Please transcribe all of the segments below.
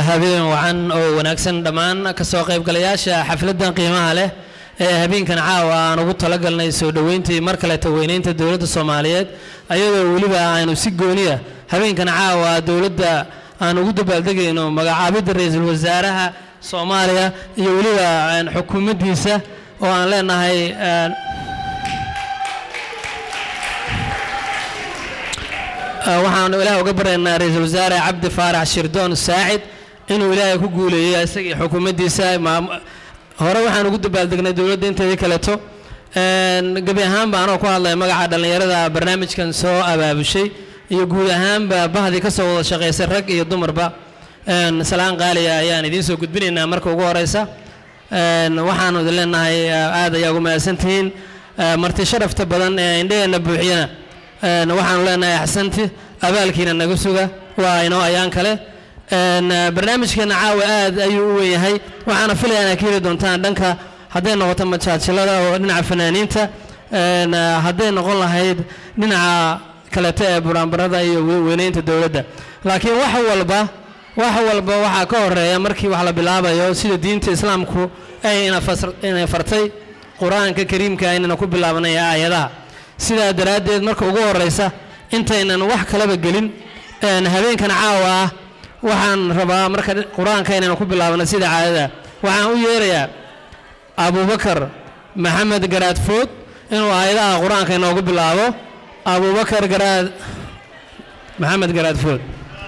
habeen wacan oo wanaagsan dhammaan kasoo qaybgalayaasha xafladan qiimaha leh ee habeenkan caawa aan ugu talagalnay soo dhoweyntii mar kaleeta weyneynta dowladda soomaaliyeed ayadoo weliba aynu si gooniya habeenkan caawa dowladda aan ugu dabaaldegayno magacaabidda ra-iisul wasaaraha soomaaliya iyo weliba xukuumaddiisa oo aan leenahay waxaanu ilaah uga baryaynaa ra-iisul wasaare cabdi faarax shirdoon saacid inuu ilaahay ku guuleeyey isagii xukuumaddiisa hore waxaan ugu dabaaldegnay dowladda inteedii kaleeto gebi ahaanba anoo ku hadlaya magaca dhallinyarada barnaamijkan soo abaabushay iyo guud ahaanba bahdii ka soo wada shaqaysay rag iyo dumarba salaan qaaliya ayaan idiin soo gudbinaynaa marka ugu horeysa waxaanu idin leenahay aad ayaa ugu mahadsantihiin marti sharafta badan ee indhaheenna buuxiyana waxaanu leenahay axsanti abaalkiina naga suga waa inoo ayaan kale barnaamijkeena caawa aad ayuu u weynyahay waxaana filaya inaad ka heli doontaan dhanka hadday noqoto majaajilada oo dhinaca fanaaniinta hadday noqon lahayd dhinaca kaleeto ee buraanbarada iyo weyneynta dowladda laakiin wax walba wax walba waxaa ka horeeya markii wax la bilaabayo sida diinta islaamku ay inay fartay qur-aanka kariimka inayna ku bilaabanay aayadaha sidaa daraaddeed marka ugu horeysa intaynan wax kalaba gelin habeenkan caawa ah waxaan rabaa marka qur-aanka inaynu ku bilaabno sida caadada waxaan u yeerayaa abubakar maxamed garaad food inuu aayadaha qur-aanka inoogu bilaabo abubakar garaad maxamed garaad food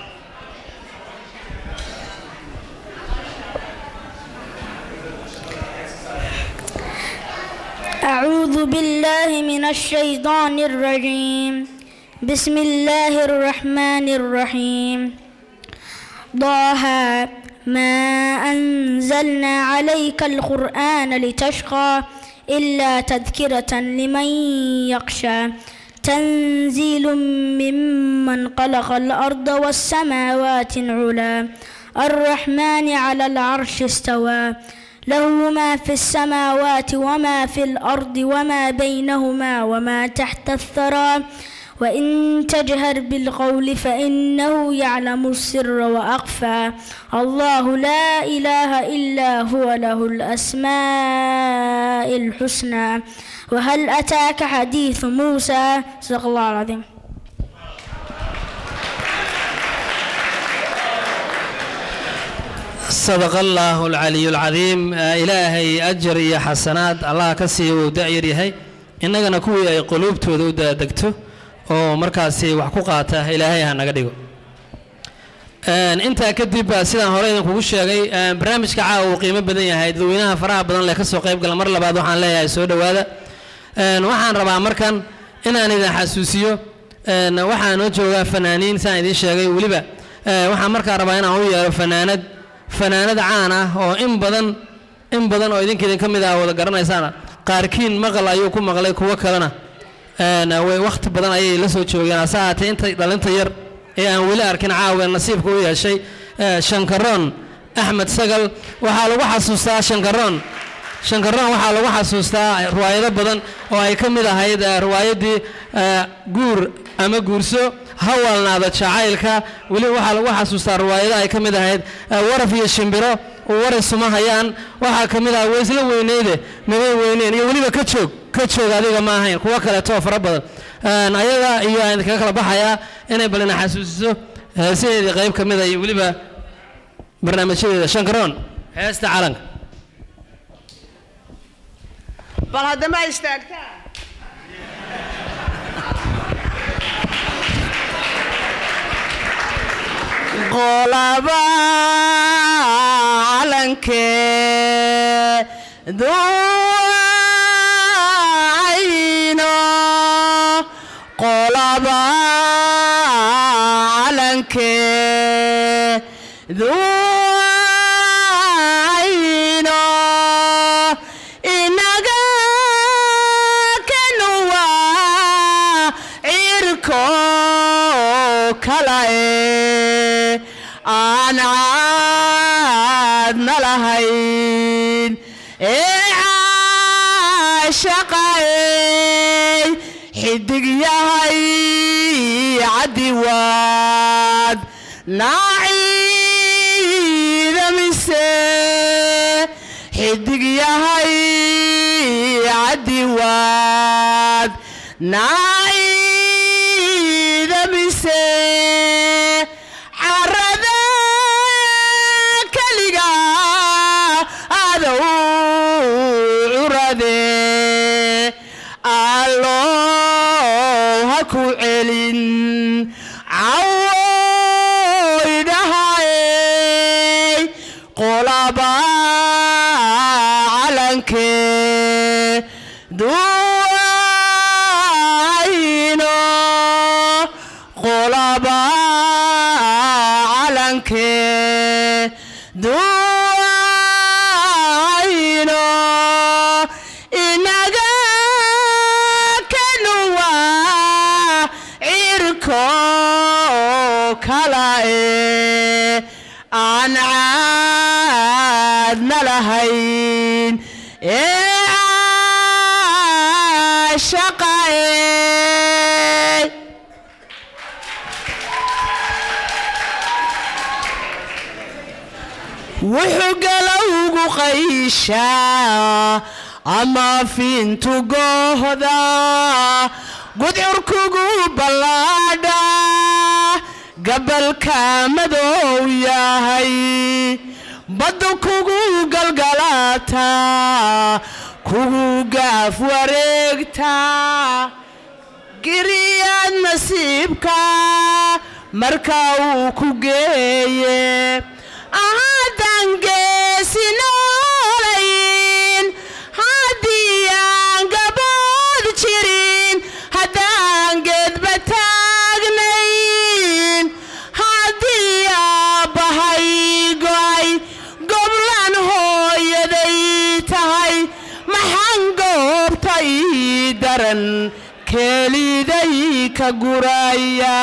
أعوذ بالله من الشيطان الرجيم بسم الله الرحمن الرحيم ضاها ما أنزلنا عليك القرآن لتشقى إلا تذكرة لمن يخشى تنزيل ممن خلق الأرض والسماوات علا الرحمن على العرش استوى له ما في السماوات وما في الأرض وما بينهما وما تحت الثرى وإن تجهر بالقول فإنه يعلم السر وأخفى الله لا إله إلا هو له الأسماء الحسنى وهل أتاك حديث موسى صدق الله العظيم sadaqa allaahu alcaliyu alcadiim ilaahay ajar iyo xasanaad allah ka siiya uu da'yar yahay innagana kuwii ay quluubtooda u daadegto oo markaasi wax ku qaata ilaahay ha naga dhigo intaa kadib sidaan hore idinkugu sheegay barnaamijka caawa uu qiimo badan yahay dadweynaha faraha badan leh ka soo qayb gala mar labaad waxaan leeyahay soo dhowaada waxaan rabaa markan inaan idin xasuusiyo waxaa noo joogaa fanaaniin sidaan idiin sheegay weliba waxaan markaa rabaa inaan u yeero fanaanad fanaanad caan ah oo in badan in badan oo idinka idin ka mid ah wada garanaysaan qaarkiin maqal ayuu ku maqlay kuwo kalena way wakhti badan ayay la soo joogeen hase ahaatee inta dhalinta yar ee aan weli arkin caawa nasiibka u yeeshay shankaroon axmed sagal waxaa lagu xasuustaa shankaroon shankaroon waxaa lagu xasuustaa riwaayado badan oo ay ka mid ahayd riwaayaddii guur ama guurso hawalnaada jacaylka weli waxaa lagu xasuustaa riwaayado ay ka mid ahayd waraf iyo shimbiro waray suma hayaan waxaa ka mid ah waysla weyneyde mabay weyneen iyo weliba ka joog ka joog adiga ma ahayn kuwo kaleetoo fara badan ayaga iyo aan idinkaga kala baxayaa inay balina xasuusiso heesaheedii qayb ka mida iyo weliba barnaamijyadeeda shankaroon heesta calanka bal haddama istaagtaa qolaba calankeedu ayno qolaba calankeedu ayno inaga kanuwa cirko kalae aan caadna lahayn ee caashaqay xidig yahay cadiwaad naaci mise xidig yahay cadiwaad naciida mise carada keliga adow curade allow ha ku celin cawoydhahay qolaba calankee duwayno qolaba calankee duwayno inaga kanuwa cirko kala e aan caadna lahayn ee shaqae wuxuu galowgu qayshaa ama fiintu goohda gudcurkugu ballaadha gabalka madow yahay baddu kugu galgalata kugu gaaf wareegta giriyaad nasiibka marka uu ku geeye haddaan geesi noolayn haddii aan gabood jirin haddaan geedba taagnayn haddii aabbahay go'ay goblan hooyaday tahay maxaan goobta ii daran keeliday ka guraya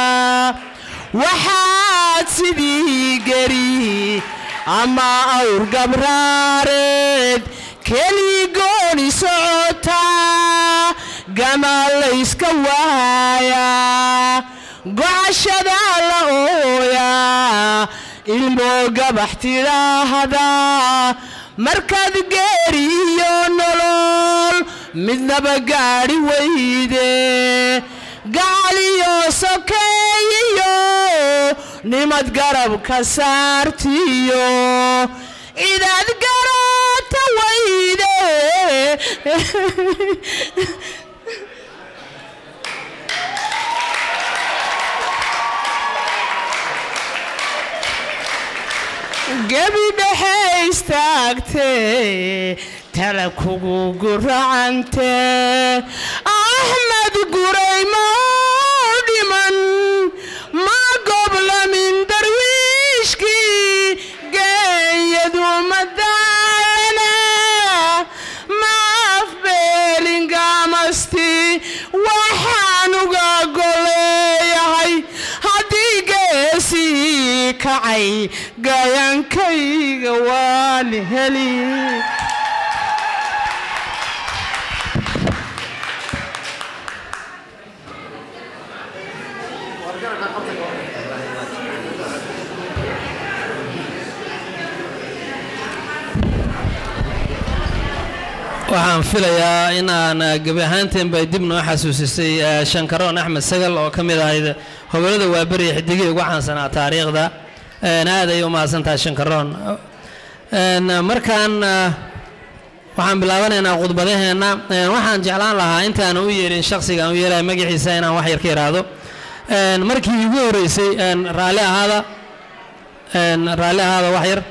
waxaad sidii geri ama awr gabraareed keligooni socotaa gamaa layska waayaa gocashada la ooyaa ilmoo gabax tidhaahda markaad geeri iyo nolol midnaba gaadhi weyde gacaliyo sokeeyiyo nimad garabka saartiyo cidaad garata weyde gebi dhexe istaagtee tala kugu guracante axmed guray ma dhiman ma goblamin darwiishkii geeyadu madaalana ma afbeelingamasti waxaan uga goleeyahay haddii geesii kacay gayankayga waan heli waxaan filayaa in aan eh, gebi ahaanteenba dib noo xasuusisay eh, shankaroon axmed sagal oo ka mid ahayd hogolada waaberiya xidigihii ugu caansanaa taariikhda En, aad ayay u mahadsantahay shankaroon En, markaan eh, waxaan bilaabanaynaa khudbadaheenna En, waxaan jeclaan lahaa intaan u yeerin shakhsiga aan u yeelaya magaciisa inaan wax yar ka iraahdo En, markii igu horeysay en, raalli ahaada En, raalli ahaada wax yar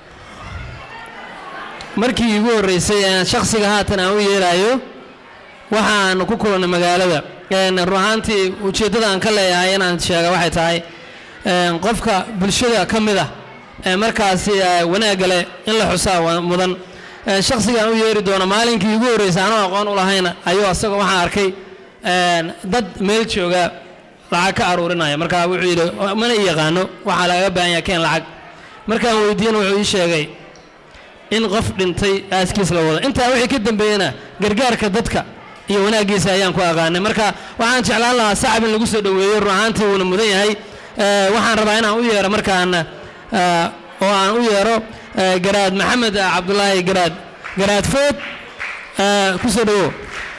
markii igu horreysay ee shakhsiga haatan aan u yeerayo waxaan ku kulannay magaalada En, run ahaantii ujeeddada aan ka leeyahay inaan sheega waxay tahay en, qofka bulshada ka mid ah ee markaasi eh, wanaagga leh in la xusaa wa- mudan En, shakhsiga aan u yeeri doono maalinkii igu horreysay anoo aqoon u lahayna ayuu asaga waxaan arkay en, dad meel jooga lacag ka aruurinaya marka wuxuu yidhi mana i yaqaano waxaa lagaga baahan yahay keen lacag markaan weydiiyena wuxuu ii sheegay in qof dhintay aaskiis la wado intaa wixii ka dambeeyena gargaarka dadka iyo wanaaggiisa ayaan ku aqaanay marka waxaan jeclaan lahaa sacab in lagu soo dhoweeyo run ahaantii wuuna mudan yahay Eh, waxaan rabaa inaan u yeero markaan eh, oo aan u yeero eh, garaad maxamed eh, cabdulaahi garaad garaad food eh, ku soo dhawow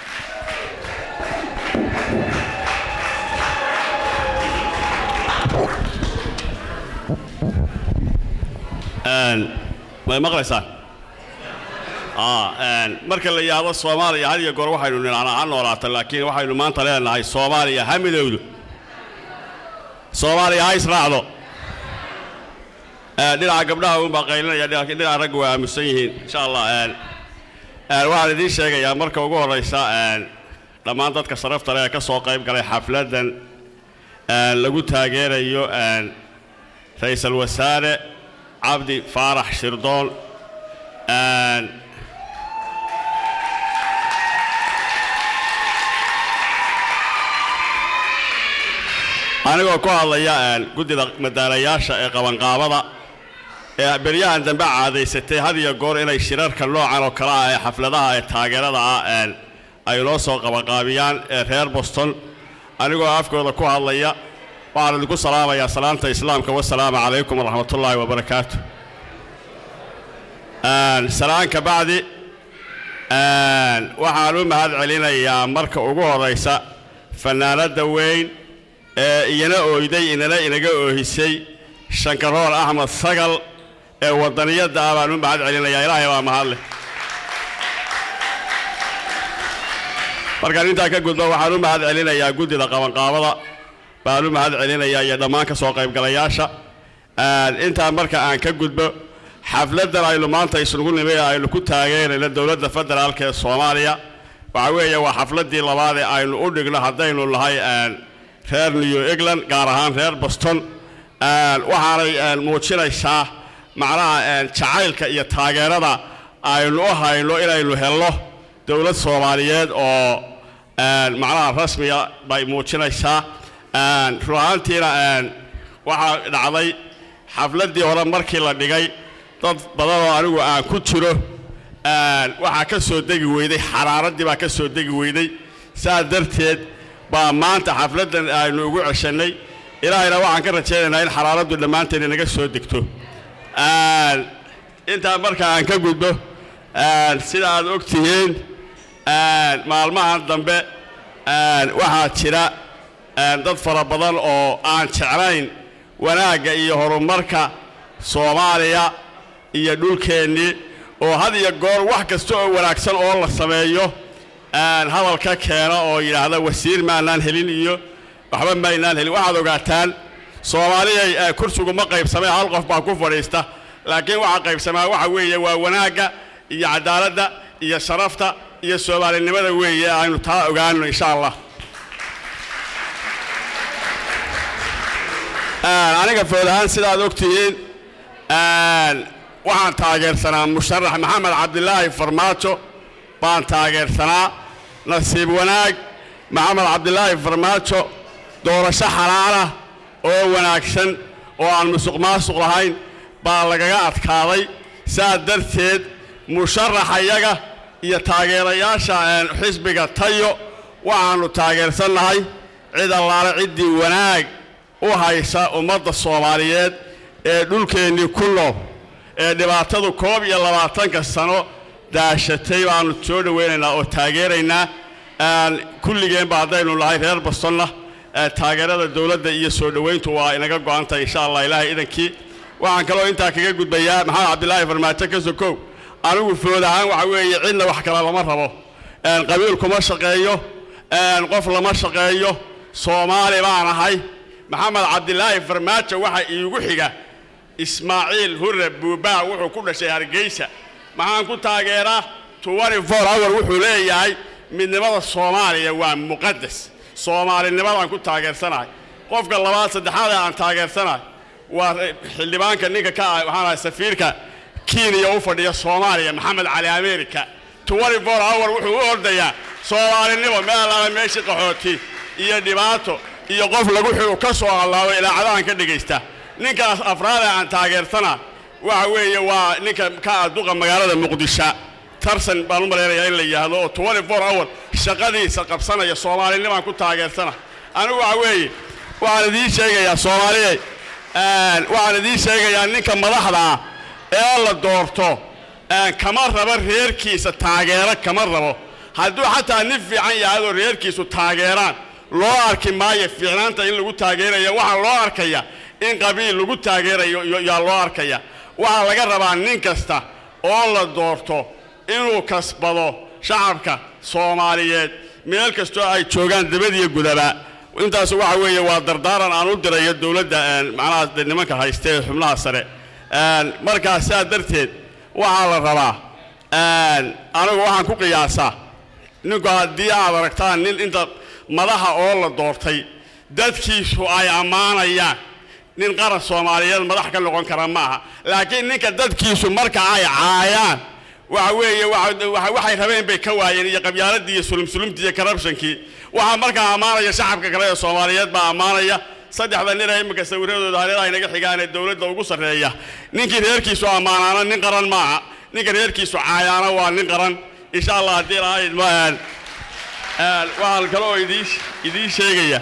may maqlaysaan Ah, een, marka la yidhaahdo soomaaliya had iyo goor waxaynu nidhahnaa ha noolaata laakiin waxaynu maanta leenahay soomaaliya ha midowdo soomaaliya ha israacdo Een, dhinaca gabdhaha uunbaa qaylinaya dhinaca dhinaca ragga waa aamusan yihiin insha allah een, een, waxaan idiin sheegayaa marka ugu horraysa een, dhammaan dadka sharafta leh ee ka soo qayb galay xafladdan een, lagu taageerayo een, ra'iisul wasaare cabdi faarax shirdoon een, anigoo ku hadlaya een, guddida madaalayaasha ee qabanqaabada ee beryahan dambe caadaysatay had iyo goor inay shirarka noocan oo kale ah ee xafladaha ee taageerada ah een, ay noo soo qabanqaabiyaan ee reer boston anigoo afkooda ku hadlaya waxaan idinku salaamayaa salaanta islaamka wasalaamu calaykum waraxmatullaahi wabarakaatu Een, salaan ka bacdi een, waxaan u mahad celinayaa marka ugu horraysa fannaanadda weyn ee iyana ooyday inana inaga oohisay shankarool axmed sagal ee waddaniyadda ah baan u mahad celinayaa ilaahay baa mahadleh markaan intaa ka gudbo waxaan u mahad celinayaa guddida qabanqaabada baan u mahad celinayaa iyo dhammaan ka soo qaybgalayaasha Een, intaa marka aan ka gudbo xafladdan aynu maanta isugu nimi ee aynu ku taageerayno dowladda federaalka ee soomaaliya waxa weeye waa xafladdii labaad ee aynu u dhigno haddaynu nahay een, reer new england gaar ahaan reer boston Een, waxaanay een, muujinaysaa macnaha een, jacaylka iyo taageerada aynu u hayno inaynu helno dowlad soomaaliyeed oo een, macnaha rasmiga bay muujinaysaa Een, run ahaantiina een, waxaa dhacday xafladdii hore markii la dhigay dad badan oo anigu aan ku jiro een, waxaa ka soo degi weyday xaraaraddii baa ka soo degi weyday saa darteed baa maanta xafladdan aynu ugu ceshannay ilaahayna waxaan ka rajaynaynaa in xaraaraddu dhammaanteen inaga soo degto Een, intaa marka aan ka gudbo een, sida aad og tihiin een, maalmahan dambe een, waxaa jira een, dad fara badan oo aan jeclayn wanaagga iyo horumarka soomaaliya iyo dhulkeennii oo had iyo goor wax kasta oo wanaagsan oo la sameeyo een, hadalka keena oo yidhaahda wasiir maanaan helin iyo waxba maynaan helin waxaad ogaataan soomaaliyay ee kursigu ma qaybsamay hal qof baa ku fadhiista laakiin waxaa qaybsamaa waxa weeye waa wanaagga iyo cadaaladda iyo sharafta iyo soomaalinimada weeye aynu taa ogaano insha allah Een, aniga food ahaan sidaad og tihiin een, waxaan taageersanaa musharax maxamed cabdilaahi farmaajo baan taageersanaa nasiib wanaag maxamed cabdilaahi farmaajo doorasho xalaala oo wanaagsan oo aan musuq maasuq lahayn baa lagaga adkaaday saa darteed musharaxayaga iyo taageerayaasha een, xisbiga tayo waxaannu taageersannahay cid allaale ciddii wanaag u haysa ummadda soomaaliyeed ee dhulkeennii ku nool ee dhibaatadu koob iyo labaatanka sano daashatay baannu soo dhowaynaynaa oo taageeraynaa Een, kulligeenba haddaynu nahay reer bostonna ee taageerada dowladda iyo soo dhowayntu waa inaga go'antahay insha allah ilaahay idankii waxaan kaloo intaa kaga gudbayaa maxamed cabdilaahi farmaajo ka sokow anigu food ahaan waxa weeye cidna wax kale lama rabo Een, qabiil kuma shaqeeyo een, qof lama shaqeeyo soomaali baan ahay maxamed cabdilaahi farmaajo waxa iigu xiga ismaaciil hurre buubaa wuxuu ku dhashay hargeysa maxaan ku taageeraa hour wuxuu leeyahay midnimada soomaaliya waa muqadas soomaalinimadaan ku taageersanahay qofka labaad saddexaad ee aan taageersanahay waa xildhibaanka ninka ka ah waxaan ahay safiirka kenya u fadhiya soomaaliya maxamed cali america hour wuxuu u ordayaa soomaalinimo meel allaala meeshii qaxooti iyo dhibaato iyo qof lagu xigo ka soo allaabo ilaacadahan ka dhegaysta ninkaas afraad ee aan taageersana waxa weeye waa ninka ka ah duqa magaalada muqdisho tarsan baan u malaynayaa in la yidhaahdo oo hour shaqadiisa qabsanaya soomaalinimaan ku taageersana anigu waxa weeye waxaan idiin sheegayaa soomaaliye waxaan idiin sheegayaa ninka madaxda ah ee la doorto een, kama rabo reerkiisa taageero kama rabo hadduu xataa nin fiican yahadoo reerkiisu taageeraan loo arki maayo fiicnaanta in lagu taageerayo waxaa loo arkaya in qabiil lagu taageerayo iyo- yaa loo arkaya waxaa laga rabaa nin kasta oo la doorto inuu kasbado shacabka soomaaliyeed meel kastoo ay joogaan dabadiyo gudaba intaas waxa weeye waa dardaaran aan u dirayo dowladda een, macnaha de nimanka haysta ee xubnaha sare Een, markaa sidaa darteed waxaa la rabaa een, anigu waxaan ku qiyaasaa ninku haddii aad aragtaan nin inta madaxa oo la doortay dadkiisu ay ammaanayaan nin qaran soomaaliyeed madax ka noqon kara ma aha laakiin ninka dadkiisu marka ay caayaan waxa weeye waxa- waxa- waxay rabeen bay ka waayeen iyo qabyaaladii iyo sulumsulumtii iyo corruptionkii waxaa markaa ammaanaya shacabka kale ee soomaaliyeed baa ammaanaya saddexda nin ee imika sawiradooda hareeraha inaga xigaan ee dowladda ugu sarreeya ninkii reerkiisu ammaanaana nin qaran maaha ninka reerkiisu caayaana waa nin qaran insha allah haddii lahayd ma waxaan kale oo idiin idiin sheegaya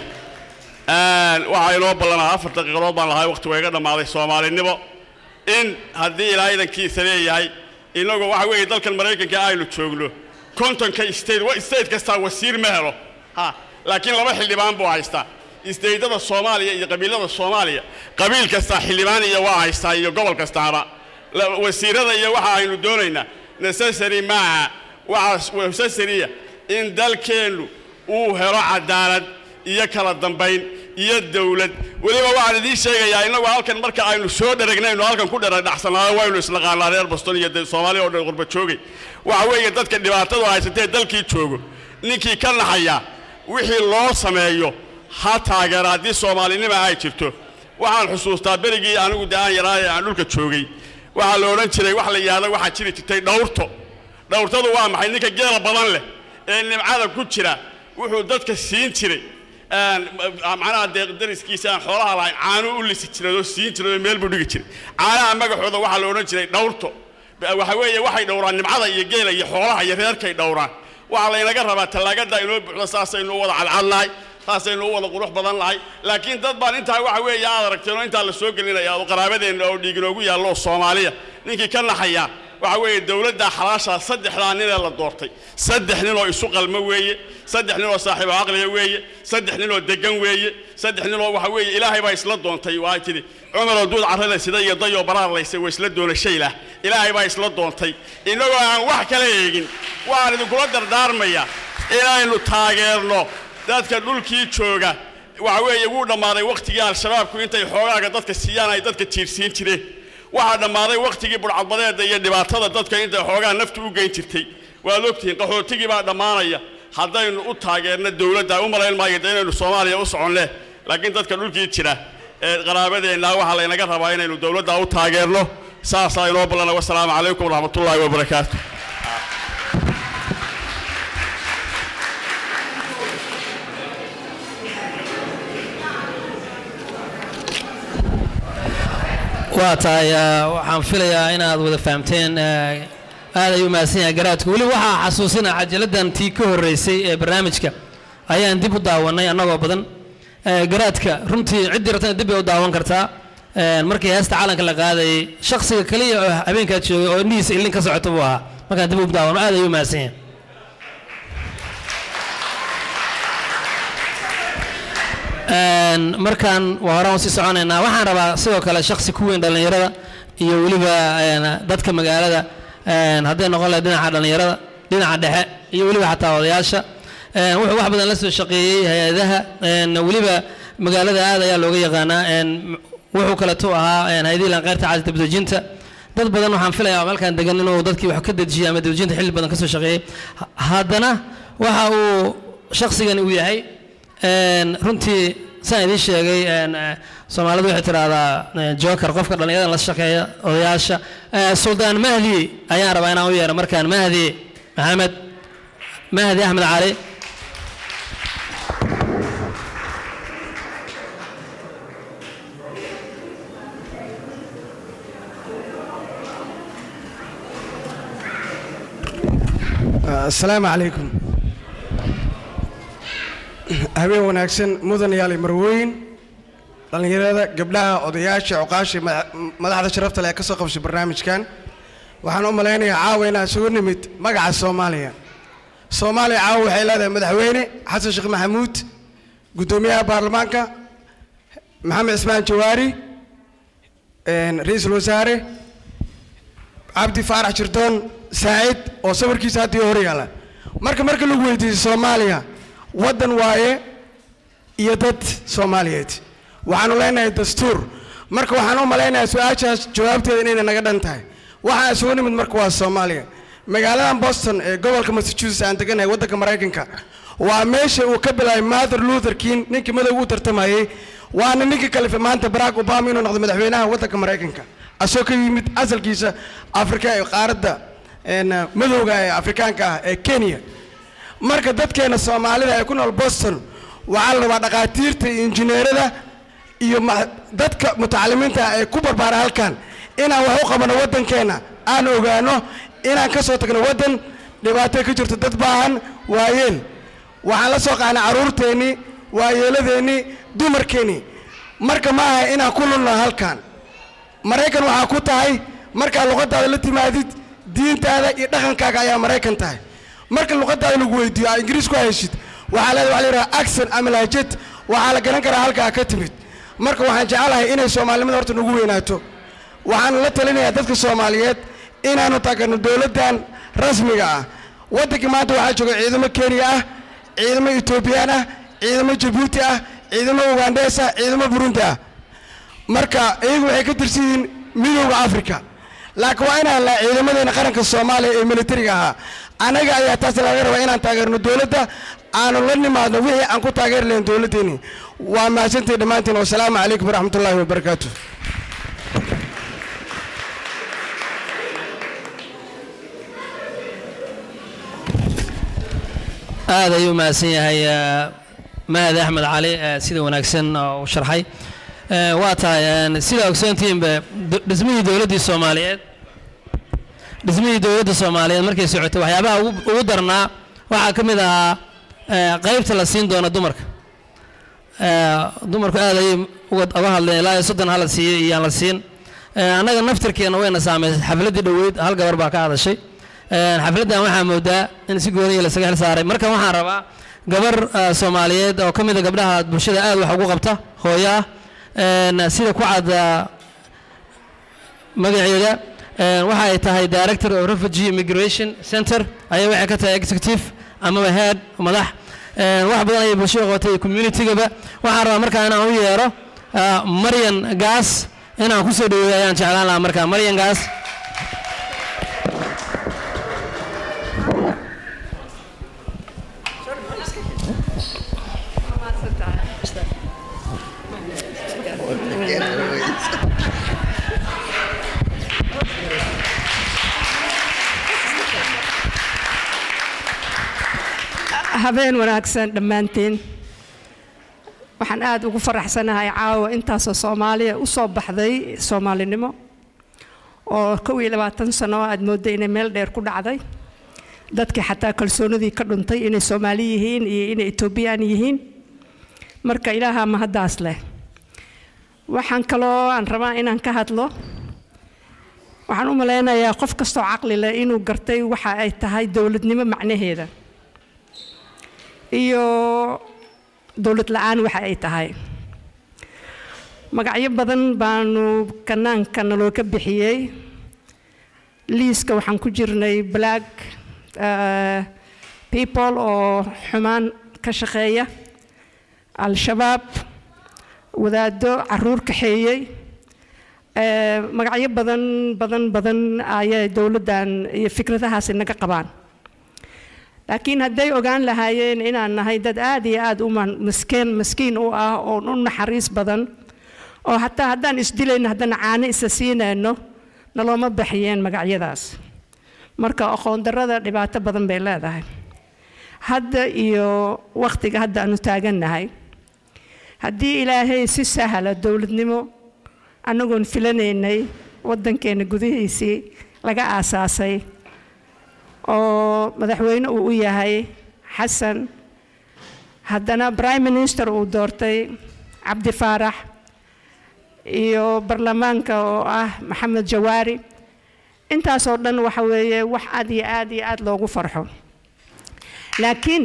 waxaa inoo ballanaa afar daqiiqadood baan lahay waqti waa iga dhammaaday soomaalinimo in haddii ilaa idankiisa leeyahay inagu waxa weeye dalkan maraykanka aynu joogno kontonka state wa- state kastaa wasiir ma helo ha laakiin laba xildhibaan buu haystaa isteydada soomaaliya iyo qabiilada soomaaliya qabiil kastaa xildhibaan iyo waa haystaa iyo gobol kastaaba La- wasiirada iyo waxa aynu doonaynaa necessary maaha waxaa necessarya in dalkeennu uu helo cadaalad iyo kala dambayn iyo dawlad weliba waxaan idiin sheegayaa innagu halkan marka aynu soo dharagnaynu halkan ku dharadhacsanaado waynu isnaqaanaa reer boston iyo de- soomaaliya oo dhan qurba joogay waxa weeye dadka dhibaatadu haysatee dalkii joogo ninkii ka naxaya wixii loo sameeyo ha taageera haddii soomaalinima ay jirto waxaan xusuustaa berigii anigu de aan yaraa ee aan dhulka joogay waxaa la odhan jiray wax la yidhahdo waxaa jiri jirtay dhawrto dhawrtadu waa maxay ninka geela badan leh ee nimcada ku jira wuxuu dadka siin jiray een, macnaha dee dariskiisa aan xoolaha lahayn caano u lisi jiray oo siin jiray oo meel buu dhigi jiray caanaha magacooda waxaa la odhan jiray dhawrto waxa weeye waxay dhowraan nimcada iyo geela iyo xoolaha iyo reerkay dhowraan waxaa laynaga rabaa tallaagada inoo buuxdo saasaynu u wada cadcadnahay saasaynu u wada qurux badan lahay laakiin dad baan intaa waxa weeye aad aragteen oo intaa la soo gelinaya oo qaraabadeenna oo dhiig inoogu yaallo oo soomaaliya ninkii ka naxaya waxa weeye dowladda xalaashaa saddexdaa ninee la doortay saddex nin oo isu qalmo weeye saddex nin oo saaxiibo caqliga weeye saddex nin oo degan weeye saddex nin oo waxa weeye ilaahay baa isla doontay waa tidhi cumaroo duud carrada sida iyo dayoo baraar laysay waa isla doona shaylah ilaahay baa isla doontay innagoo aan wax kala eegin waxaan idinkula dardaarmayaa inaynu taageerno dadka dhulkii jooga waxa weeye wuu dhammaaday wakhtigii al-shabaabku intay xoogaaga dadka siiyaan ay dadka jiirsiin jireen waxaa dhammaaday wakhtigii budhcadbadeeda iyo dhibaatada dadka intay xoogaa naftu u geyn jirtay waad ogtihiin qaxootigii baa dhammaanaya haddaynu u taageerno dowladda u malayn maayo de inaynu soomaaliya u soconne laakiin dadka dhulkii jira ee qaraabadeenna waxaa laynaga rabaa inaynu dowladda u taageerno saasaa inoo ballana wasalaamu calaykum waraxmatullaahi wabarakaatu waa tahay ah, waxaan filayaa inaad wada fahamteen ah, aad ayuu mahadsan yahay garaadku weli waxaa xasuusina cajaladdan tii ka horreysay ee barnaamijka ayaan dib u daawannay annagoo badan Eh, garaadka runtii ciddii rabtana dib bay u daawan kartaa Eh, markii heesta calanka la qaadayay shakhsiga kaliya oo habeenkaa joogay oo indhihiisa ilin ka socota buu ahaa markaan dib u daawano aad ayuu mahadsan yahay Een, markaan waa horaan usii soconaynaa waxaan rabaa sidoo kale shaksi ku weyn dhallinyarada iyo weliba een, dadka magaalada een, hadday noqon lahayd dhinaca dhallinyarada dhinaca dhexe iyo weliba xataa odayaasha Een, wuxuu wax badan la soo shaqeeyey hay-adaha een, weliba magaalada aad ayaa looga yaqaanaa een, wuxuu kaleeto ahaa een, hay-adihii lanqeyrta caadi dabdejinta dad badan waxaan filayaa halkan degan inuu dadkii wax ka dejiyay ama dabdejinta xilli badan ka soo shaqeeyey Ha- haddana waxa uu shaqsigani uu yahay een, runtii saan idiin sheegay een, eh, soomaalidu waxay tidhaahdaa eh, joker qofka dhallinyarada la shaqeeya odayaasha Eh, suldaan mahdi ayaan rabaa inaan u yeero markaan mahdi maxamed mahdi axmed cali asalaamu calaykum habeen wanaagsan mudan yaali marweyn dhallinyarada gabdhaha odayaasha cuqaasha mada- madaxda sharafta leh ee ka soo qabshay barnaamijkan waxaan u malaynayaa caawa inaan isugu nimid magaca soomaaliya soomaaliya caawa waxay leedahay madaxweyne xasan sheekh maxamuud guddoomiyaha baarlamaanka maxamed cismaan jawaari een, ra-iisul wasaare cabdi faarax jirdoon saacid oo sawirkiisa hadda hor yaala marka marka lagu weydiiyo soomaaliya waddan waaye iyo dad soomaaliyeed waxaanu leenahay dastuur marka waxaan u malaynayaa su-aashaas jawaabteeda inayna naga dhan tahay waxaan isugu nimid marka waa soomaaliya magaaladan boston ee gobolka massachusetts aan deganahay waddanka maraykanka waa meesha uu ka bilaabay mather luther king ninkii madowga u tartamayey waana ninkii kalifa maanta barack obama inuu noqdo madaxweynaha waddanka maraykanka asoo ka yimid asalkiisa afrika ee qaaradda een, madowga ee afrikaanka ah ee kenya marka dadkeena soomaalida ee ku nool boston waxaa la rabaa dhakhaatiirta iyo injineerada iyo ma- dadka mutacalimiinta ah ee ku barbaara halkan inaan wax u qabano waddankeena aan ogaano inaan ka soo tagno waddan dhibaato ka jirto dad baahan waayeel waxaan la soo qaadnay carruurteennii waayeeladeennii dumarkeennii marka ma aha inaan ku lulno halkan maraykan waxaa ku tahay markaa luqadaada la timaadid diintaada iyo dhaqankaaga ayaa maraykan tahay marka luqadaada lagu weydiiyo aa ingiriis ku haysid waxaa leeda waxa la yidhaha accent ama lahjad waxaa la garan karaa halkaa ka timid marka waxaan jecelahay inay soomaalinimada horta nagu weynaato waxaan la talinayaa dadka soomaaliyeed inaanu taageerno dowladdan rasmiga ah waddankii maanta waxaa jooga ciidamo kenya ah ciidamo etoobiyaan ah ciidamo jabuuti ah ciidamo ugandees ah ciidamo burundi ah marka iyagu waxay ka tirsan yihiin midowda africa laakiin waa inaan la ciidamadeena qaranka soomaaliya ee militariga ahaa anaga ayaa taas laga rabaa inaan taageerno dowladda aanu la nimaadno wixii aan ku taageeri lahayn dowladdeeni waa mahadsantihi dhammaantiin wasalaamu calaykum waraxmatullaahi wabarakaatu aad ayuu mahadsan yahay eh, mahad axmed cali eh, sida wanaagsan oo u sharxay Eh, waa tahay eh, sida ogsoontihiinba do- dhismihii dowladdii soomaaliyeed dhismihii dowladda soomaaliyeed markay socotay waxyaabaha ugu ugu darnaa waxaa ka mid ahaa eh, qaybta la siin doono dumarka Eh, dumarku aad ayay uga uga hadleen ilaa iyo soddon hala siiyey iyo aan la siin Eh, annaga naftirkeena wayna saameysay xafladdii dhoweyd hal gabar baa ka hadashay Eh, xafladdan waxaa moodaa in si gooniya lasaga xil saaray marka waxaan rabaa gabar eh, soomaaliyeed oo ka mid a gabdhaha bulshada aad wax ugu qabta hooyo ah een, sida ku cad eh, magaceeda een, waxa ay tahay director of refugee immigration center ayaa waxay ka tahay executive amaba head madax een, wax badan ayay bulshada qabatay iyo communitygaba waxaan rabaa markaa inaan u yeero ah, maryan gaas inaan ku soo dhaweeyo ayaan jeclaan lahaa markaa maryan gaas habeen wanaagsan dhammaantiin waxaan aad ugu faraxsanahay caawa intaasoo soomaaliya u soo baxday soomaalinimo oo kow iyo labaatan sano aad moodday inay meel dheer ku dhacday dadkii xataa kalsoonidii ka dhuntay inay soomaali yihiin iyo inay etoobiyaan yihiin marka ilaaha mahaddaas leh waxaan kaloo aan rabaa inaan ka hadlo waxaan u malaynayaa qof kastoo caqli leh inuu gartay waxa ay tahay dowladnimo macnaheeda iyo dowlad la-aan waxa ay tahay magacyo badan baanu kanaanka naloo ka bixiyey liiska waxaan ku jirnay black eh, people oo xumaan ka shaqeeya al-shabaab wadaado caruur kaxeeyey eh, magacyo badan badan badan ayay dowladdan iyo fikradahaasi naga qabaan laakiin hadday ogaan lahaayeen inaan nahay dad aad iyo aad u man- maskeen maskiin u ah oo u naxariis badan oo hataa haddaan isdilayno haddana caano isa siinayno nalooma baxiyeen magacyadaas marka aqoon darrada dhibaato badan bay leedahay hadda iyo wakhtiga hadda aanu taagannahay haddii ilaahay si sahla dowladnimo annagoon filanaynay waddankeena gudihiisii laga aasaasay oo madaxweyne uu u yahay xasan haddana prime minister uu doortay cabdi faarax iyo baarlamaanka oo ah maxamed jawaari intaasoo dhan waxa weeye wax aad iyo aad iyo aad loogu farxo laakiin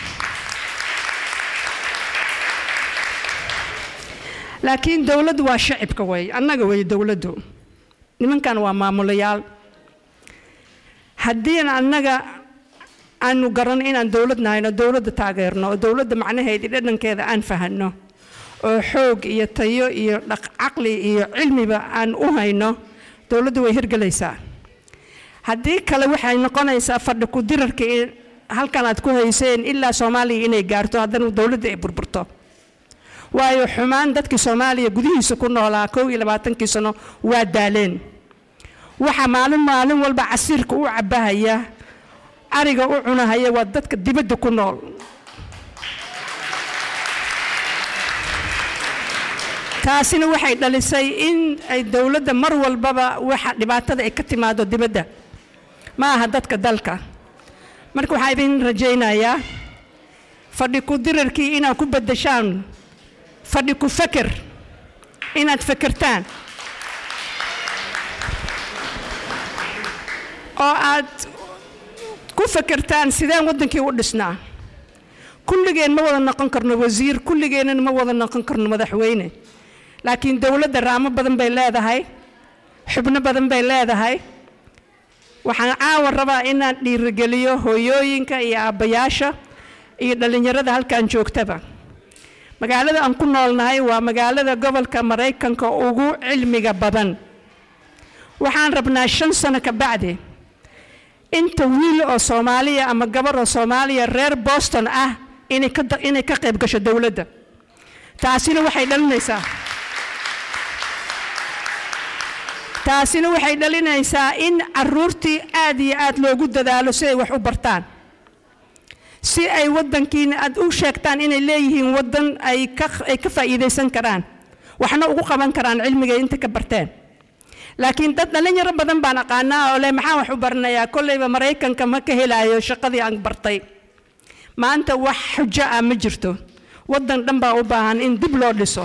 laakiin dowladdu waa shacibka wey annaga wey dowladdu nimankan waa maamulayaal haddii annaga aanu garanno inaan dowlad nahayno dowladda taageerno oo dowladda macnaheeda iyo dhadhankeeda aan fahanno oo xoog iyo tayo iyo dhaq caqli iyo cilmiba aan u hayno dowladdu way hirgelaysaa haddii kale waxay noqonaysaa fadhi ku dirarka in halkan aad ku hayseen ilaa soomaaliya inay gaarto haddana dowladda ay burburto waayo xumaan dadkii soomaaliya gudihiisa ku noolaa kow iyo labaatankii sano waa daaleen waxa maalin maalin walba casiirka u cabahaya ariga u cunahaya waa dadka dibadda ku nool taasina waxay dhalisay in ay dowladda mar walbaba waxa dhibaatada ay ka timaado dibadda ma aha dadka dalka marka waxaa idin rajaynayaa fadhi ku dirarkii inaad ku beddeshaan fadhi ku feker inaad fekertaan oo aad ku fekertaan sideen waddankii u dhisnaa kulligeen ma wada noqon karno wasiir kulligeennana ma wada noqon karno madaxweyne laakiin dowladda raamo badan bay leedahay xubno badan bay leedahay waxaan caawa rabaa inaan dhiirigeliyo hooyooyinka iyo aabbayaasha iyo dhallinyarada halkan joogtaba magaalada aan ku noolnahay waa magaalada gobolka maraykanka ugu cilmiga badan waxaan rabnaa shan sano ka bacdi inta wiil oo soomaaliya ama gabar oo soomaaliya reer boston ah inay ka inay ka qayb gasho dowladda taasina waxay dhalinaysaa taasina waxay dhalinaysaa in caruurtii aad iyo aad loogu dadaalo si ay wax u bartaan si ay waddankiina aad u sheegtaan inay leeyihiin waddan ay ka ay ka faa'iidaysan karaan waxna ugu qaban karaan cilmiga inta ka barteen laakiin dad dhalinyaro badan baan aqaanaa oo leh maxaan wax u baranayaa kollayba maraykanka ma ka helaayo shaqadii aan bartay maanta wax xujo ah ma jirto waddan dhan baa u baahan in dib loo dhiso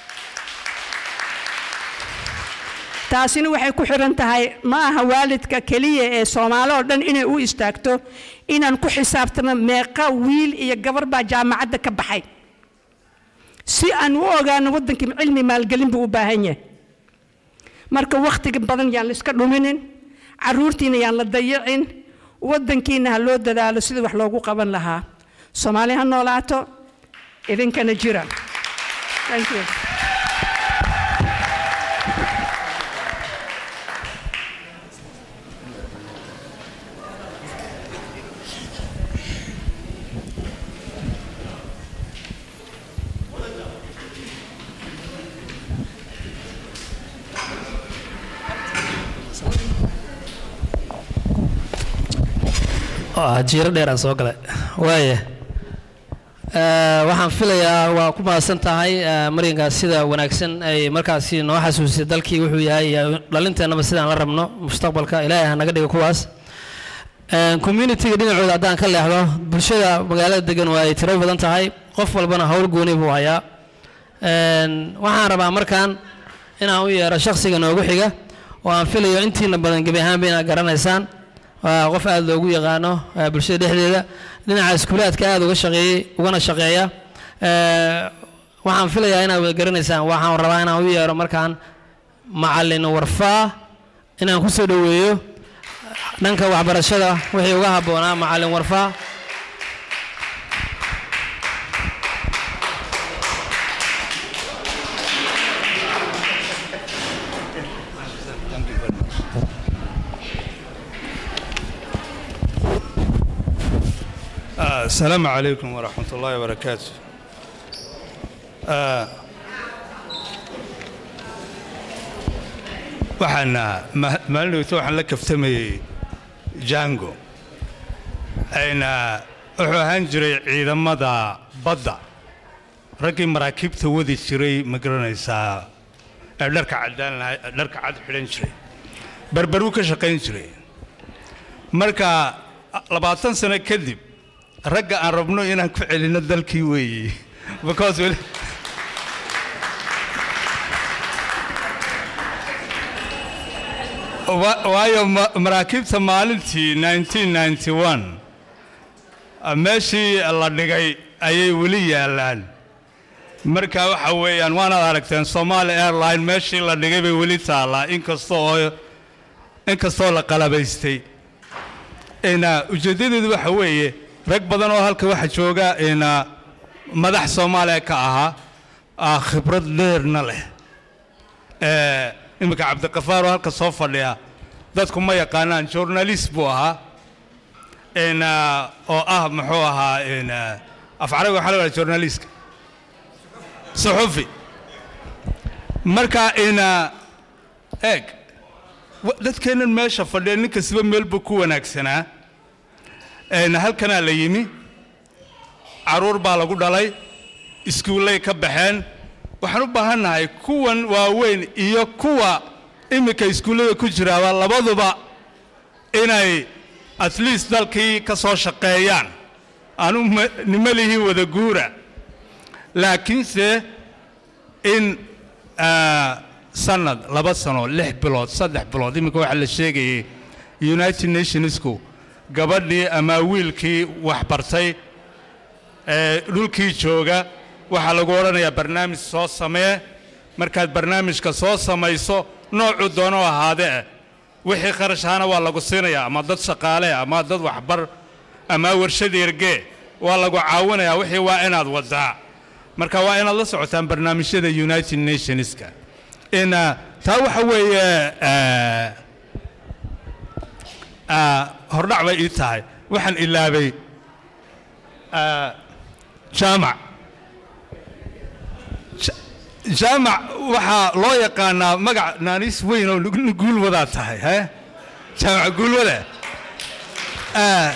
taasina waxay ku xiran tahay ma aha waalidka keliya ee soomaali oo dhan inay u istaagto inaan ku xisaabtano meeqa wiil iyo gabar baa jaamacadda ka baxay si aan u ogaano waddankii cilmi maalgelin buu u baahan yahay marka wakhtiga badan yaan la iska dhuminin caruurtiina yaan la dayicin waddankiina ha loo dadaalo sidii wax loogu qaban lahaa soomaali ha noolaato idinkana jira Thank you. jiiro dheeraan soo galay waaya waxaan filayaa waa ku mahadsan tahay maryankaas sida wanaagsan ay markaasi noo xasuusisay dalkii wuxuu yahay iyo dhalinteennaba sidaan la rabno mustaqbalka ilaahay ha naga dhigo kuwaas communitiga dhinacooda haddaan ka leexdo bulshada magaalada degan waa ay tiro badan tahay qof walbana howl gooni buu hayaa waxaan rabaa markaan inaan u yeero shakhsiga noogu xiga oo aan filayo intiina badan gebi ahaanba inaad garanaysaan waa qof aada loogu yaqaano bulshada dhexdeeda dhinaca iskuulaadka aada uga shaqeeyey ugana shaqeeya waxaan filayaa inaad wada garanaysaan waxaan rabaa inaan u yeero markaan macallin warfaa inaan ku soo dhoweeyo dhanka waxbarashada wixii uga habboonaa macallin warfaa السلام عليكم ورحمة الله وبركاته آه، waxaan maalin dhowta waxaan la kaftamayey jango ayna wuxuu ahaan jiray ciidamada badda raggii maraakiibta wadi jiray ma garanaysaa ee dharka caddaan lahay dharka cad xidhan jiray berberuu ka shaqayn jiray marka labaatan sano kadib ragga aan rabno inaan ku celinno dalkii weeye because weli wa- waayo ma- maraakiibta maalintii 1991 ah, meeshii la dhigay ayay weli yaallaan marka waxa weeyaan waanaad aragteen somaali airline meeshii la dhigay bay weli taallaa inkasta oo inkastoo la qalabaystay ina ujeeddadeedu waxa weeye rag badan oo halka waxa jooga ina madax soomaaliya ka ahaa ah, khibrad dheerna leh Eh, iminka cabdiqafaar oo halka soo fadhiya dadku ma yaqaanaan journalist buu ahaa ina oo ah muxuu ahaa ina af carabiga waxaa la yidhaha journalistka suxufi marka ina eeg wa- dadkeennan meesha fadhiya nin kastaba meel buu ku wanaagsanaa ina halkanaa la yimi caruur baa lagu dhalay iskuullay ka baxeen waxaan u baahannahay kuwan waaweyn iyo kuwa iminka iskuullada ku jiraaba labaduba inay at least dalkii ka soo shaqeeyaan aanu ma- nima lihiin wada guura laakiinse in ah, sanad laba sano lix bilood saddex bilood iminka waxaa la sheegayay united nationsku gabadhii ama wiilkii waxbartay ee dhulkii jooga waxaa lagu odhanayaa barnaamij soo samee markaad barnaamijka soo samayso noocuu doono ahaadee wixii kharash ahaana waa lagu siinayaa ama dad shaqaale ama dad waxbar ama warshad ergee waa lagu caawinayaa wixii waa inaad wadaa marka waa inaad la socotaan barnaamijyada united nationska in ah, taa waxa weeye eh, ah, hordhac bay ii tahay waxaan ilaabay ah, jaamac Ja- jaamac waxaa loo yaqaanaa magac naaniis weyn oo nin guulwadaa tahay he jaamac guulwada Ah,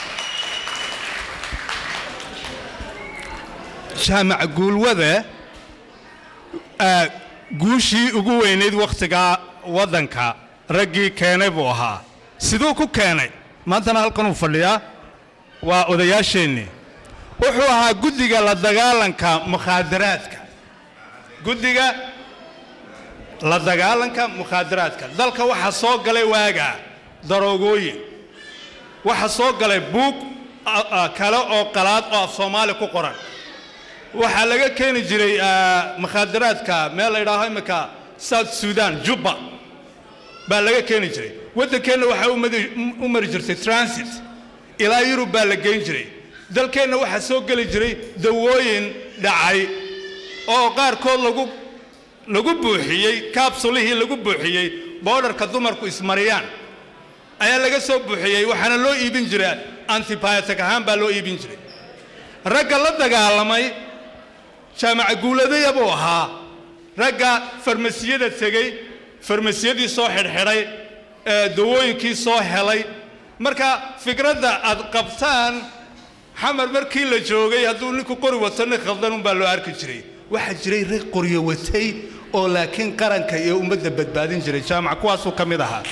jaamac guulwada ah, guushii ugu weynayd wakhtigaa waddanka raggii keenay buu ahaa siduu ku keenay maantana halkanuu fadhiyaa waa odayaasheennii wuxuu ahaa guddiga la dagaalanka mukhaadaraadka guddiga la dagaalanka mukhaadaraadka dalka waxaa soo galay waagaa daroogooyin waxaa soo galay buug a- a- kale oo qalaad oo af soomaali ku qoran waxaa laga keeni jiray ah, mukhaadaraadka meel la yidhaaho imminka south sudan jubba baa laga keeni jiray waddankeenna waxaa u madi- u mari jirtay transit ilaa yurub baa la geyn jiray dalkeenna waxaa soo geli jiray dawooyin dhacay oo qaarkood lagu lagu buuxiyey kaabsulihii lagu buuxiyey boodharka dumarku ismariyaan ayaa laga soo buuxiyey waxaana loo iibin jiray antibiotic ahaan baa loo iibin jiray ragga la dagaalamay jaamaca guuladaya buu ahaa ragga farmasiyada tegey farmasiyadii soo xidhxidhay ee dawooyinkii soo helay marka fikradda aad qabtaan xamar markii la joogay hadduu ninku qori wato nin khaldan unbaa loo arki jiray waxaa jiray rag qoryo watay oo laakiin qaranka iyo ummadda badbaadin jiray jaamac kuwaasuu ka mid ahaa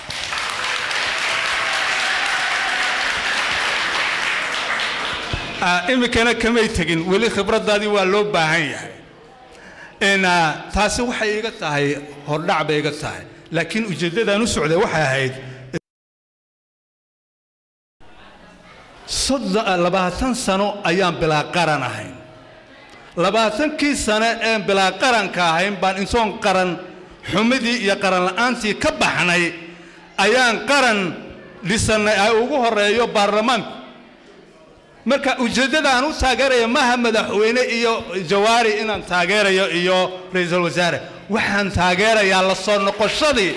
Ah, iminkana kamay tegin weli khibraddaadii waa loo baahan yahay in ah, taasi waxay iga tahay hordhac bay iga tahay laakiin ujeeddadaan u socday waxay ahayd soddon labaatan sano ayaan bilaa qaran ahayn labaatankii sano een bilaa qaranka ahayn baan intoon qaran xumidii iyo qaran la'aantii ka baxnay ayaan qaran dhisannay ay ugu horreeyo baarlamaanku marka ujeeddada aan u taageeraya maaha madaxweyne iyo jawaari inaan taageerayo iyo ra-iisul wasaare waxaan taageerayaa la soo noqoshadii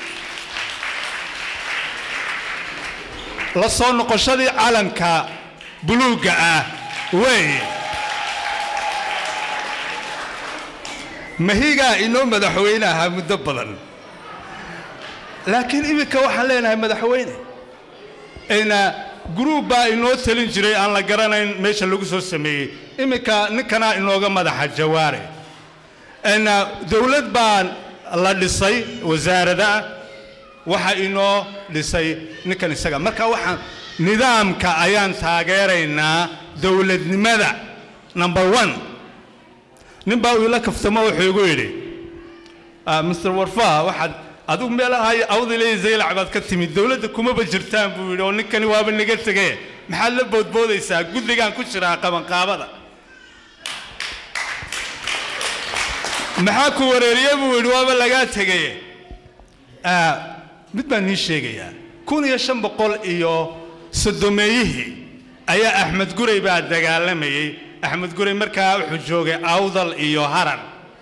la soo noqoshadii calanka buluugga ah weeye mahigaa inoo madaxweyne ahaa muddo badan laakiin iminka waxaan leenahay madaxweyne ina gruub baa inoo talin jiray aan la garanayn meesha lagu soo sameeyey iminka ninkanaa inooga madaxa jawaare ina dowlad baa la dhisay wasaarada waxa inoo dhisay ninkan isaga marka waxaan nidaamka ayaan taageeraynaa dowladnimada number one nin baa uu ila kaftamo wuxuu igu yidhi ah, mr warfa waxaad adigu meelaha awdiley zaylac baad ka timid dowladda kumaba jirtaan buu yidhi oo ninkani waaba naga tegee maxaad la boodboodaysaa guddigaan ku jiraa qabanqaabada maxaa ku wareeriye buu yidhi waaba lagaa tegeye Ah, mid baan nii sheegayaa kun iyo shan boqol iyo sodomeeyihii ayaa axmed gurey baa dagaalamayey axmed gurey markaa wuxuu joogay awdal iyo harar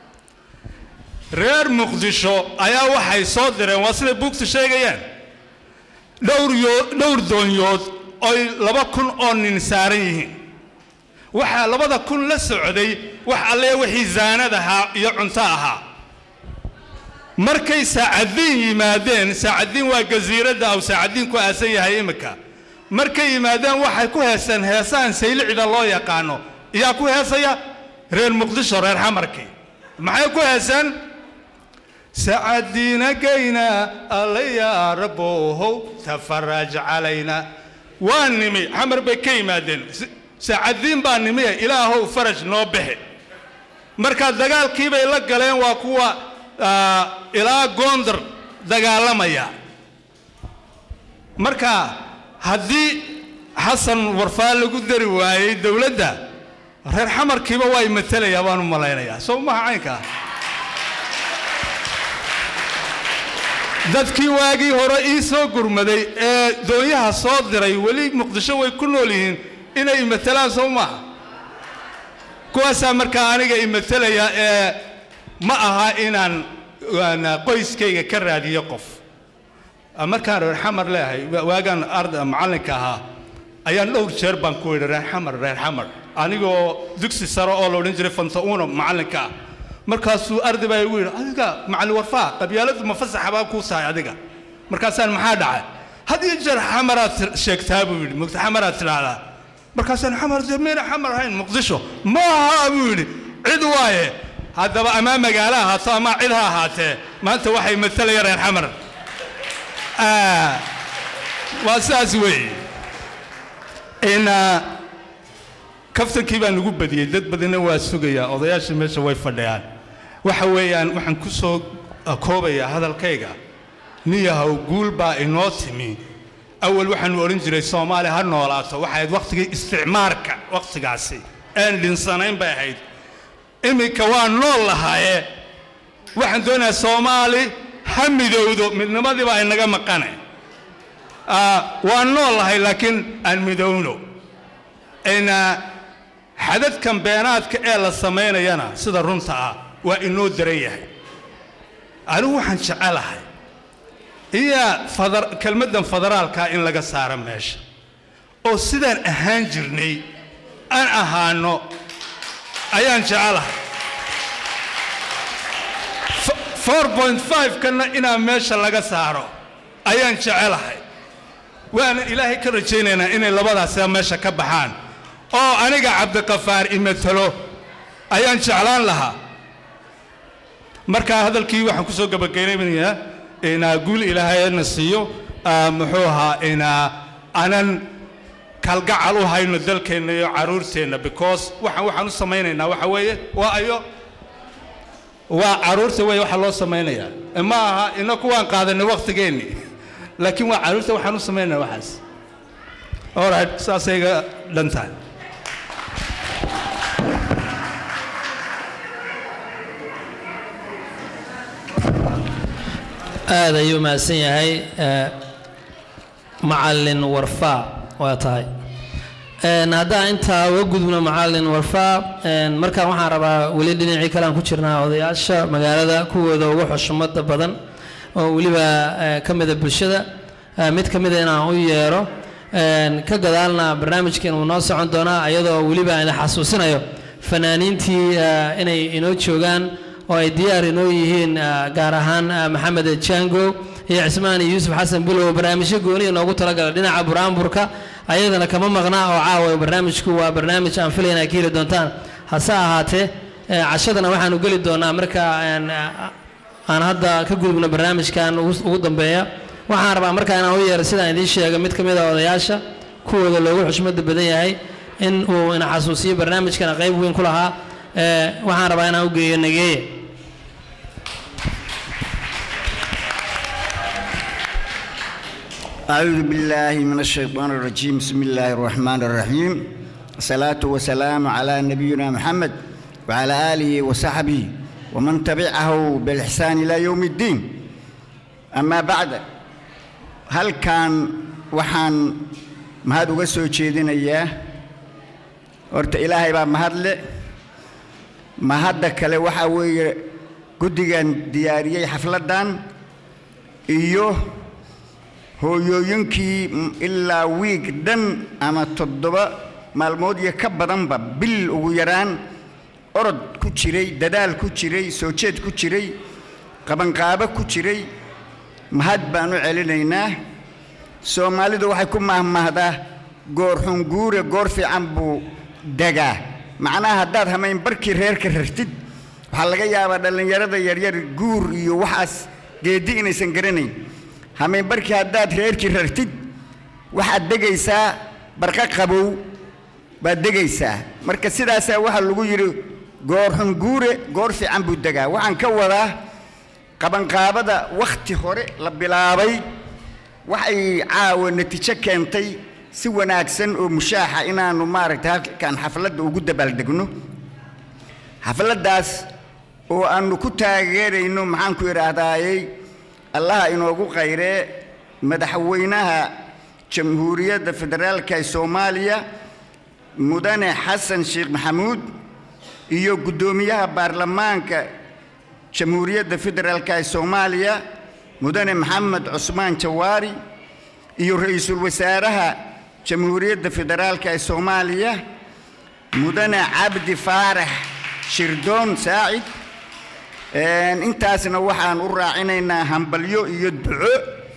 reer muqdisho ayaa waxay soo direen waa siday buugtu sheegayaan dhowr yo- dhowr doonyood oy laba kun oo nin saaran yihiin waxaa labada kun la socday wax alle wixii zaanad ahaa iyo cunto ahaa markay saacadiin yimaadeen saacadiin waa gasiiradda aw saacadiin ku aasan yahay imika markay yimaadeen waxay ku heeseen heesaan saylicida loo yaqaano yaa ku heesaya reer muqdisho reer xamarkii maxay ku heeseen saacadiina gayna alla yaa raboohow tafaraj calayna waa nimi xamar bay ka yimaadeen S- saacadiin baa nimiye ilaahow faraj noo bixi marka dagaalkii bay la galeen waa kuwa ah, ilaa goondar dagaalamaya marka haddii xasan warfaa lagu dari waayey dowladda reer xamarkiiba waa imatelayaa baan u malaynayaa soo maha caynka dadkii waagii hore ii soo gurmaday ee doonyaha soo diray weli muqdisho way ku nool yihiin inay imatelaan soo maaha kuwaasaa markaa aniga imatelaya ee ma aha inaan aan qoyskayga ka raadiyo qof markaan reer xamar leeyahay wa- waagaan arda macallinka ahaa ayaan dhowr jeer baan ku yidhi reer xamar reer xamar anigoo dugsi sare oo la odhan jiray fantauno macallinka ah markaasuu arday baa igu yidhi adiga macallin warfaa qabyaaladu ma fasaxa baa kuu tahay adiga markaasaan maxaa dhacay had iyo jeer xamaraad tir- sheegtaa buu yidhi mugta xamaraad tidhaahdaa markaasaan xamar dee miyna xamar ahayn muqdisho ma aha buu yidhi cid waaye haddaba ama magaalo ahaato ama cid ha ahaatee maanta waxay matalaya reer xamar Ah, waa sidaas weeye in ah, kaftankii baan ugu badiyey dad badanna waa sugayaa odayaashii meesha way fadhiyaan waxa weeyaan waxaan ku soo ah, koobayaa hadalkayga niyahow guul baa inoo timi awal waxaanu odhan jiray soomaaliya ha noolaato waxay ahayd wakhtigii isticmaarka wakhtigaasi aan dhinsanayn bay ahayd iminka waa nool lahaaye waxaan doonayaa soomaali ha midowdo midnimadii baa inaga maqane Ah, waa nool lahay laakiin aan midowno ina xadadkan beenaadka ee la samaynayana sida runta ah waa inoo daran yahay anigu waxaan jecelahay iya fadar kelmaddan federaalkaa in laga saaro meesha oo sidaan ahaan jirnay aan ahaano ayaan jecelahay 4.5 kana inaan meesha laga saaro ayaan jecelahay waana ilaahay ka rajaynaynaa inay labadaasba meesha ka baxaan oo aniga cabdiqafaar imatalo ayaan jeclaan lahaa marka hadalkii waxaan ku soo gabagabeynayaa inaa guul ilaahayna siiyo ah, muxuu ahaa inaa anan kalgacal u hayno dalkeenna iyo caruurteenna because waxaan waxaan u samaynaynaa waxa weeye waa ayo waa caruurta wey waxa loo samaynayaa E ma aha ina kuwaan qaadanay wakhtigeenni laakiin waa caruurta waxaan u samaynaynaa waxaas alright saasay iga dhan tahay aad ayuu mahadsan yahay eh, macallin warfaa waa tahay Een, haddaan intaa uga gudubno macallin warfaa een, markaan waxaan rabaa weli dhinacii kale aan ku jirnaa odayaasha magaalada kuwooda ugu xushmada badan oo weliba eh, ka mida bulshada eh, mid ka mida inaan u yeero een, ka gadaalna barnaamijkan uu noo socon doonaa iyadoo weliba idin xasuusinayo fanaaniintii eh, inay inoo joogaan oo ay diyaar inoo yihiin ah, gaar ahaan ah, maxamed jango iyo cismaan iyo yuusuf xasan bilow barnaamijyo gooniya noogu talagala dhinaca buraanburka ayadana kama maqnaa oo caawa barnaamijku waa barnaamij aan filaya inay ka heli doontaan hase ahaatee eh, cashadana waxaanu geli doonaa marka een, ah, aan hadda ka gudubno barnaamijkan ugu ugu dambeeya waxaan rabaa markaa inaan u yeero sidaan idiin sheegay mid ka mid a odayaasha kuwooda loogu xushmada badan yahay in uu ina xasuusiyo barnaamijkana qayb weyn ku lahaa eh, waxaan rabaa inaan u geeyo nageeye أعوذ بالله من الشيطان الرجيم بسم الله الرحمن الرحيم الصلاة والسلام على نبينا محمد وعلى آله وصحبه ومن تبعه بالإحسان إلى يوم الدين أما بعد هل كان وحان مهد وسو جيدنا إياه horta ilaahay baa mahadle mahadda kale waxaa weeye guddigan diyaariyey xafladdan iyo hooyooyinkii m- ilaa wiig dhan ama toddoba maalmood iyo ka badanba bil ugu yaraan orod ku jiray dadaal ku jiray soo jeed ku jiray qabanqaabo ku jiray mahad baan u celinaynaa soomaalidu waxay ku mahmahdaa goor xunguure goor fiican buu degaa macnaha haddaad hamayn barkii reerka rartid waxaa laga yaabaa dhallinyarada yaryar guur iyo waxaas geeddi inaysan garanayn hamayn barkii haddaad reerkii rartid waxaad degaysaa barqa qabow baad degaysaa marka sidaasaa waxaa lagu yidhi goor xunguure goor fiican buu degaa waxaan ka wadaa qabanqaabada wakhti hore la bilaabay waxay caawa natiijo keentay si wanaagsan oo mushaaxa inaannu maaragtay halkan xafladda ugu dabaaldegno xafladdaas oo aannu ku taageerayno maxaan ku idhaahdaayey allaha inoogu qayree madaxweynaha jamhuuriyadda federaalka ee soomaaliya mudane xasan sheekh maxamuud iyo guddoomiyaha baarlamaanka jamhuuriyadda federaalka ee soomaaliya mudane maxamed cusmaan jawaari iyo ra-iisul wasaaraha jamhuuriyadda federaalka ee soomaaliya mudane cabdi faarax shirdoon saacid Een, intaasna waxaan u raacinaynaa hambalyo iyo duco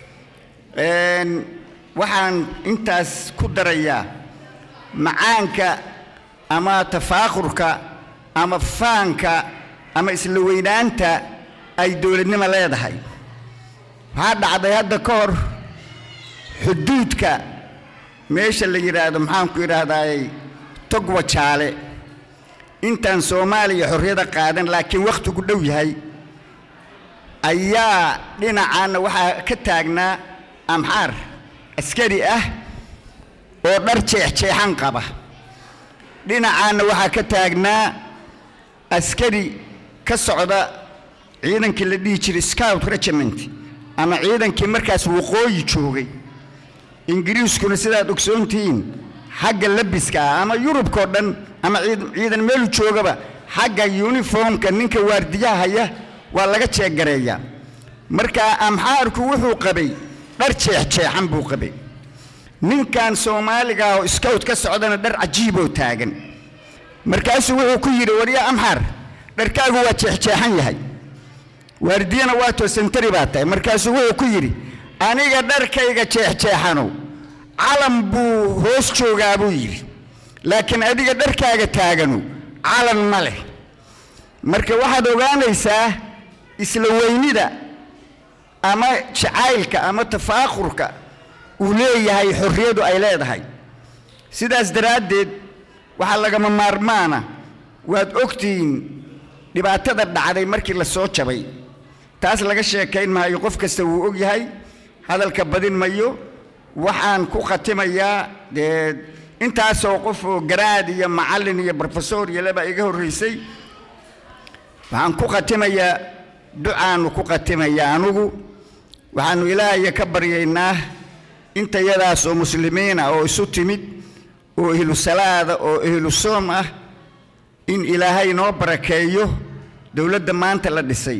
Een, waxaan intaas ku darayaa macaanka ama tafaakurka ama faanka ama isla weynaanta ay dowladnimo leedahay waxaa dhacday hadda ka hor xuduudka meesha la yidhaahdo maxaan ku idhaahdaayey togwa jaale intaan soomaaliya xorriyada qaadan laakiin wakhtigu dhow yahay ayaa dhinacaana waxaa ka taagnaa amxaar askari ah oo dhar jeexjeexan qaba dhinacaana waxaa ka taagnaa askari ka socda ciidankii la dhihi jiray scout regiment ama ciidankii markaas waqooyi joogay ingiriiskuna sidaad ogsoontihiin xagga labiska ah ama yurubkao dhan ama ciid- ciidan meelu joogaba xagga yuniformka ninka waardiyaha haya waa laga jeeggareeyaa marka amxaarku wuxuu qabay dhar jeexjeexan buu qabay ninkan soomaaliga ah oo scout ka socdana dhar cajiiboo taagan markaasuu wuxuu ku yidhi warya amxaar dharkaagu waa jeexjeexan yahay waardiyana waa toosantari baa tahay markaasuu wuxuu ku yidhi aniga dharkayga jeexjeexanow calan buu hoos joogaa buu yidhi laakiin adiga dharkaaga taaganu calan ma leh marka waxaad ogaanaysaa isla weynida ama jacaylka ama tafaakurka uu leeyahay xorriyadu ay leedahay sidaas daraaddeed waxaa lagama maarmaana waad ogtihiin dhibaatada dhacday markii la soo jabay taas laga sheekayn maayo qof kasta wuu og yahay hadalka badin mayo waxaan ku khatimayaa dee intaasoo qof oo garaad iyo macallin iyo brofesor iyo leba iga horraysay waxaan ku khatimayaa ducaannu ku khatimayaa anugu waxaannu ilaahaya ka baryaynaa intayadaas oo muslimiina oo isu timid oo ehlu salaada oo ehlu soom ah in ilaahay noo barakeeyo dowladda maanta la dhisay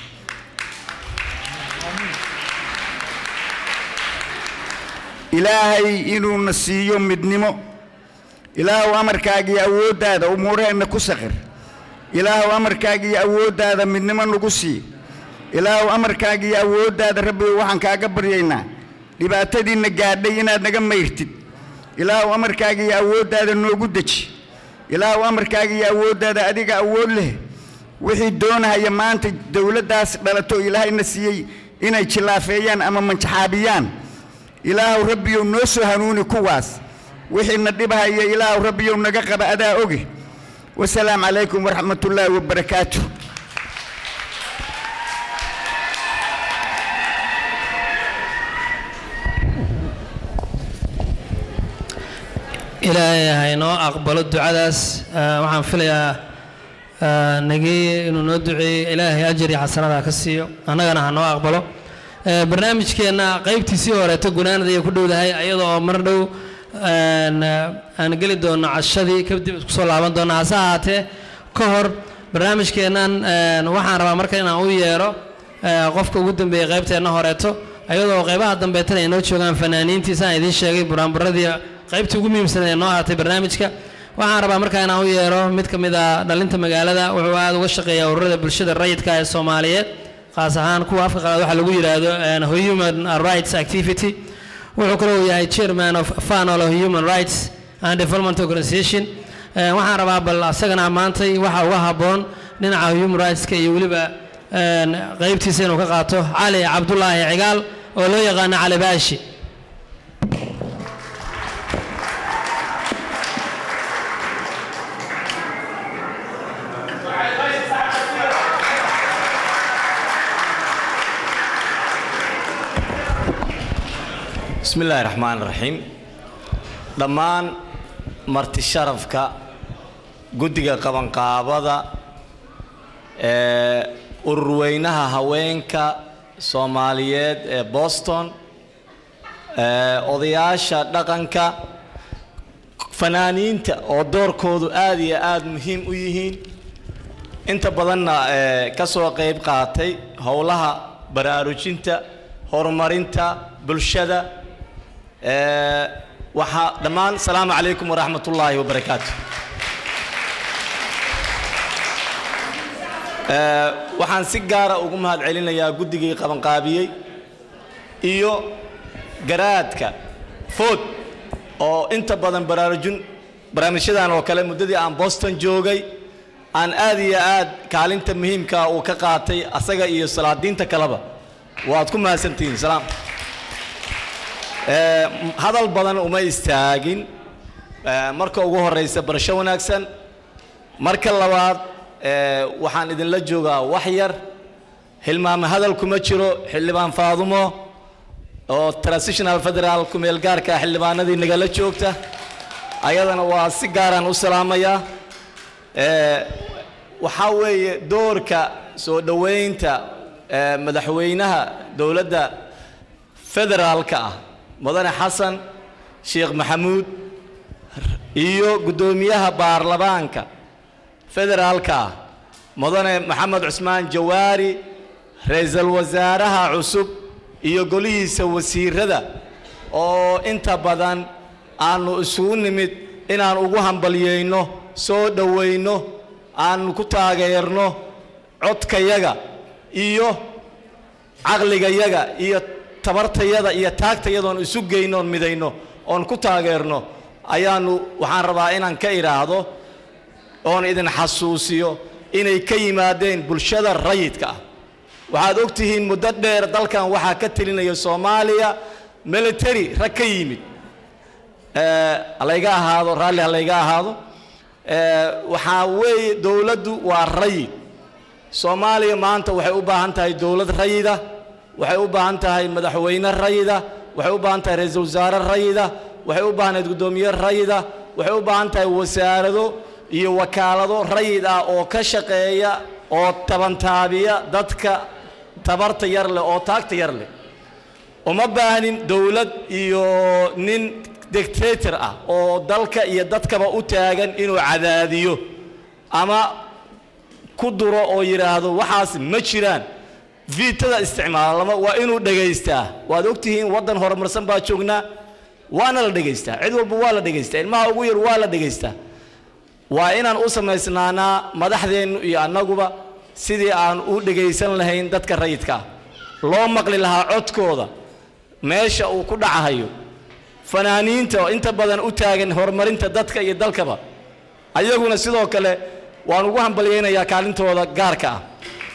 ilaahay inuuna siiyo midnimo ilaahuw amarkaaga iyo awooddaada umuuraheenna ku saqir ilaahuw amarkaaga iyo awooddaada midnimo nagu sii ilaahuw amarkaaga iyo awooddaada rabbigow waxaan kaaga baryaynaa dhibaatadiinna gaadhay inaad naga mayrtid ilaahuw amarkaaga iyo awooddaada noogu deji ilaahuw amarkaaga iyo awooddaada adiga awood leh wixii doonahaya maanta dowladdaas dhalato ilaahayna siiyey inay jillaafeeyaan ama manjaxaabiyaan ilaahuw rabbiyow noo soo hanuuni kuwaas wixiina dhibahaya ilaahuw rabbiyow naga qaba adaa oge wasalaamu calaykum waraxmat ullaahi wabarakaatu ilaahay ha inoo aqbalo ducadaas Ah, waxaan filayaa ah, nagii inuu noo duceeyey ilaahay ajar iyo xasanada ha ka siiyo annagana ha noo aqbalo Eh, barnaamijkeenna qaybtiisii horeeto gunaanada ayay ku dhowdahay iyadoo oo mar dhow aan, ah, aan geli doono cashadii kadib isku soo laaban doono hase ahaatee ka hor barnaamijkeennan een, waxaan rabaa marka inaan u yeero eh, qofka ugu dambeeyey qaybteenna horeeto iyadoo qaybaha dambeetana ay noo joogaan fanaaniintii saan idiin sheegay buraanburadii qaybtii ugu muhiimsan ee noo ahaatay barnaamijka waxaan rabaa markaa inaan u yeero mid ka mid a dhalinta magaalada wuxuu aada uga shaqeeyaa ururada bulshada rayidka ee soomaaliyeed qaas ahaan kuwa afka qalaad waxaa lagu yidhaahdo een, human rights activity wuxuu kaloo yahay chairman of fanol human rights and development organization Een, waxaan rabaa bal asagana maantay waxa uga habboon dhinaca human rightska iyo weliba een, qaybtiisa inuu ka qaato cali cabdulaahi cigaal oo loo yaqaano cali baashi bismi illaahi raxmaan raxiim dhammaan marti sharafka guddiga qabanqaabada ee ururweynaha haweenka soomaaliyeed ee boston ee odayaasha dhaqanka fanaaniinta oo doorkoodu aad iyo aad muhiim u yihiin inta badanna ee ka soo qayb qaatay howlaha baraarujinta horumarinta bulshada ee waxaa dhammaan asalaamu calaykum waraxmat ullaahi wabarakaatu Ee, waxaan si gaara ugu mahad celinayaa guddigii qabanqaabiyey iyo garaadka food oo inta badan baraarujin barnaamijyadan oo kale muddadii aan boston joogay aan aad iyo aad kaalinta muhiimka uu ka qaatay asaga iyo salaadiinta kaleba waad ku mahadsantihiin salaam Ee, hadal badan uma istaagin Ee, marka ugu horeysa barasho wanaagsan marka labaad ee, waxaan idinla joogaa wax yar hilmaame hadal kuma jiro xildhibaan faadumo oo transitional federal kumeel gaarka xildhibaanadii nagala joogta ayadana waa si gaaraan u salaamayaa Ee, waxaa weeye doorka soo dhoweynta ee, madaxweynaha dowladda federaalka ah mudane xasan sheekh maxamuud iyo guddoomiyaha baarlamaanka federaalka ah mudane maxamed cusmaan jawaari ra-iisul wasaaraha cusub iyo golihiisa wasiirada oo inta badan aanu isugu nimid inaan ugu hambalyeyno soo dhoweyno aanu ku taageerno codkayaga iyo caqligayaga iyo tabartayada iyo taagtayadoon isu geyno oon midayno oon ku taageerno ayaanu waxaan rabaa inaan ka idhaahdo oon idin xasuusiyo inay ka yimaadeen bulshada rayidka ah waxaad og tihiin muddo dheer dalkan waxaa ka telinaya soomaaliya military rag ka yimid Eh, halayga ahaado raalli halayga ahaado Eh, waxaa weeye dowladdu waa rayid soomaaliya maanta waxay u baahan tahay dowlad rayida waxay u baahan tahay madaxweyne rayida waxay u baahan tahay ra-iisul wasaare rayida waxay u baahnayd guddoomiye rayida waxay u baahan tahay wasaarado iyo wakaalado rayid ah oo ka shaqeeya oo tabantaabiya dadka tabarta yar leh oo taagta yar leh uma baahnin dowlad iyo nin dictator ah oo dalka iyo dadkaba u taagan inuu cadaadiyo ama ku duro oo yidhaahdo waxaas ma jiraan viitada isticmaala lama waa inuu dhegaystaa waad ogtihiin waddan horumarsan baa joognaa waana la dhegaystaa cid walba waa la dhegaystaa ilmaha ugu yar waa la dhegaystaa waa inaan u samaysnaanaa madaxdeennu iyo annaguba sidii aan u dhegaysan lahayn dadka rayidka ah loo maqli lahaa codkooda meesha uu ku dhacahayo fanaaniinta oo inta badan u taagan horumarinta dadka iyo dalkaba ayaguna sidoo kale waan ugu hambalyaynayaa kaalintooda gaarka ah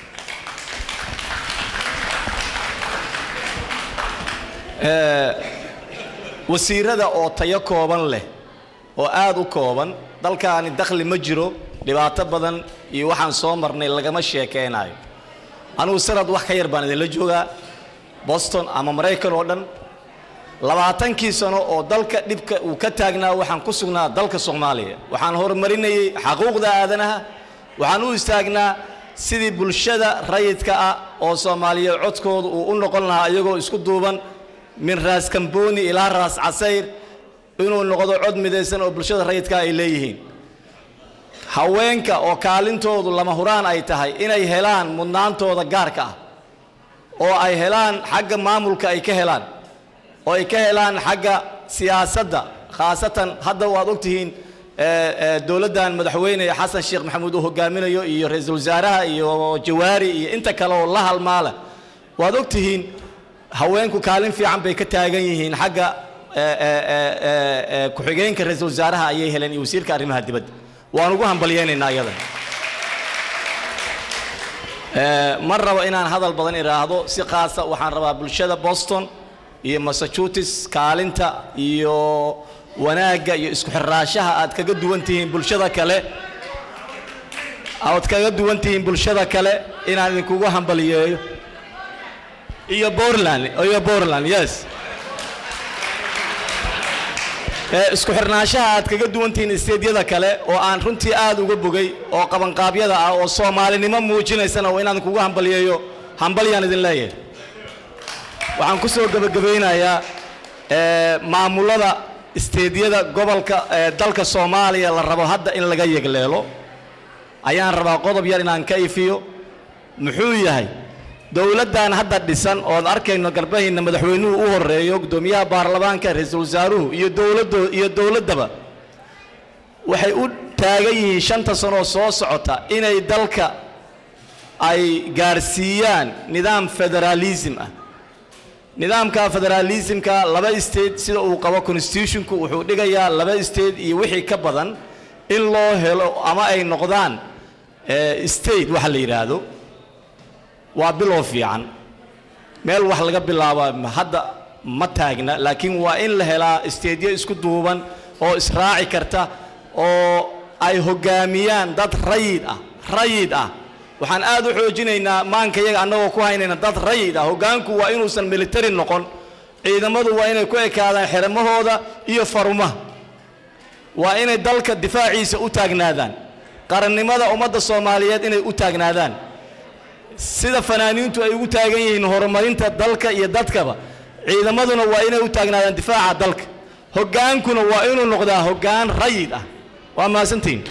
Ee, wasiirada oo tayo kooban leh oo aad u kooban dalkaani dakhli ma jiro dhibaato badan iyo waxaan soo marnay lagama sheekeynayo anugu sanad wax ka yar baan idinla joogaa boston ama maraykan oo dhan labaatankii sano oo dalka dhibka uu ka taagnaa waxaan ku sugnaa dalka soomaaliya waxaan horumarinayay xaquuqda aadanaha waxaan u istaagnaa sidii bulshada rayidka ah oo soomaaliyeed codkooda uu u noqon lahaa iyagoo isku duuban min raas kambooni ilaa raas casayr inuu noqdo cod midaysan oo bulshada rayidka ay leeyihiin haweenka oo kaalintoodu lama huraan ay tahay inay helaan mudnaantooda gaarka ah oo ay helaan xagga maamulka ay ka helaan oo ay ka helaan xagga siyaasadda khaasatan hadda waad ogtihiin dowladdan madaxweyne xasan sheekh maxamuud uu hogaaminayo iyo ra-iisul wasaaraha iyo jawaari iyo inta kale oo la halmaala waad ogtihiin haweenku kaalin fiican bay ka taagan yihiin xagga ku-xigeenka ra-iisul wasaaraha ayay heleen iyo wasiirka arrimaha dibadda waan ugu hambalyeynaynaa iyadan ma rabo inaan hadal badan idhaahdo si khaasa waxaan rabaa bulshada boston iyo massachusetts kaalinta iyo wanaagga iyo isku xiraashaha aad kaga duwan tihiin bulshada kale aad kaga duwan tihiin bulshada kale inaan idinkugu hambaliyeeyo iyo bortland iyo bortland yes isku xirnaanshaha aad kaga duwan tihiin isteedyada kale oo aan runtii aad uga bogay oo qabanqaabyada ah oo soomaalinimo muujinaysana waa inaan kugu hambaliyeeyo hambalyaan idin leeyahay waxaan ku soo gebagabaynayaa maamulada isteedyada gobolka dalka soomaaliya la rabo hadda in laga yegleelo ayaan rabaa qodob yar inaan ka ifiyo muxuu yahay dowladdan hadda dhisan ood arkayno garbahayna madaxweynuhu u horeeyo guddoomiyaha baarlamaanka ra-iisul wasaaruhu iyo dowladdo iyo dowladdaba waxay u taagan yihiin shanta sanoo soo socota inay dalka ay gaarsiiyaan nidaam federaalism ah nidaamka federaalismka laba state sida uu qabo constitutionku wuxuu dhigayaa laba state iyo wixii ka badan in loo helo ama ay noqdaan state waxa la yidhaahdo waa bilow fiican meel wax laga bilaaba hadda ma taagna laakiin waa in la helaa isteedyo isku duuban oo israaci karta oo ay hoggaamiyaan dad rayid ah rayid ah waxaan aad u xoojinaynaa maanka yaga annagoo ku haynayna dad rayid ah hoggaanku waa inuusan militari noqon ciidamadu waa inay ku ekaadaan xeramahooda iyo farumaha waa inay dalka difaaciisa u taagnaadaan qarannimada ummadda soomaaliyeed inay u taagnaadaan sida fanaaniintu ay ugu taagan yihiin horumarinta dalka iyo dadkaba ciidamaduna waa inay u taagnaadaan difaaca dalka hoggaankuna waa inuu noqdaa hoggaan rayid ah waa mahadsantihiin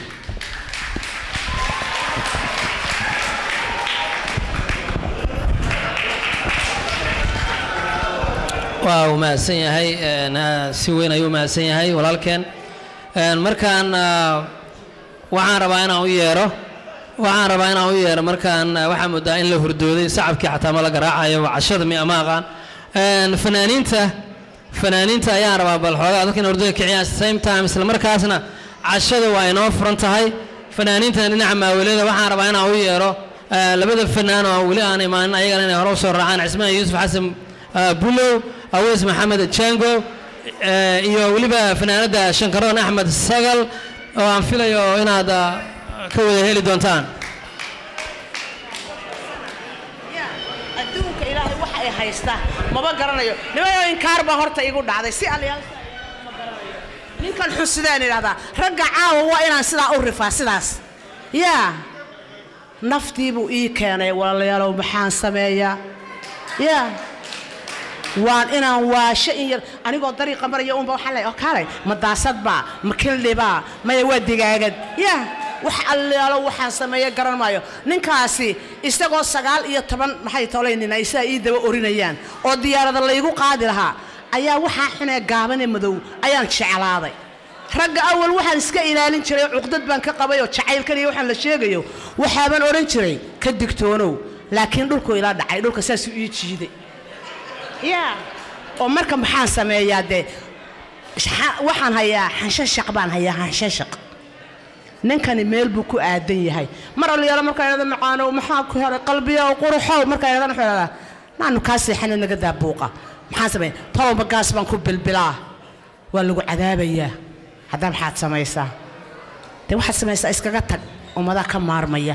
waa uu mahadsan yahay si weyn ayuu mahadsan yahay walaalkeen markaan waxaan rabaa inaan u yeero waxaan rabaa inaan u yeero markaan waxaa moodaa in la hurdooday sacabkii xataa ma la garaacayo waa cashada mi ama aqaan fanaaniinta fanaaniinta ayaan rabaa bal xoogaa dadka in hurdada kiciyaan same time isla markaasna cashada waa inoo furan tahay fanaaniintana dhinaca maawelada waxaan rabaa inaan u yeero labada fanaan oo weli aan imaanin ayagana inay hore usoo raacaan cismaan yuusuf xasan bulow aweys maxamed jango iyo weliba fanaanadda shankaroon axmed sagal oo aan filayo inaad ka wada heli doontaan adduunka ilaahay wax ay haystaa maba garanayo nimayo inkaar baa horta igu dhacday si alyaal ma garanayo ninkan xusidaan idhahdaa ragga caawa waa inaan sidaa u rifaa sidaas yaa naftii buu ii keenay walaalayaalow maxaan sameeyaa yaa waan inaan waasho in yar anigoo dariiqa maraya unba waxaan leeyahay oo kaalay ma daasadbaa ma kildhibaa maya waa digaagad yaa wax allaalo waxaan sameeya garan maayo ninkaasi isagoo sagaal iyo toban maxay tolaynina isaa ii daba orinayaan oo diyaarada laygu qaadi lahaa ayaa waxaa xunee gaabane madow ayaan jeclaaday ragga awal waxaan iska ilaalin jiray cuqdad baan ka qabay oo jacaylkan iyo waxaan la sheegayo waxaabaan odhan jiray ka digtoonow laakiin dhulku ila dhacay dhulka saasuu ii jiiday yaa oo marka maxaan sameeyaa dee waxaan hayaa xanshashaq baan hayaa xanshashaq ninkani meel buu ku aadan yahay mar alyaalo markaa idhahda macaanow maxaa ku helay qalbiyow quruxow markaa idhahdan wuxuu idhahdaa naanu kaa seexana naga daa buuqa maxaan sameeya tolowba gaas baan ku bilbilaa waa lagu cadaabayaa haddaa maxaad samaysaa dee waxaad samaysaa iskaga tag ummadaa ka maarmaya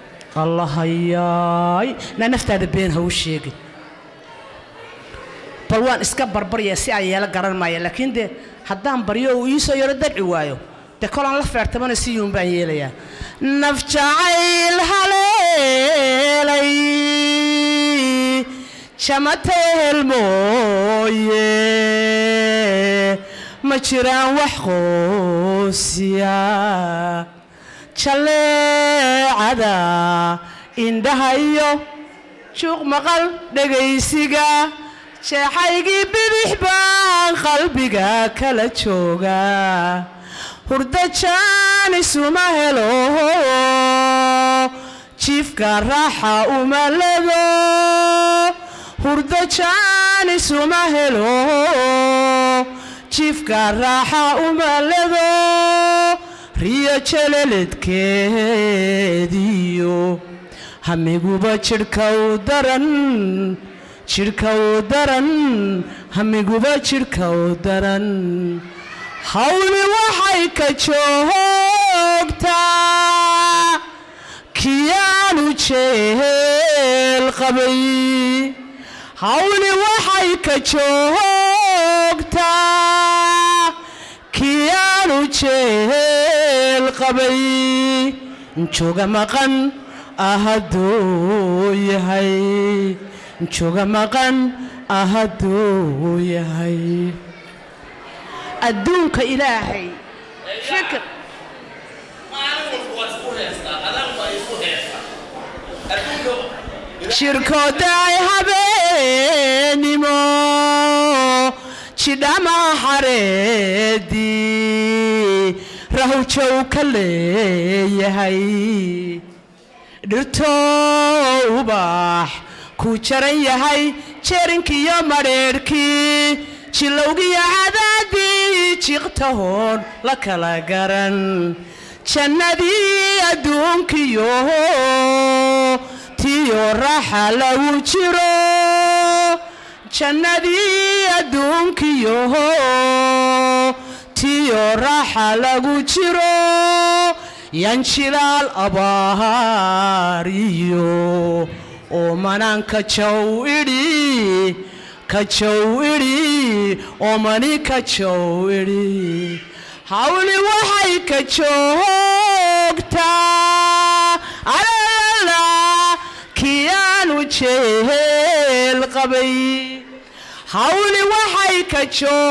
allahayaay naa naftaada been ha u sheegin bal bal waan iska barbarya si aan yeelo garan maaya laakiin dee haddaan baryo uu iisoo yaro darci waayo dee kolaan la feertamana si yuun baan yeelayaa naf jacayl haleelay jamateel mooye ma jiraan wax qoosiya jaleecada indhaha iyo juuq maqal dhegaysiga jeexaygii bidix baan qalbiga kala jooga hurdo jaanisuma helo jiifka raaxa uma ledo hurdo jaanisuma helo jiifka raaxa uma ledo riyo jeleledkeediyo hamiguba jidhka u daran jidhka u daran hamiguba jidhka u daran hawli waxay ka joogtaa kiyaanu jeel qabay hawli waxay ka joogtaa kiyaanu jeel qabay jooga maqan ahaduu yahay jooga maqan ahaduu yahay adduunka ilaahay fikr shirkoodaay habeenimo jidhama xareedii rahwjow ka leeyahay dhirtoo ubaax ku jaran yahay jeerinkiiyo madheerhkii jilowgiyo cadaadii jiqtahoon la kala garan jannadii adduunkiyo tiyo raaxa lagu jiro jannadii adduunkiyo tiyo raaxa lagu jiro yanjilaal abaariyo oo manaanka jow idhi ka jow idhi oo mani ka jow idhi hawli waxay ka joogtaa alala kiyaanu jeel qabay hawli waxay ka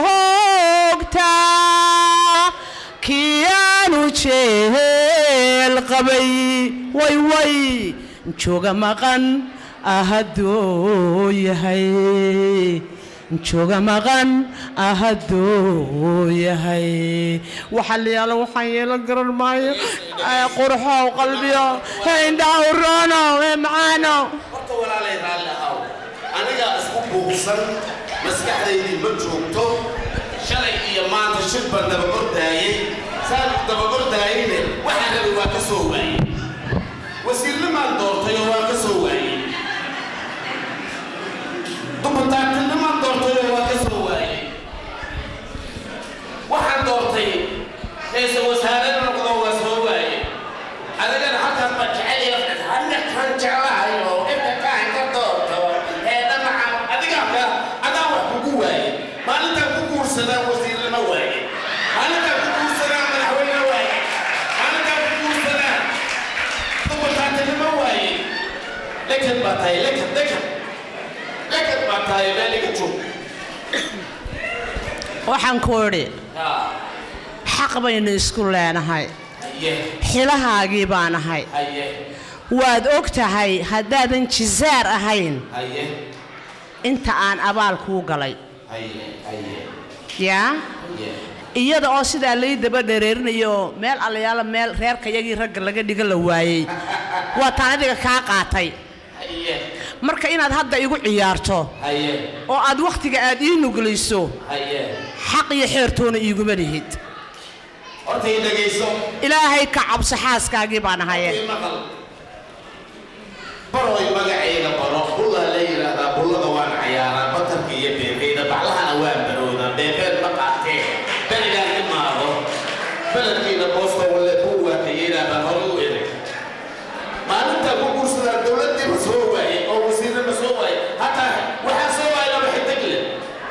joogtaa kiyaanu jeel qabay way way jooga maqan ahaduu yahay jooga maqan ahaduu yahay waxa la yaala waxaan yeelan garan maayo qurxow qalbiyo indhaha uroono macaano horta walaalay raalli ahaw anigaa isku buuqsan maskaxdaydii ma joogto shalay iyo maanta shir baan dabakordaayey saan dabakordaayeyne waxaan rabay waa ka soo waayey wasiirnimaan doortayoo waa ka soo waayey dubataagtinimaan doortayoo waa ka soo waayey waxaan doortay ra'iisul wasaare noqdo waa soo waayey adigana halkaas baa jecel anakan jeclahay oo ibkakaan ka doorto ee dhamaca adigaa ka adaa wax kugu waaye maalintaan ku guursadaan wasiirnimo waaye maalintaan ku guursadaan madaxweyne waaye maalintaan ku guursadaan dubataagtinimo waaye lekad baa tahay lekad lekad lekad baa tahay meel iga joog waxaan ku idhi xaq baynu isku leenahay xilahaagii baan ahay waad og tahay haddaadan jisaar ahayn inta aan abaal kuu galay yaa iyada oo sidaa lay daba dhereerinayo meel allayaala meel reerkayagii ragga laga dhiga la waayey waa taan adiga kaa qaatay marka inaad hadda igu ciyaarto oo aad wakhtiga aad ii nuglayso xaq iyo xeertoona iiguma lihid horta i dhegayso ilaahay ka cabso xaaskaagii baan ahaye baroy magacayga baro bullaa la yidhaahdaa bullada waan cayaaraa batarka iyo beebeyda baclahana waan baroodaa beebeed ma qaatee berigaan imaado beledkiina boosta walle buu waakayeynaa baan hore u eray maalintaa ku guursadaa dowladdiiba soo waayey oo wasiirnima soo waayey hataa waxaa soo waayay laba xidig leh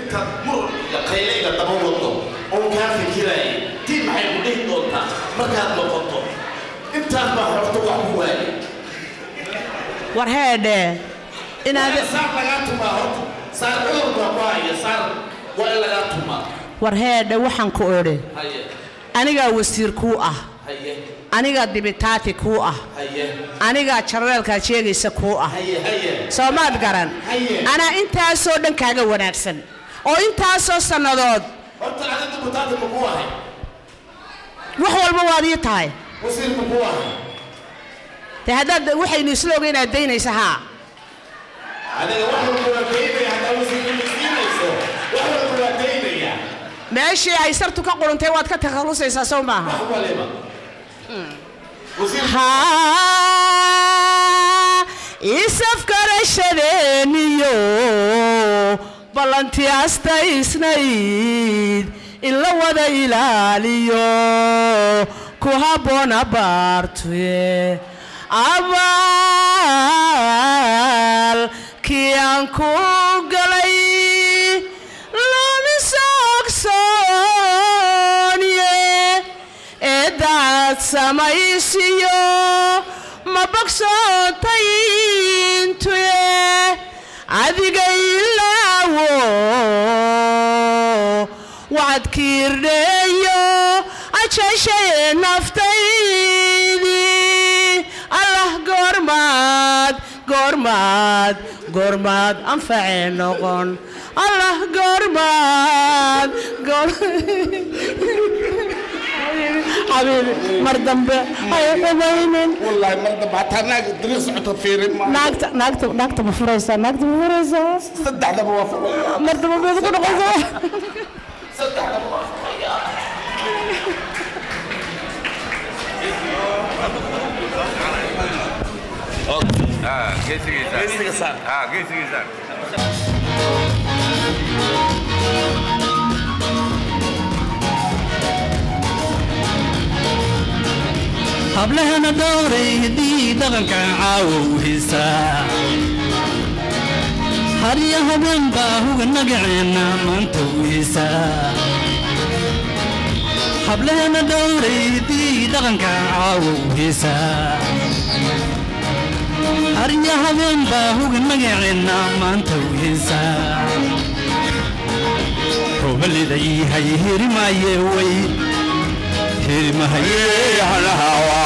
intaad murug iyo qaylayga daba wado oo kaa fikiraya tii maxay ku dhihi doontaa markaad noqoto intaas baa horta wax ku waayay war heedhe inaad saar lagaa tumaa horta saar cudur baa ku haya saar waa in lagaa tumaa war heedhe waxaan ku odhe haye anigaa wasiir kuu ah haye anigaa dibitaati kuu ah haye anigaa jarreelkaad sheegaysa kuu ah haye haye soo maad garan Haye. anaa intaasoo dhan kaaga wanaagsan oo intaasoo sannadood horta adinta butaata ma ku ahay wax walba waad ii tahay wasiir ma ku ahay dee haddaad waxaynu isla oga inaad daynaysa haa adiga wax walba waa daynaya haddaa wasiirka siinayso wax walba waa daynaya meeshii ay sartu ka quruntay waad ka takhallusaysaa soo maaha wax waliba haa isafgarashadeeniyo ballantii astaysnayd in la wada ilaaliyo ku habboon abaartuye abaal kii aan ku galay lama soogsooniye eedaad samaysiyo ma bogsootayntuye adiga ilaawo wacad kiirdheeyo ajashaye naftaydii allah goormaad goormaad goormaad anfacee noqon allah goormaad goor xabiibi mar dambe hay xumaynin wallaahi mar dambe hataa naag dariiq socoto fiirin ma naagta naagta naagta ma furaysaa naagta ma furaysaa saddexdaba waa furaya mar dambe beed ku noqonsaa saddexdaba waa furaya geesiga saar hablahana dhowray hiddii dhaqankan caawow hiisaa hariya habeen baa huga nagaceenna maanta u hiisaa hablahana dhowray hiddii dhaqankan caawow hiisaa hariya habeen baa huga nagaceenna maanta u hiisaa hobaliday hay hirimaaye way hirimahaye hanahawa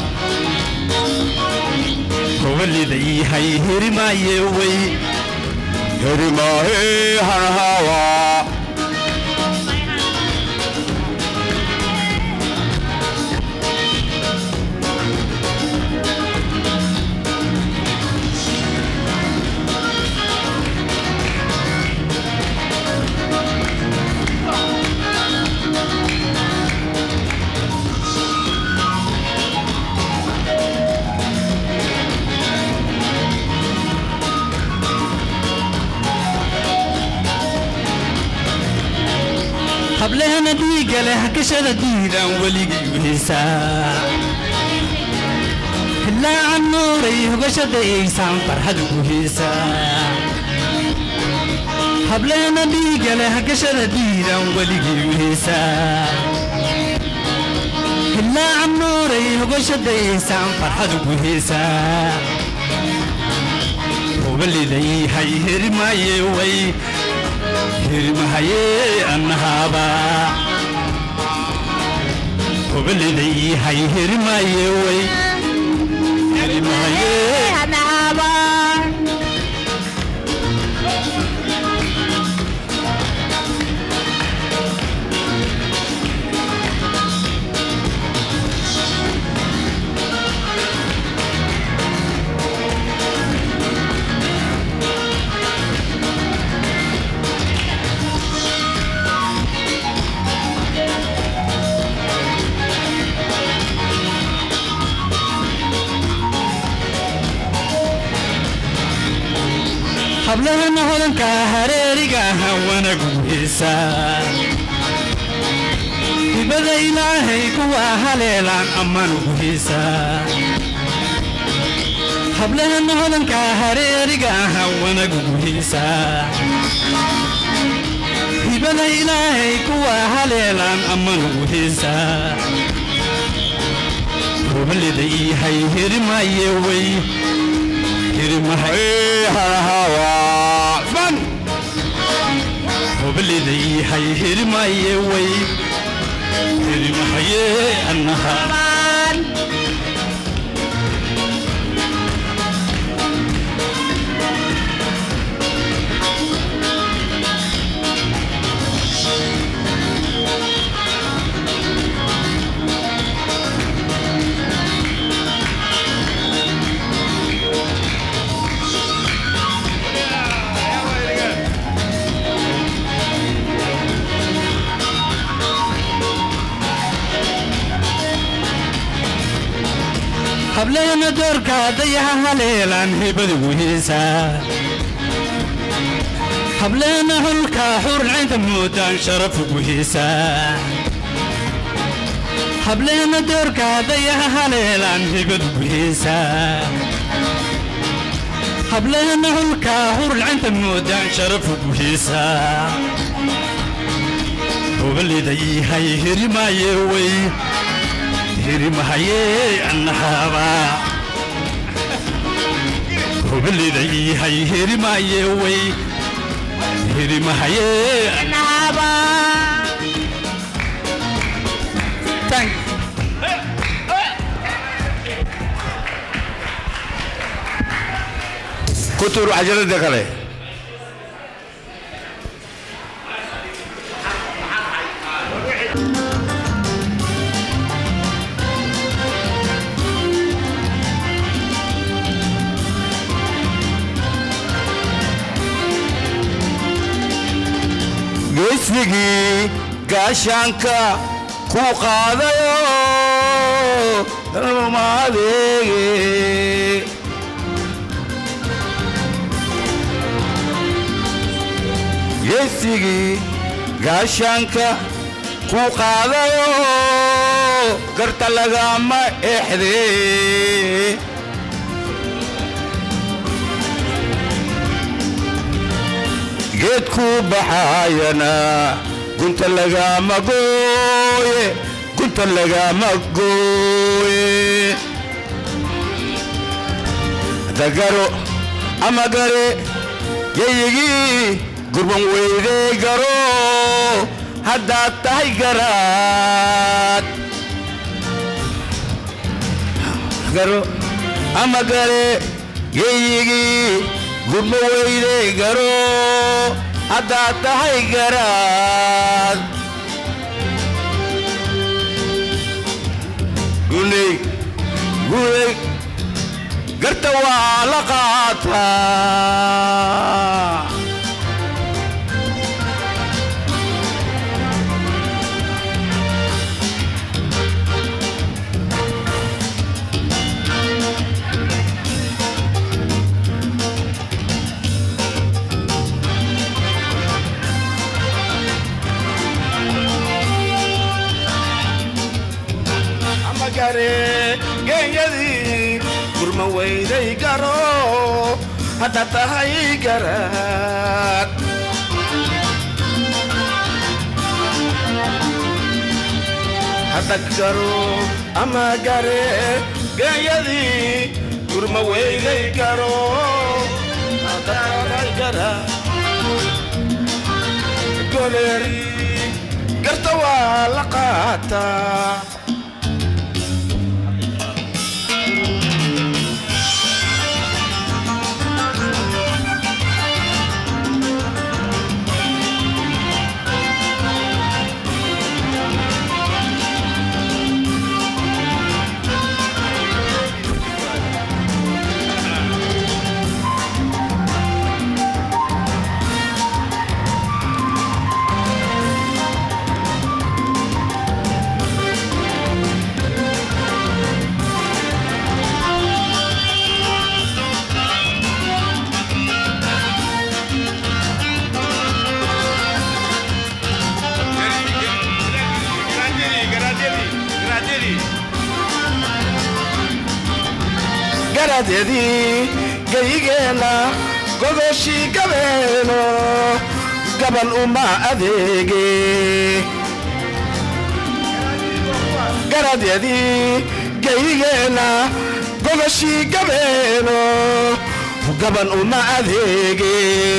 hobaliday hay hirimaaye way hirimahe hanahawa hablehana dhiigga leh hakashada diidaan weligii u hiisaa hilaacan nuuray hogashada eeysaan farxad ugu hiisaa hablehana dhiigga leh hakashada diidaan weligii u hiisaa hilaacan nuuray hogashada eeysaan farxad ugu hiisaa hubaliday hay hirimaaye way hirmahaye annahaaba hubaliday hay hirmaaye way hirmahaye hablahana hodanka hareeriga aha wanagu hiisaa hibada ilaahay kuwa haleelaan ammaan ugu hiisaa hablahana hodanka hareeriga aha wanagugu hiisaa hibada ilaahay kuwa haleelaan ammaan ugu heesaa hubalida iyahay herimaye wey herimahawan hubalida iyahay herimaye wey herimahaye annaha hableena doorka dayaha haleelaan hibada guhiisaa hableena hulka xurcaynta moodaan sharafu guhiisaa hableena doorka dayaha haleelaan hibada guhiisaa hableena hulka xurcaynta moodaan sharafu guhiisaa hubalida ihay hirimaaye wey hirimahaye annahaba hubalida ihay hirimaye wey hirimahaye annahaba ku tuur cajalada kale geesnigii gaashaanka ku qaadayo dalma adeege geesigii gaashaanka ku qaadayo garta lagama exde geedku baxaayana gunta lagama gooye gunta lagama gooye dagaro ama gare yayigii gurban weydey garo haddaad tahay garaad garo ama gare yayigii gurma weydey garo haddaad tahay garaad guney guney garta waa la qaataa gare geeyadii gurma weyday garo hadda tahay garaad hadda garo ama gare geeyadii gurma weyday garo hadda tahay garaad goleer garta waa la qaataa garadyadii gayigeenna godoshii gabeeno gaban uma adeege garadyadii gayigeenna gogoshii gabeeno gaban uma adeege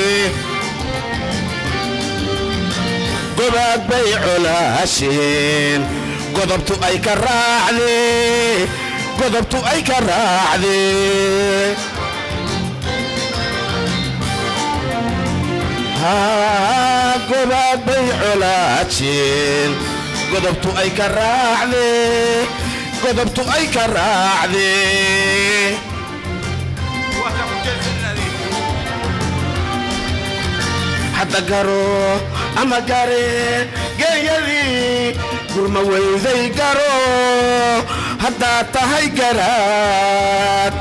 gobaad bay colaasheen godobtu ay ka raacdee godobtu ay ka raacdee haa gobaad bay colaasheen godobtu ay ka raacdee godobtu ay ka raacdee hadda garo ama gare geeyadii gurma weyday garo haddaad tahay garaad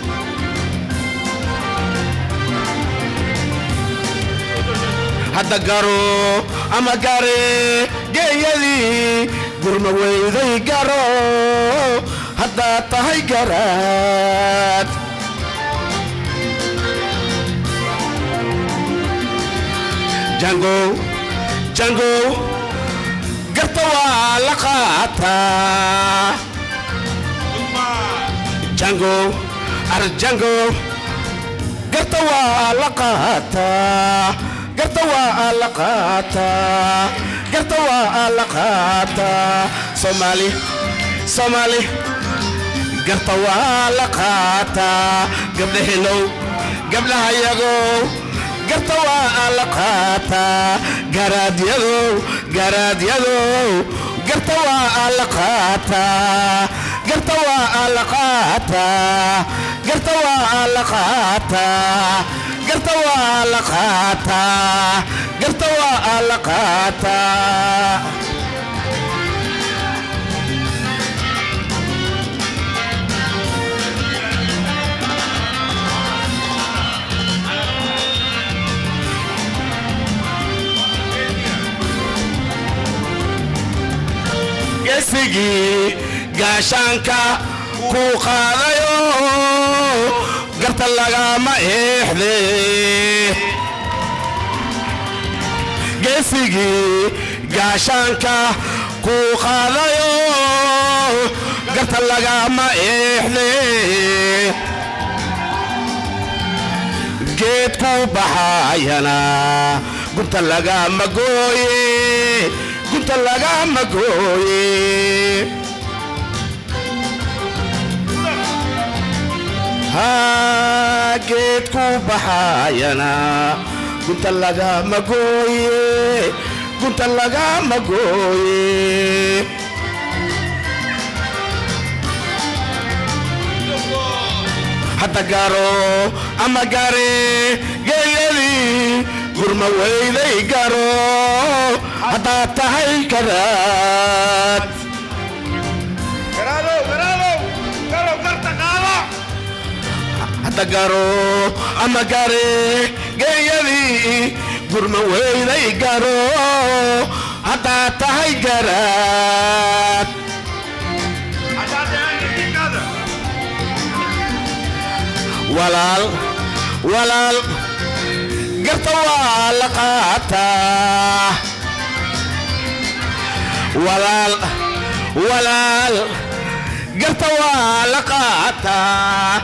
hadda garo ama gare geeyadii gurma weyday garo haddaad tahay garaad jangow jangow garta waa la qaataa jangow ar jangow garta waa la qaataa garta waa la qaataa garta waa la qaataa soomaali soomaali garta waa la qaataa gabdhaheenow gabdhahayagow garta waa la qaataa garaadyado garaadyado garta waa la qaataa garta waa la qaataa garta waa la qaataa garta waa la qaataa garta waa la qaataa gesigii gaashaanka ku qaadayo garta lagama eexde geesigii gaashaanka ku qaadayo garta lagama eexde geed ku baxayana gunta lagama gooye gunta lagama gooye haa geed ku baxayana gunta lagama gooye gunta lagama gooye hadda garo ama gare geeyadii gurma weyday garo haddaad tahay karaad hadda garo ama gare geeyadii gurma weyday garo haddaad tahay garaad walaal walaal garta waa la qaataa walaal walaal garta waa la qaataa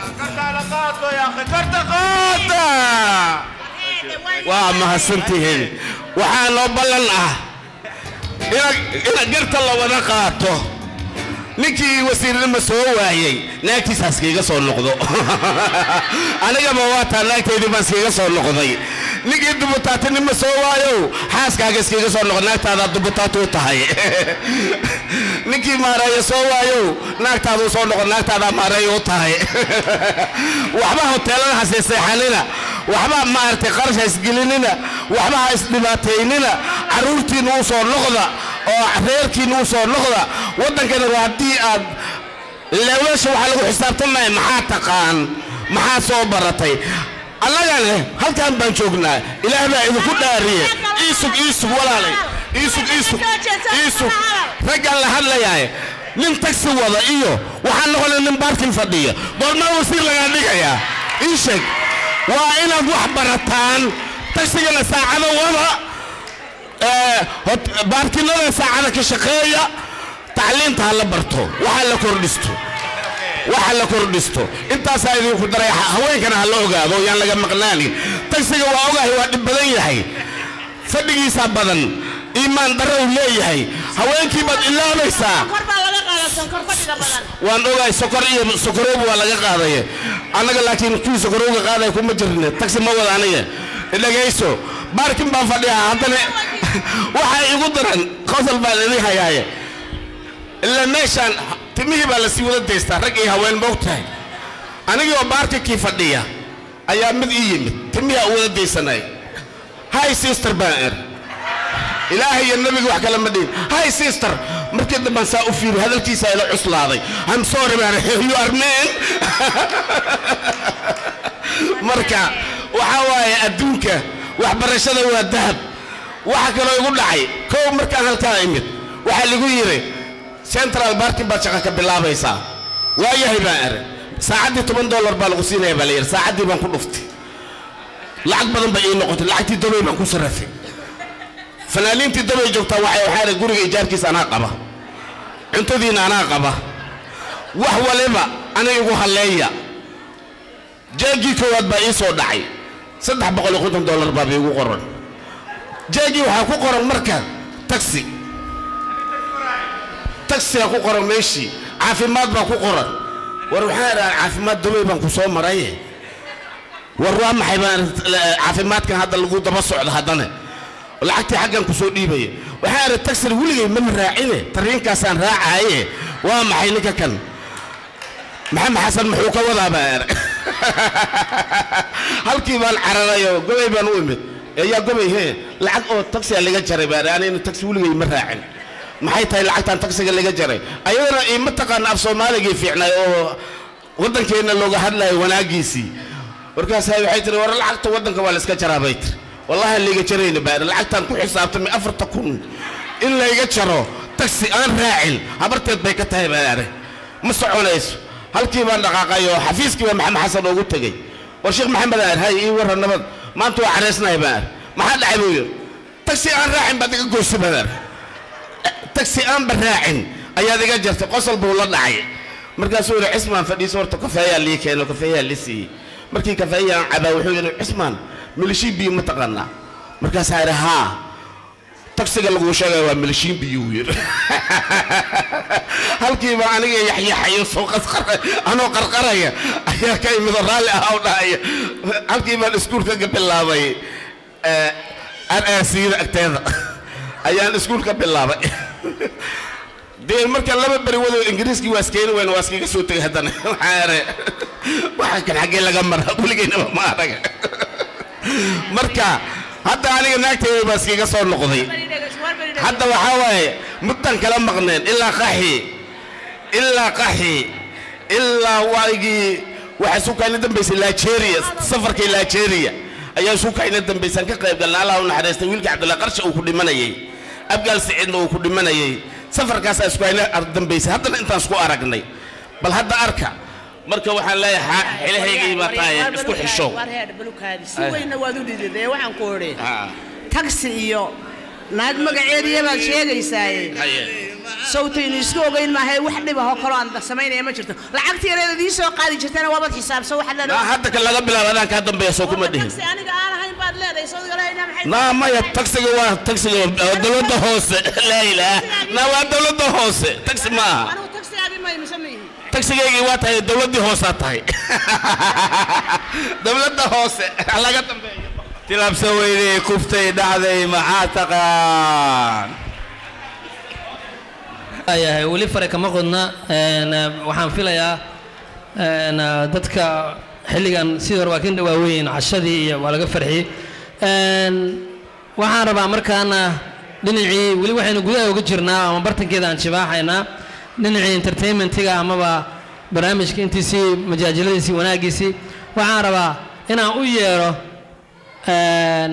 waa mahadsantihiin waxaa noo ballan ah ina garta la wada qaato ninkii wasiirnima soo waayey naagtiisaas kiiga soo noqdo anigaba waataa naagtaydii baan iskiga soo noqday ninkii dubutaatinima soo waayow xaaskaaga iskiga soo noqdo naagtaadaa dubutaati u tahay ninkii maareeya soo waayow naagtaaduu soo noqdo naagtaadaa maareeya u tahay waxba hoteelada ha seexanina waxba maaragtay qarash ha isgelinina waxba ha isdhibaataynina carruurtiinna u soo noqda oo reerkiinna u soo noqda waddankana waa haddii aad leewlasha waxaa lagu xisaabtamaya maxaa taqaan maxaa soo baratay annagane halkaan baan joognaa ilaah baa idinku dhaariye iisug iisug walaalay iisug iisug iisug raggaan la hadlayaay nin tagsi wada iyo waxaan noqonay nin baarkin fadhiya goormaa wasiir lagaa dhigayaa ii sheeg waa inaad wax barataan tagsigana saacada wada ee, hot- baarkinada saacada ka shaqeeya tacliinta ha la barto waxa la kordhisto waxa la kordhisto intaasaa idinku daray ha- haweenkana ha la ogaado yaan laga maqnaanin tagsiga waa ogahay waa dhib badan yahay fadhigiisaa badan iimaan darro uu leeyahay haweenkii baad ilaabaysaa kor baa laga qaadaa sonkor fadhiga badan waan ogahay sokor iyo sokorowga waa laga qaadaya annaga laakiin kuwii sokorowga qaadaya kuma jirne tagsi ma wada aniga dhegayso baarkin baan fadhiyaa haddana waxaa igu daran qosol baan idin hayaaye ilaa meeshaan timihii baa lasii wada daystaa rag iyo haween moog tahay anigii oo baarkinkii fadhiya ayaa mid ii yimid timihii u wada daysanay hi sister baan er ilaahay iyo nabiga wax kale ma dhihin hi sister markii dambaan saa u fiiri hadalkiisaa ila cuslaaday i'm sorry man you are man marka waxaa waaye adduunka waxbarashada waa dahab waxa kaloo igu dhacay kow markaan halkaa imid waxaa ligu yidhi central barkin baad shaqo ka bilaabaysaa waayahay baan ere saacaddii toban dollar baa lagu siinaya baa la yidhi saacaddii baan ku dhuftay lacag badan ba ii noqotay lacagtii dabay baan ku sarrafay fanaaniintii dabay joogtaa waxay waxaa idhi guriga ijaarkiisa anaa qaba cuntadiina anaa qaba wax waliba aniga igu halleeya jeegii koowaad baa ii soo dhacay saddex boqol iyo konton dollar baa iigu qoran jeegii waxaa ku qoran marka taxi taxiga ku qoran meeshii caafimaad baa ku qoran war waxaan idhaha caafimaad dabay baan ku soo maraye war waa maxay baan caafimaadkan hadda lagu daba socda haddana lacagtii xaggan ku soo dhiibaya waxaan idhi taxir weligay mama raacine tariinkaasaan raacaaye waa maxay ninka kan maxamed xasan muxuu ka wadaa baa er halkii baan cararayo gobay baan u imid ayaa gobay he lacag oo taxiga laga jaray baa er anina taxi weligay ma raacin maxay tahay lacagtan taxiga laga jaray ayadana ima taqaana af soomaaligii fiicnay oo waddankeenna looga hadlayo wanaagiisii markaasaa waxay tiri war lacagta waddanka waa la iska jaraa bay tiri wallahi aan layga jarayna baa lacagtaan ku xisaabtamay afarta kun in layga jaro taxi aan raacin habarteed bay ka tahay baa ere ma soconayso halkii baan dhaqaaqay oo xafiiskii baa maxamed xasan oogu tegey war sheekh maxamed aar hay ii warra nabad maanta waa caraysnahay baa ar maxaa dhacay buu yidhi taxi aan raacin baad iga goysay baa ar taxi aanba raacin ayaad iga jartay qosol buu la dhacay markaasuu yidhi cismaan fadhiiso horta kafeeyaa lii keeno kafeeyaa lii siiyey markii kafeeyaan cabaa wuxuu yidhi cismaan milishiin biyo ma taqaanaa markaasaa yidhi haa taksiga laguu sheegaya waa milishiin biyo wuu yidhi halkiiba aniga yaxyaxayo soo qasqara anoo qarqaraya ayaa ka imid oo raalli ah u dhahaya halkii baan iskuulka ka bilaabay araasiyada agteeda ayaan iskuulka bilaabay dee marka laba beri wado ingiriiskii waa iskeeni weyna waa iskaga soo tegay haddana waxaa ere waxa kan xaggee laga mara weligeynaba ma araga marka hadda aniga naagtayda baa iskaga soo noqday hadda waxaa waaye muddan kala maqneen ilaa qaxi ilaa qaxi ilaa waagii waxaa isu kayna dambaysay nigeria safarkii nigeria ayaa isu kayna dambaysaan ka qayb galna allah u naxariistay wiilka cabdullahi qarsha uu ku dhimanayay abgaal siciidna uu ku dhimanayay safarkaasaa isku hayna dambaysay haddana intaan isku aragnay bal hadda arka marka waxaan leeyahay xilhaygii baa tahay isku xishow si weynna waad u dhididee waxaan ku odhi taxi iyo naag magaceediya baad sheegaysaaye sawtaynu isku ogeyn maahae wax dhibahoo kaloo aan samaynaya ma jirto lacagta yareed idii soo qaadi jirtana waabad xisaabsan waxaad leedahay hadda kan laga bilaabo adaan kaa dambeeya soo kuma dhihin taxi aniga aan ahayn baad leedahay sawdiga leedahay maxay naa maya taxiga waa taxiga waa dowladda hoose laa ilaah naa waa dowladda hoose taxi ma aha anigu taxigaagii may mise ma yihi taxigaygii waa tahay dowladdii hoosaa tahay dowladda hoose laga dambeeyo tilabsa weynay kuftay dhacday maxaa taqaan yahay weli fare kama qodna een, waxaan filayaa een, dadka xilligan sidii hore waa ka dhawaaweyn cashadii iyo waa laga farxiyey Een, waxaan rabaa markaana dhinacii weli waxaynu gudaha uga jirnaa ama bartankeeda aan jibaaxaynaa dhinacii entertainmentiga amaba barnaamijka intiisii majaajiladiisii wanaaggiisii waxaan rabaa inaan u yeero een,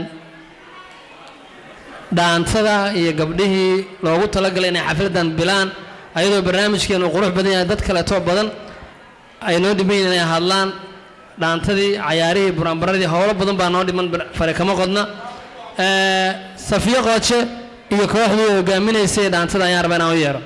dhaantada iyo gabdhihii loogu talagalay inay xafladan bilaan ayadoo barnaamijkeenu qurux badan yahay dad kaleeto badan ay noo dhiban yihiin inay hadlaan dhaantadii cayaarihii buraanbaradii howlo badan baa noo dhiman bar- fare kama qodna Eh, safiyo qooje iyo kooxdii hogaaminaysay dhaantada ayaan rabaa inaan u yeero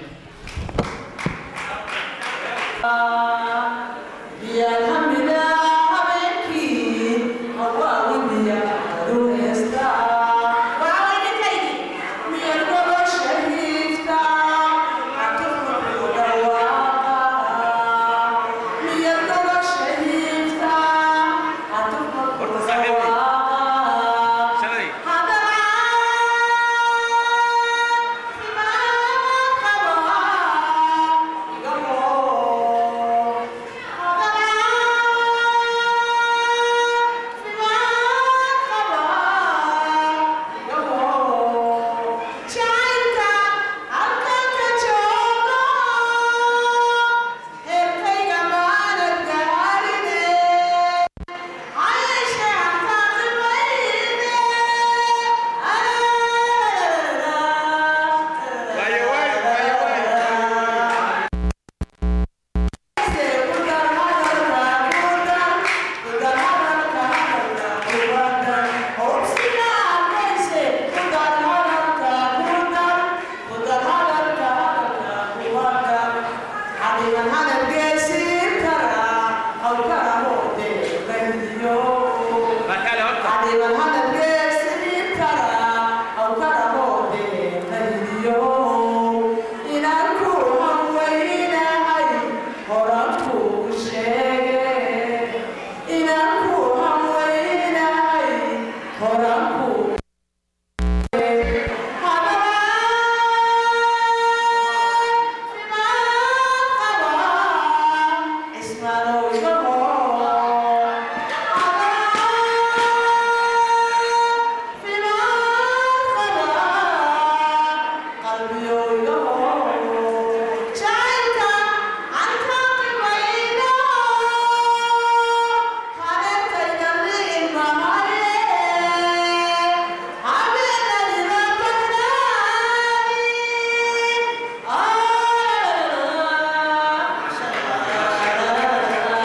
Ah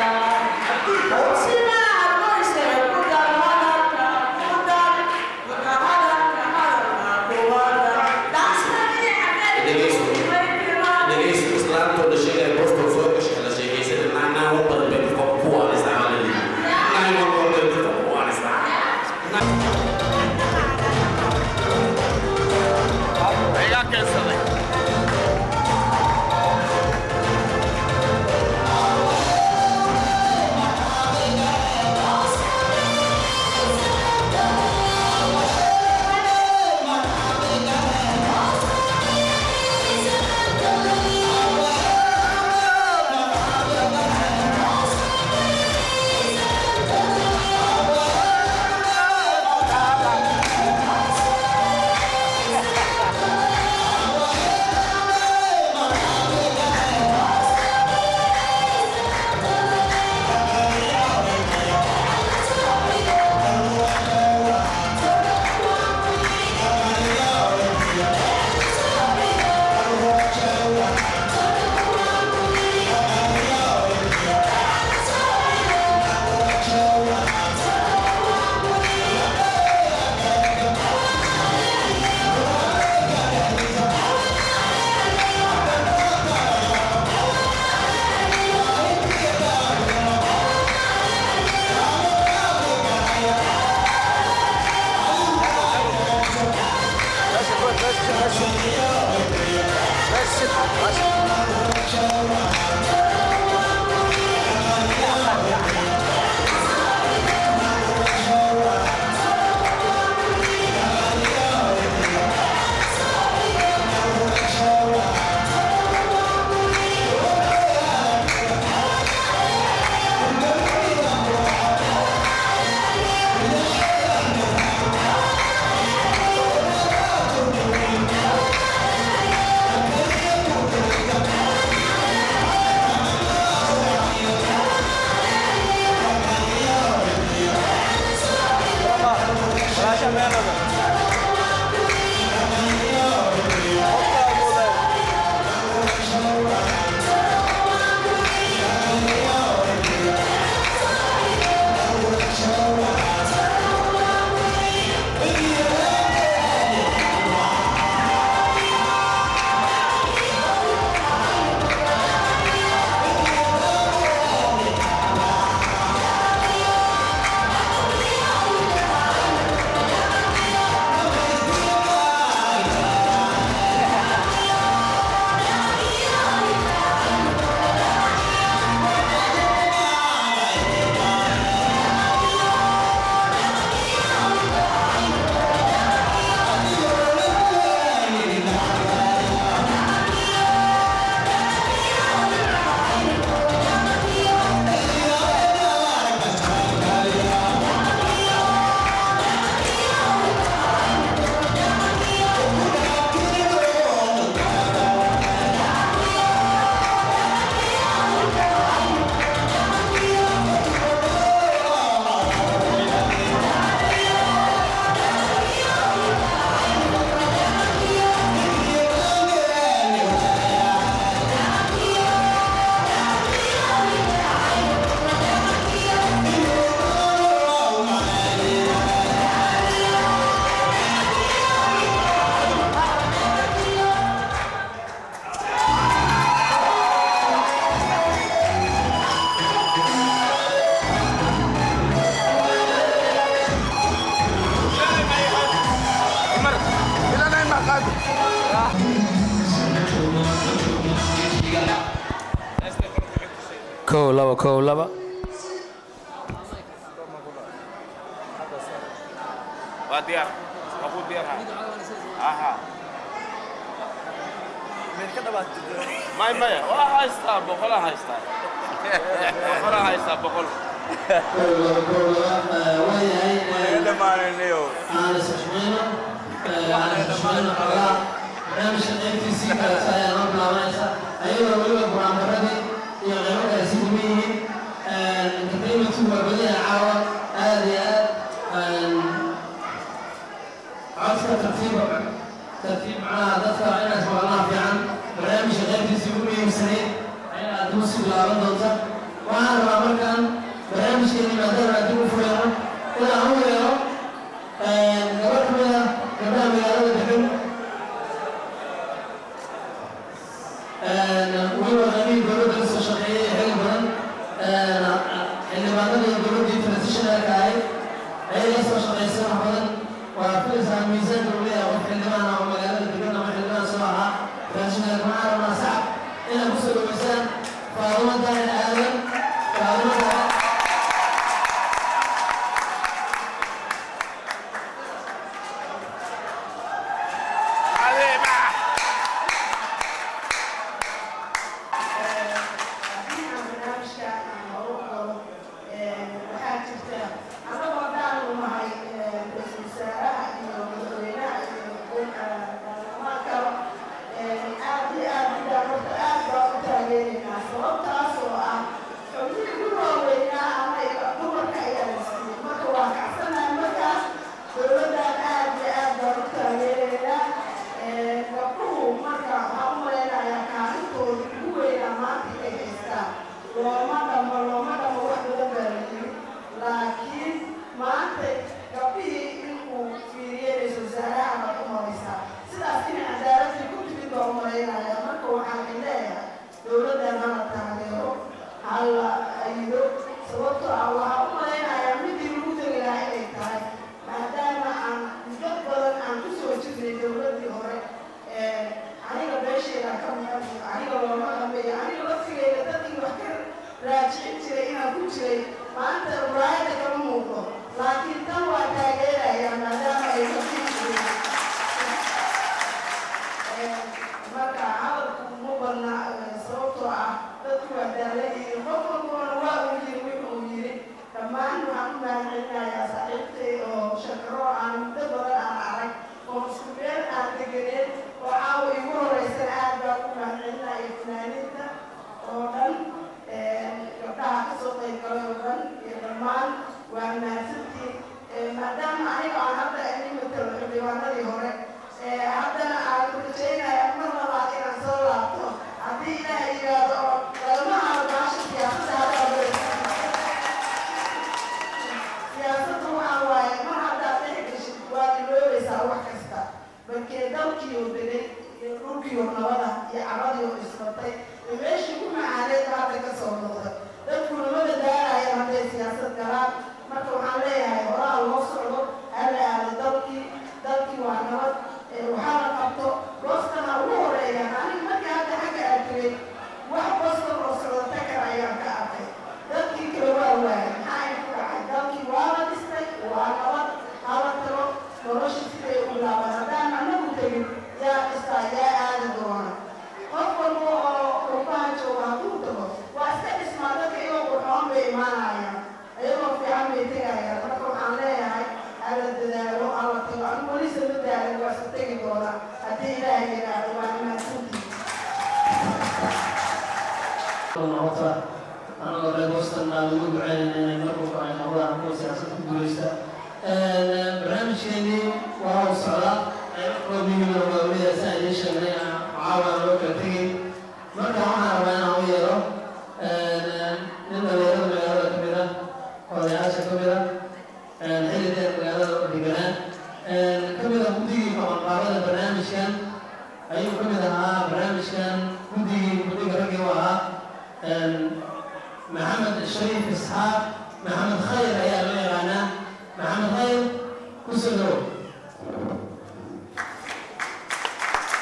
kow laba kow laba waa diyaar waa ku diyaar aha may maya waa haystaa boqolaa haystaa boqolaa haystaa boqol dhamaanaynayo barnaamijka qaybtiisii kaleta ayaa noo bilaabanaysa ayadoo weliba buraanbaradii iyo qaybo kale si duwan yihiin entertainmentu waa badaya caawa aad iyo aad codka tartiiba tartiib macnaha dadka inaad maqlaha fiican barnaamijka qaybtiisii ugu muhiimsanayd ayaa aad dib si bilaaban doonta waxaan rabaa markaan barnaamijkeeni maadaama aad dib u fureyno inaan u yeero gabar ka mid ah gabdhaha magaalada degan weliba qaybihii dowladda kasoo shaqeeyay xil badan xildhibaanadii dowladdii transitionalka ahayd ayaga soo shaqaysay wax badan waa filaysaa miisaanka uu leeyahay qof xildhibaan ah oo magaalada degan ama xildhibaan soo ahaa transitionalka waxaa rabnaa sacab inaad kusoo dhaweysaan faadumo daahir aadan faadumo daahir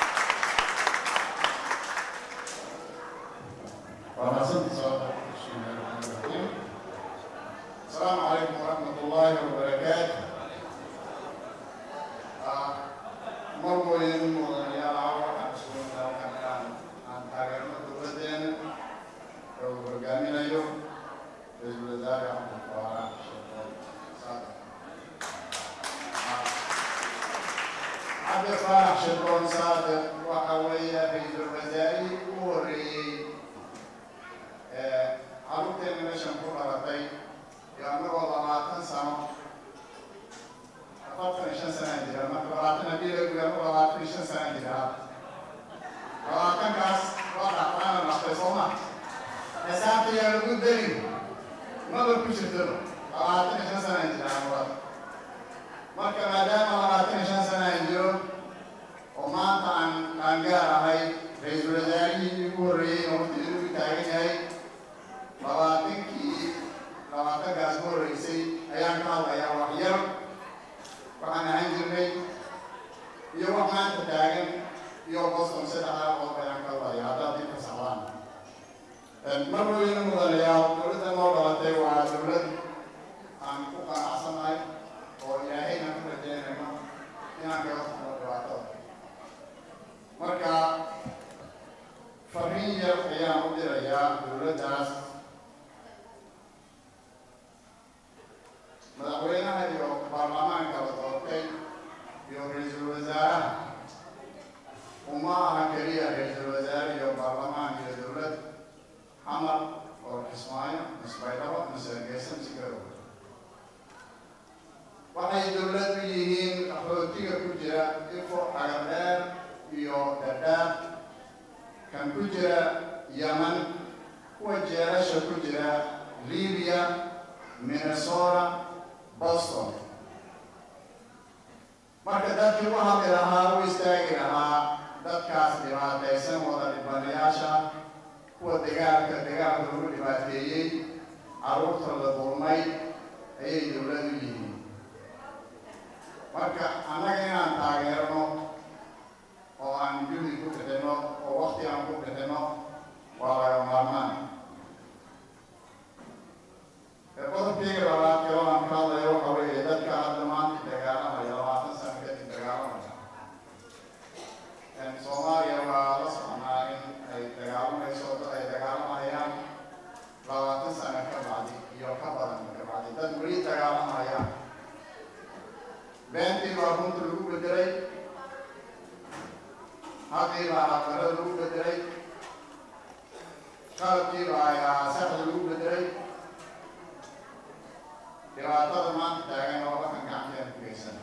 waa mahadsantii sababta السلام عليكم ورحمة الله وبركاته marweyn mudanayaal waxaan isugu dalkan aan taageerno dowladdeena ee uu hogaaminayo ra-iisul wasaare axmed faarax sheekhoon saadax cabdi faarax sheekhoon saadax waxa weeye ra-iisul wasaarihii ugu horreeyey ee carruurteena meeshan ku dhalatay iyo annagoo labaatan sano afartan iyo shan sanaa jira marka labaatan haddii la gudaamo labaatan iyo shan sanaa jira labaatankaas waa dhaqaana dhaqtay soo ma xisaabta yaa lagu darin maba ku jirto labaatan iyo shan sanaa jira amurad marka maadaama labaatan iyo shan sanaa jiro oo maanta aan qaangaar ahay ra-iisul wasaarihii ugu horreeyey oo waqti inuu taagan yahay labaatankii labaatankaas ku horreysay ayaan ka hadlayaa wax yar waxaan ahaan jirnay iyo wax maanta taagan iyo boston saddexdaa qodob ayaan ka hadlaya haddaad inka socdaan mar weyne mudanayaa dowladda noo dhalatay waa dowlad aan ku qanacsanahay oo ilaahayna ku rajeynayno inaan kaga furno dhibaatada marka fariin yar ayaan u dirayaa dowladdaas madaxweynaha iyo baarlamaanka la doortay iyo ra-iisul wasaaraha uma aha keliya ra-iisul wasaare iyo baarlamaan iyo dowlad xamar oo kismaayo misbaydhabo mise hargeysa mise garowe waxay dowlad u yihiin qaxootiga ku jira ifo xagardheer iyo dhadhaab kan ku jira yaman kuwa jeerasha ku jira libiya minnesota boston marka dadkii u hadli lahaa u istaagi lahaa dadkaas dhibaataysan wada dhibanayaasha kuwa dagaalka dagaalka lagu dhibaateeyey carruurta la dulmay ayay dowlad u yihiin marka annaga inaan taageerno oo aan juhdi ku bixinno oo waqti aan ku bixinno waa laga maarmaan qodobkayga labaad kaloo aan ka hadlayo waxa weeye dadka hadda maanta dagaalamaya labaatan sano kadib dagaalamaya soomaaliya waa la soconaa in ay dagaalamayso dad ay dagaalamayaan labaatan sano ka bacdi iyo ka badan ka bacdi dad weli dagaalamayaan beentii baa runta lagu bedelay haddii baa aqbarada lagu bedelay qalabkii baa saxda lagu bedelay dhibaatada maanta taagan oo waxaan gacanteena ku geysan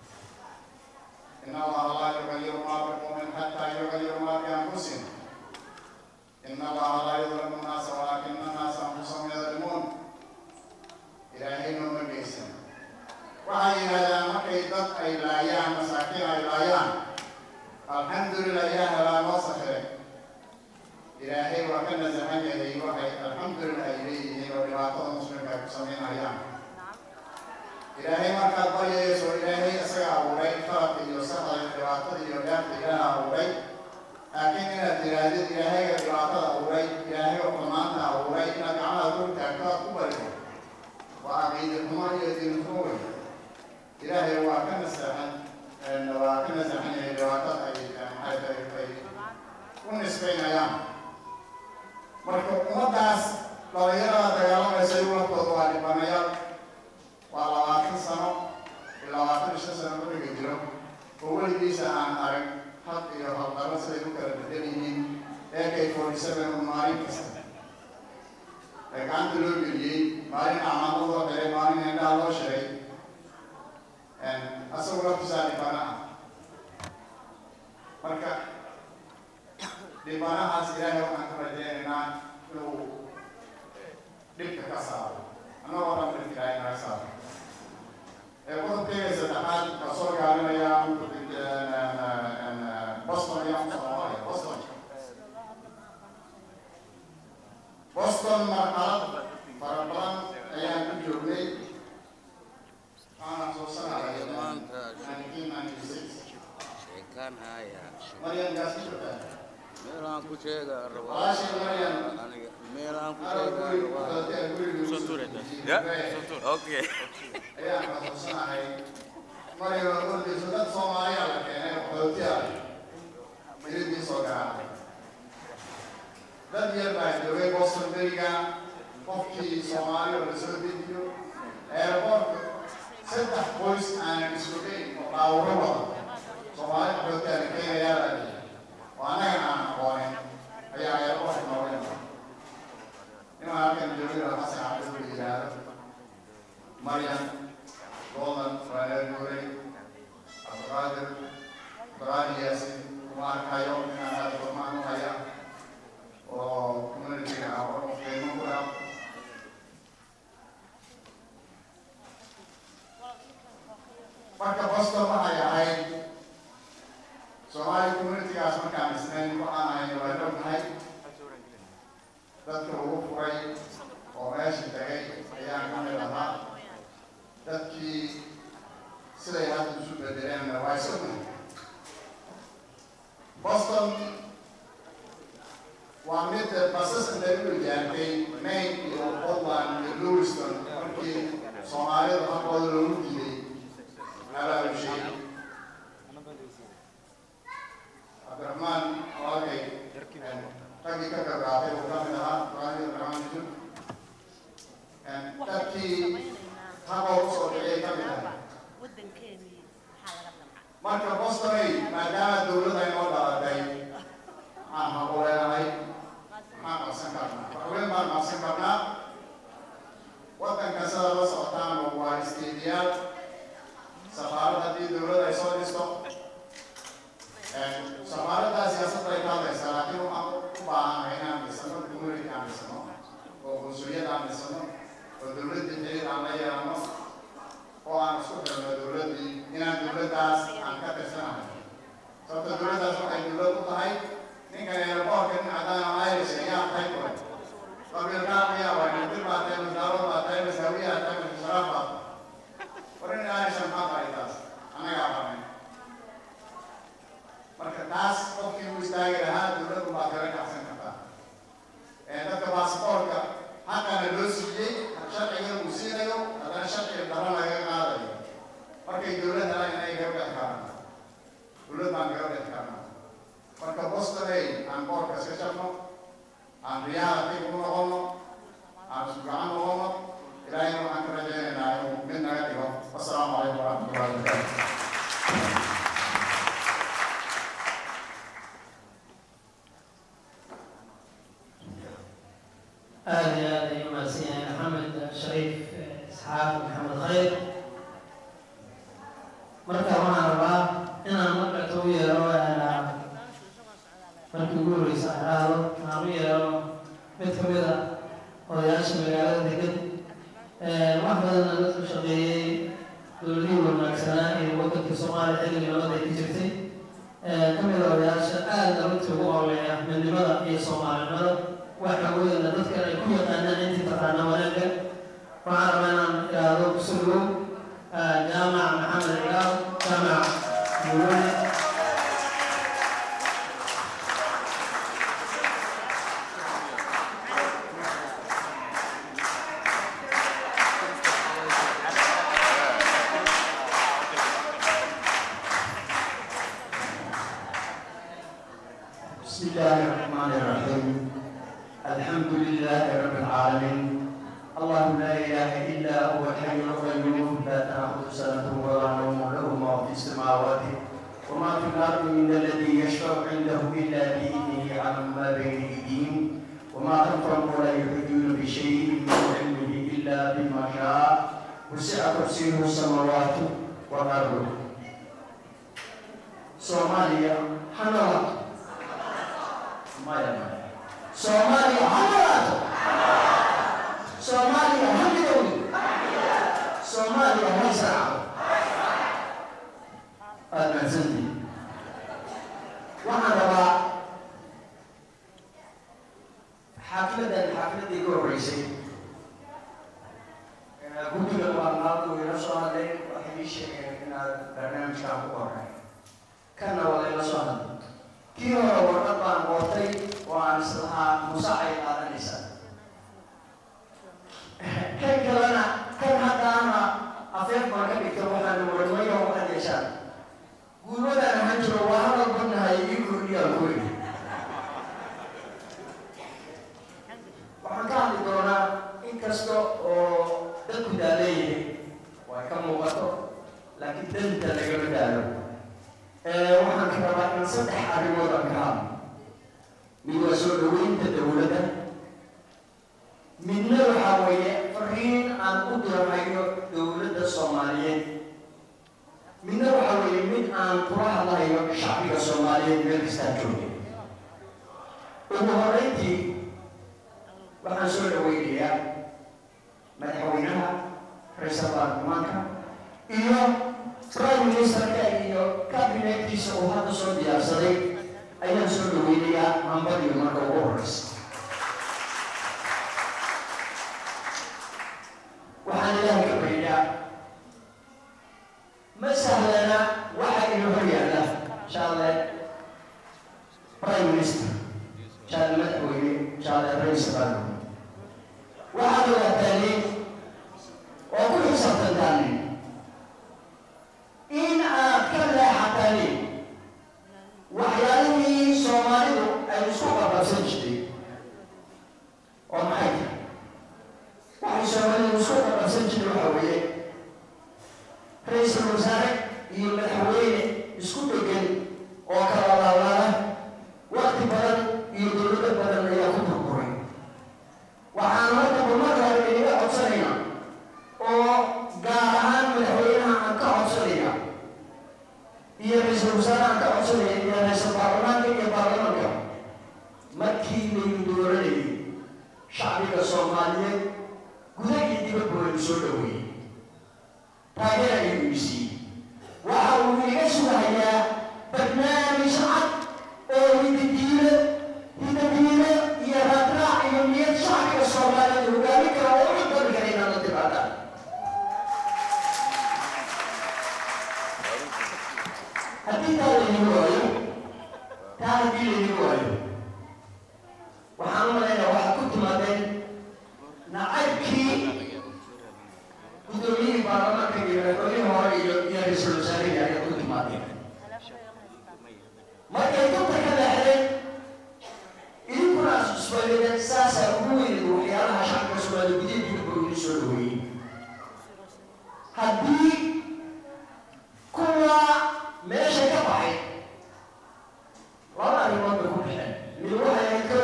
in allaha laa yugayiru maa biqawmin xataa yugayiru maa bianfusihim in allaha laa yudlimu nnaasa walaakina annaasa anfusahum yadlimuun ilaahay nooma geysan waxay yidhahdaan markay dad ay laayaan masaakiin ay laayaan alxamdulilah yaa helaa noo safiray ilaahay waa ka nasaxan yahay waxay alxamdulilah ay leeyihiin oo dhibaatada muslimka ay ku samaynayaan ilaahay markaad baryayso ilaahay isaga abuuray qalabka iyo saxda iyo dhibaatada iyo dhaafta ilaah abuuray laakiin inaad tihaahdid ilaahayga dhibaatada abuuray ilaahay oo xumaanta abuuray inaad gacmaha ku taagto aad ku barido waa caqiide xumo iyo diin xumo wey ilaahay waa ka nasaxan waa ka nasaxan yahay dhibaatada ay maxay tahay ay u nisbaynayaan marka ummaddaas dhalinyarada dagaalamaysa iyagu laftooda waa dhibanayaal waa labaatan sano iyo labaatan iyo shan sano marriga jiro oo weligiisa aan arag had iyo haldaro siday u kala bedel yihiin ak forty seven oo maalin kasta ee gacanta loo geliyey maalin acmaamo loo xiray maalin indhaha loo shiray asagu laftisaa dhibana ah marka dhibanahaas ilaahay waxaan ka rajeynaynaa inuu dhibka ka saaro annagoo dhan dhibka ilaahay naga saaro qodobkeyga saddexaad waa soo gaarinaya boston iyo soomaaliya boston boston marxalad fara badan ayaan ku joognay waxaan xasuusanahay nineteen ninety six maryan gaas ku jirtaa meelaan ku sheega walaashii maryan meelaan ku anaa guri sheega guriga Okay. ayaan xasuusanahay mariga ordiisu dad soomaaliya la keenay qaxootiya iridii soo garaacay dad yar baa joogay boston beriga qofkii soomaali oo lasoo dejiyo airportka saddex qoys aanan islugayn oo dhaawuro wada soomaali qaxootiya la keenayaa la dhihi oo annagan aan aqoonin ayaa airportka nooga imaa inaan halkan joogay xasan cabdi la yidhaahdo مريم لوطن فاير نوري عبد القادر قراني ياسين كمان كايوم من هذا الفرمان وهيا وكمان في عبر في المنطقة marka boston waxay ahayd soomaali communitygaas markaan isnayn waxaan ahayn waa dhownahay dadka ugu furay oo meesha tagay ayaan ka mid ahaa dadkii siday hadda isu bedeleenna waa isognahay boston waa mid basas lagu ijaartay maine iyo portland iyo lewiston markii soomaalida halkooda loogu diiday abaabushay cabdiraxmaan walaalkay raggii ka gargaatay uu ka mid ahaa quraanida abdiraxmaan yusuf dadkii haboo usoo dhiciyay ka mid ahay marka bostonay maadaama dowladda inoo dhalatay maxaan habuleelahay maxaan qabsan karnaa waxweyn baan qabsan karnaa waddanka sida la socotaan waa istiidiyaal safaarad haddii dowladda ay soo dhisto safaaraddaa siyaasadda ay ka hadlaysaa laakiin waxaan u baahanahay inaan dhisano community aan dhisano oo qunsuliyad aan dhisano oo dowladda xiriir aan la yeelano oo aan isku xirno dowladdii inaan dowladdaas aan ka tirsanahay sababta dowladdaas waxay dowlad u tahay ninkan airportka nin cadaan oo irish ayaa tahay kore qabiilkaa ayaa waa nindir baa tahay masaaro baa tahay masaawiyaa tahay masasharaaf baa war in irish maxaa tahay taas annagaa qabnay marka taas qofkii u istaagi lahaa dowladdu baa kala kacsan kartaa dadka baasboortka xaqana loo siiyey sharcigan uu siinayo haddana sharciga daro laga qaadayo markay dowlad helaan inay kaga bixi karaan dowlad baan kaga bixi karnaa marka bostonay aan boorka iska sharno aan riyaha dib u noqono aan isku gacan noqono ilaahayna waxaan ka rajaynaynaa inuu mid naga dhigo wasalaamu calaykum waraxmatullahi wabarakaatu aad iyo aad ayuu mahadsan yahay maxamed shariif isxaaq maxamed khayr marka waxaan rabaa inaan markata u yeero markii ugu horeysa aan idhaahdo aan u yeero mid ka mid a odayaasha magaalada degan wax badanna dadku shaqeeyey dowladihii wanaagsanaa ee waddanka soomaaliya xilligii nabada ay ka jirtay ka mid a odayaasha aada runtii ugu ooleeya midnimada iyo soomaalinimada waxa weeyana dadkan ay ku yaqaanaan intii taqaana wanaagga waxaan rabaa inaan idhaahdo kusugow jaamac maxamed cigaal jaamac muulone بسم الله الرحمن الرحيم الحمد لله رب العالمين الله لا اله الا هو الحي القيوم لا تاخذ سنه ولا نوم له ما في السماوات وما في الارض من الذي يشفع عنده الا باذنه يعلم ما بين ايديهم وما خلفهم ولا يحيطون بشيء من علمه الا بما شاء وسع كرسيه السماوات والارض صوماليا حنوات maya maya soomaaliya ha noolaato soomaaliya ha midowdo soomaaliya ha israaco aada mahadsantihi waxaan rabaa xaafiladan xaafiladii ka horreysay guddiga maalmaadu ila soo hadlay waxay ii sheegeen inaad barnaamijkan ku horey kanna waa layla soo hadlay kii hore warqad baan qortay oo aan islahaa musa ay qaadanaysaa danta lagama gaaro waxaan ka rabaa in saddex arrimood aan ka hadlo mid waa soo dhaweynta dowladda midna waxaa weeye fariin aan u diranayo dowladda soomaaliyeed midna waxaa weeye mid aan kula hadlayo shacbiga soomaaliyeed meel kastaa joogay ugu horreyntii waxaan soo dhaweynayaa madaxweynaha ra-iisul baarlamaanka iyo prime ministerka iyo kabinetkiisa uu hadda soo diyaarsaday ayaan soo dhaweynayaa hambadiyo marka ugu horeysa waxaan ilaahay ka baryaa ma sahlana waxa inoo hor yaalla shaale prime minister shaale madaxweyne shaale ra-iisul baarlamaanka waxaad ogaataan oo ku xisaabtantaan in aad ka leexataan waxyaalihii soomaalidu ay isku qababsan jirtay oo maxay tahay waxay soomaalidu isku qababsan jirtay waxaa weeye ra-iisul wasaare iyo madaxweyne isku dhegan oo kala laalaala waqti badan iyo dowlado badan ayaa ku burburay waxaan marka marka hore inaga codsanayna oo gaar ahaan madaxweynaha aan ka codsanaya iyo ra-iisul wasaare aan ka codsanaya iyo ra-iisul baarlamaanka iyo baarlamaanka markii laynu dooranayay shacbiga soomaaliyeed guda iyo dibadba waynu soo dhaweeyey taageer ayuu isiiyey waxa uu iga sugahayaa barnaamij cad oo hidadiilo hidadiilo iyo raadraac iyo niyad shacbiga soomaaliyeed hogaamin kara oo u dali kara inaad la timaadaan haddii taa laynigu waayo taa haddii laynigu waayo waxaan u malaynayaa waxaad ku timaadeen nacaybkii guddoomiyihii baarlamaanka iyo madaxweynihii hore iyo iyo ra-iisul wasaarihii ayaad ku timaadeen markay dubta ka leexdeen idinkuna isbaydeen saasaa ugu weynid waxyaalaha shacabka soomaaliya gudihiisa buu idin soo dhaweeyey haddii kuwa meesha ka baxay laba arrimood bay ku baxeen mid waxay ahayd ko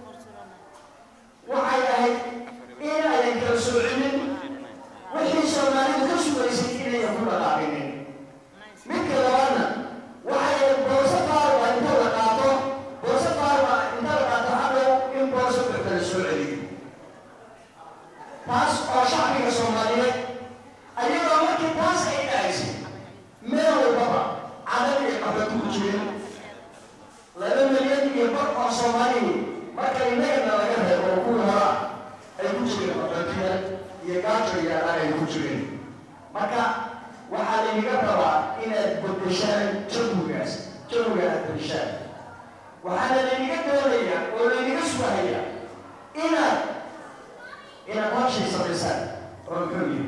waxay ahayd in ayan kala soocinin wixii soomaalidu ka sugaysay inayan ku dhaqaaqinin midka labaadna waxay ahayd boorso faarwa inta la qaato boorso faarwa inta la qaato hadhow in boorso wax kala soo celiyo taas oo shacbiga soomaaliyeed ayagoo markii taas ay dhacaysay meel walbaba cadab iyo qaxooti ku jirin laba milyan iyo bar oo soomaaliyi marka innagana laga reebo oo kuwii hora ay ku jireen qaxootiya iyo gaajo iyo adaan ay ku jireen marka waxaa laynaga rabaa inaad bedeshaan jawigaas jawiga aad bedeshaan waxaana laynaga doonaya oo laynaga sugahaya inaad inaad habshay samaysaan oo keliya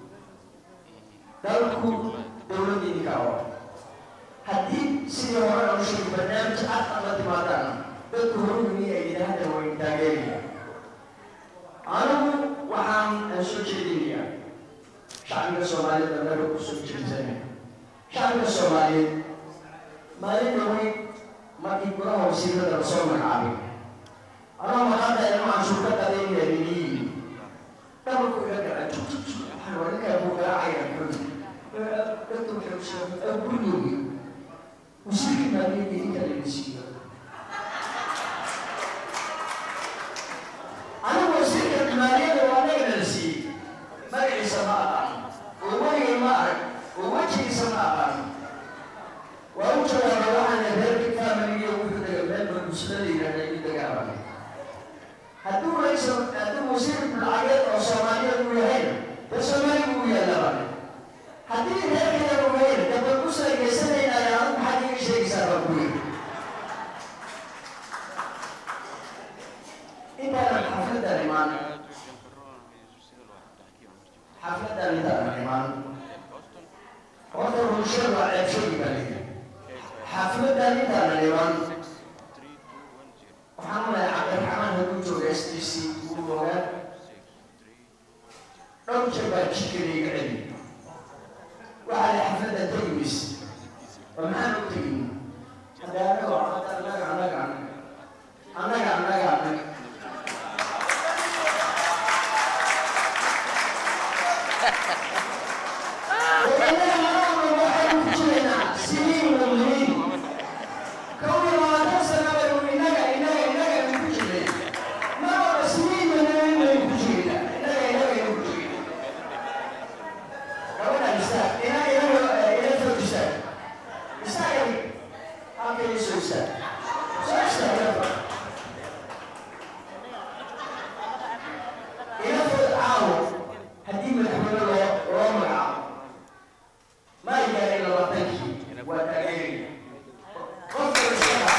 dalku dowladda idinka awa haddii sidii hore aan u sheegay barnaamij cad aad la timaadaan dadku horugini ay yidhaahda way taageeraya anigu waxaan aan soo jeedinayaa shacbiga soomaaliyeed annaga u soo jeedsanaya shacbiga soomaaliyeed maalin dhawey markii golaha wasiirada lasoo magacaabay anoo maqaada ilmo canshuur ka qadeynaya niniyi dhabalku iga gaca waxaan warinkaa buu garaacaya xuli dadku waxay u sheegay gurigoogi wasiirkii maaliyadda inta laga siiyo anigu wasiirka maaliyadda waa nagana la siiyey magaciisa ma aqaan oo weligay ma arag oo wejigiisa ma aqaan waa u jawaaba waxaana reerkii familiga wuxuu daga meel barbuusada la yidhahda ii dagaalamay hadduu raisul hadduu wasiir lacageed oo soomaaliyeed uu yahayna dee soomaaliga uu yaallabane haddii reerkeeda uu yahayna dee barbuusa ay geysanaynaaya adigu maxaad iga sheegaysaa baa ku yiri intaanan xafladan imaan xafladan intaanan imaan horta bulshada waa ceebshoogi baa leeyahay xafladan intaanan imaan waxaan u leeyahay cabdiraxmaan hadduu jooga s t c uu ogaa dhowr jeer baa jidkana iga celi waxaa la xafladda tegi mayse oo maxaan u tegin haddee annaga annaga annaga annaga annaga annaga haddii madaxweyne loo loo magacaabo ma gaarin labaatankii waa taageeri qofka isaga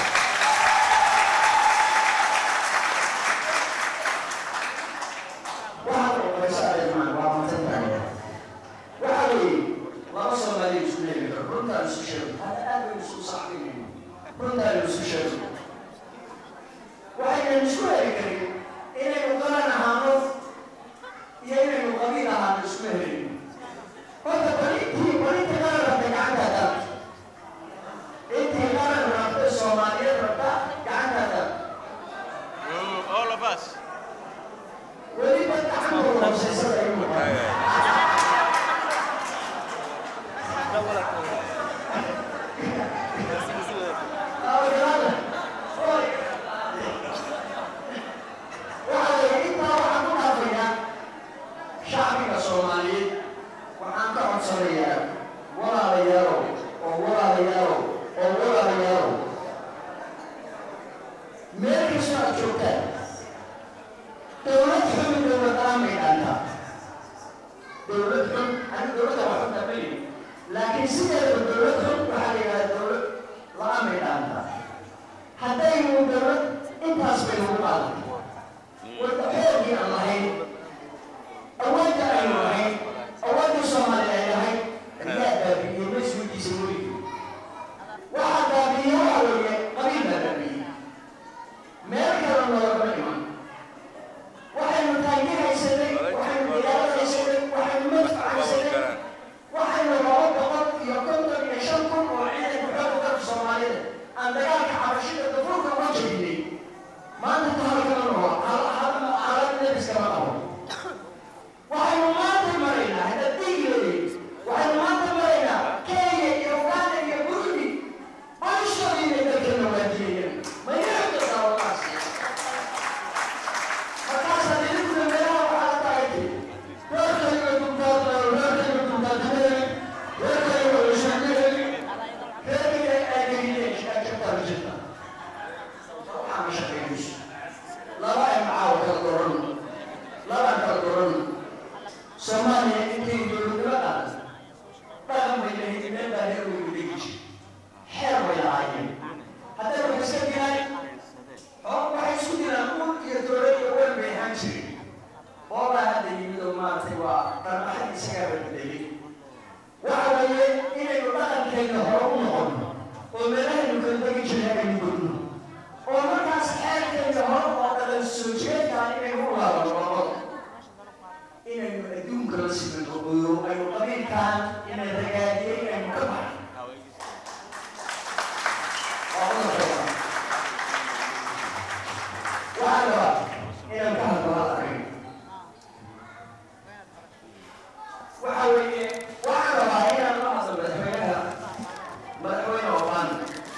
waxaa la qoraysa adeemaan waa matan tahay waxa weeye laba soomaali isku leeyahay karo runtaan isu sheego hadda aad baynu isu saxbinayno runtaan isu sheego waxaynan isku heli karin inaynu qaran ahaano iyo inaynu qabiil ahaano isku helin horta balintii balintii qaran rabta gacantaada intii qaran rabta soomaaliyeed rabta gacantaada All of us. weliba gacantooda hooseysada ay muuqdaan shacbiga soomaaliyeed waxaan ka codsanayaa walaalayaalow oo walaalayaalow oo walaalayaalow meel kastoo aad joogtaan dowlad xun dowlad aamay dhaantaa dowlad xun ani dowladda waa xunta ma lihi laakiin sideeda dowlad xun waxaa la yidhahdaa dowlad la-aamay dhaantaa haddaynu dowlad intaas baynu u qaadan wadda xoogii aan lahayn awoodda aynu lahayn awoodda soomaaliya ay lahayd ayaa baabi'iyey mas-uulkiisa weligii waxaa baabi'iyey waxa weeye qabiil baa baabi'iyey meel kale noolama iman waxaynu taangi haysanay waxaynu diyaarad haysanay waxaynu madfac haysanay waxaynu laba boqol iyo konton iyo shan kun oo ciidanka xoogga dalka soomaalida aan dagaalka xabashida dafuurka uga jeedinay maanta tahalkama noqo halad nebiskama qabo waxaynu maanta maraynaa hadda digileey waxaynu maanta maraynaa kenya iyo uganda iyo burundi bolshoodii bay dalkeena waajiyayeen maynaxda daawadaas markaasaa idinku meelaha waxaa taagtay reerkayga duntaadnayo reerkayga duntaadnayo reerkayga oloshaanaheli reerkayga aagahiyeen shaajabtaa jirta waxaa ma shaqaynayso laba ay macaawa kala doran labaan kala doran soomaaliya intay dowladnimo qaadan dhaqan bay lahayd meel baa reer weyn udegi jir xeer bay lahaayeen hadday wax iska dilaan oo waxay isku dilaan ul iyo dowlad iyo wel bay ahaan jirin boolaa hadda yimid oo maaragtay waa dhaqaxad isagaa badbedelay waxa weeye inaynu dhaqankeenna hore u noqono oo meelahaynu kala degi jiray aynu godno oo markaas xeerkeenna hore oo dhaqan soo jeedkaan inaynu u laabano labada inaynu adduunka la simano oo aynu qabiilkaan inay ragaadiyey inaynu ka baxno waxaa rabaa inaan ka hadlo hal arrin waxa weeye waxaan rabaa inaan la hadlo madaxweynaha madaxweyne obama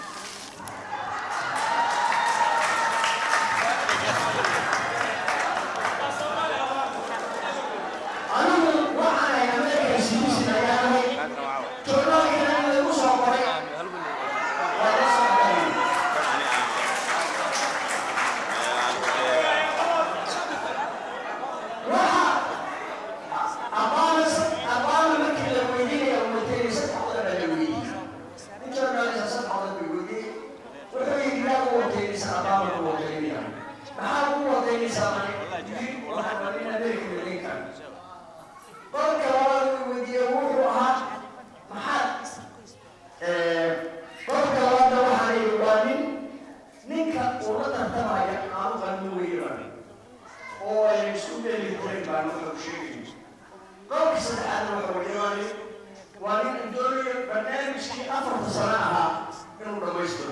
anigu waxaan ahay american citizen ayaan ahay journaalkana in lagu soo qoray waa la socday Abana markii la weydiinaya watay saddex wadan la weydiiyey. Nin journalist saddex wadan la weydiiyey. Wuxuu yidhi yaa u wataynaysa Abama ku wataynaya. Maxaa ku wataynaysaa mani? Yidhi waxaan waa nin American Lincoln. Qolka labaad uu weydiiyey wuxuu ahaa maxaad qolka labaadna waxaa la yidhi waa nin ninka uu la tartamaya aanu qalmi weeyaan oo ay isku dheeli tirin baan wuxuu sheegayay qolka saddexaadna waxa weeye waa nin waa nin doonayo barnaamijkii afarta sano ahaa inuu dhammaystiro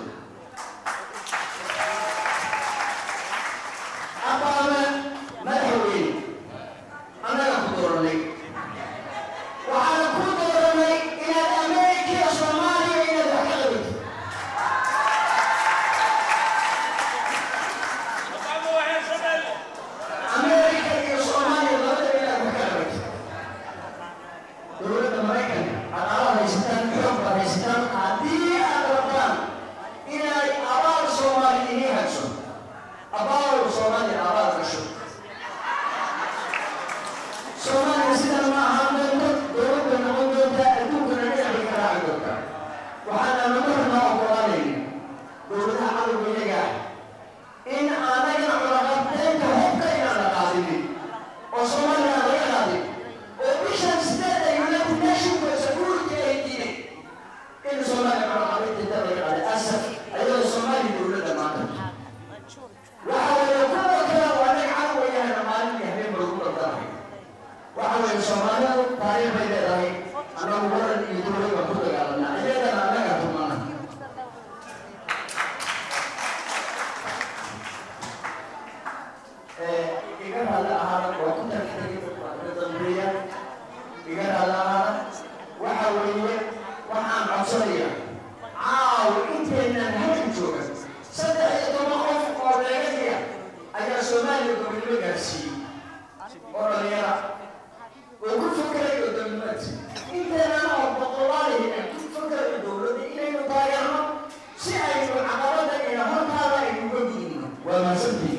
abaana madaxweyne annaga ku dooranay waxaana ku dooranay inaad ameerika iyo soomaaliya inaad wax ka qabato ameerika iyo soomaaliya labadaba inaad wax ka qabato dowladda maraykanka dhaqaalaha haysataan xoog baad haysataan haddii aad rabtaan inay abaal soomaali idiin hagso abaal soomaaliya abaal gasho soomaaliya sidan ma ahaan doonto dowladda noqon doonta adduunkana dhinacay ka raaci doonta waxaana nagu rabnaa ogolaanayna dowladaha cadowga iyaga ah in aanagana cunaqabateynta hubka inaan la qaadinin oo soomaaliya aan laga qaadin oo bishan sideed ay united nationka security ay diiday in soomaaliya cunaqabateynta laga qaaday asaf ayadoo soomaaliya dowladda maanta waxa weeye kuwa kale waa anaga cadowgayahana maalin iyo habeen baa ugu dardarahay waxa weeye soomaalidu taariikh bay leedahay annagu waran iyo dowlad baan ku dagaalanaa iyagana annaga tumana iga raali ahaada waa ku tagtay dambeeya iga raali ahaada waxa weeye waxaan codsanaya caaw inteenaan halkan jooga saddex iyo toban qof oo dheegaya ayaa soomaaliya gobonimo gaarsiiyey oo dhalinyara oo ku fakerayo dowlad inteenana oo boqolaalihi ay ku fakerayo dowladda inaynu taageerno si aynu caqabada iyo hortaada aynu uga gudubno waa mahadsantihiin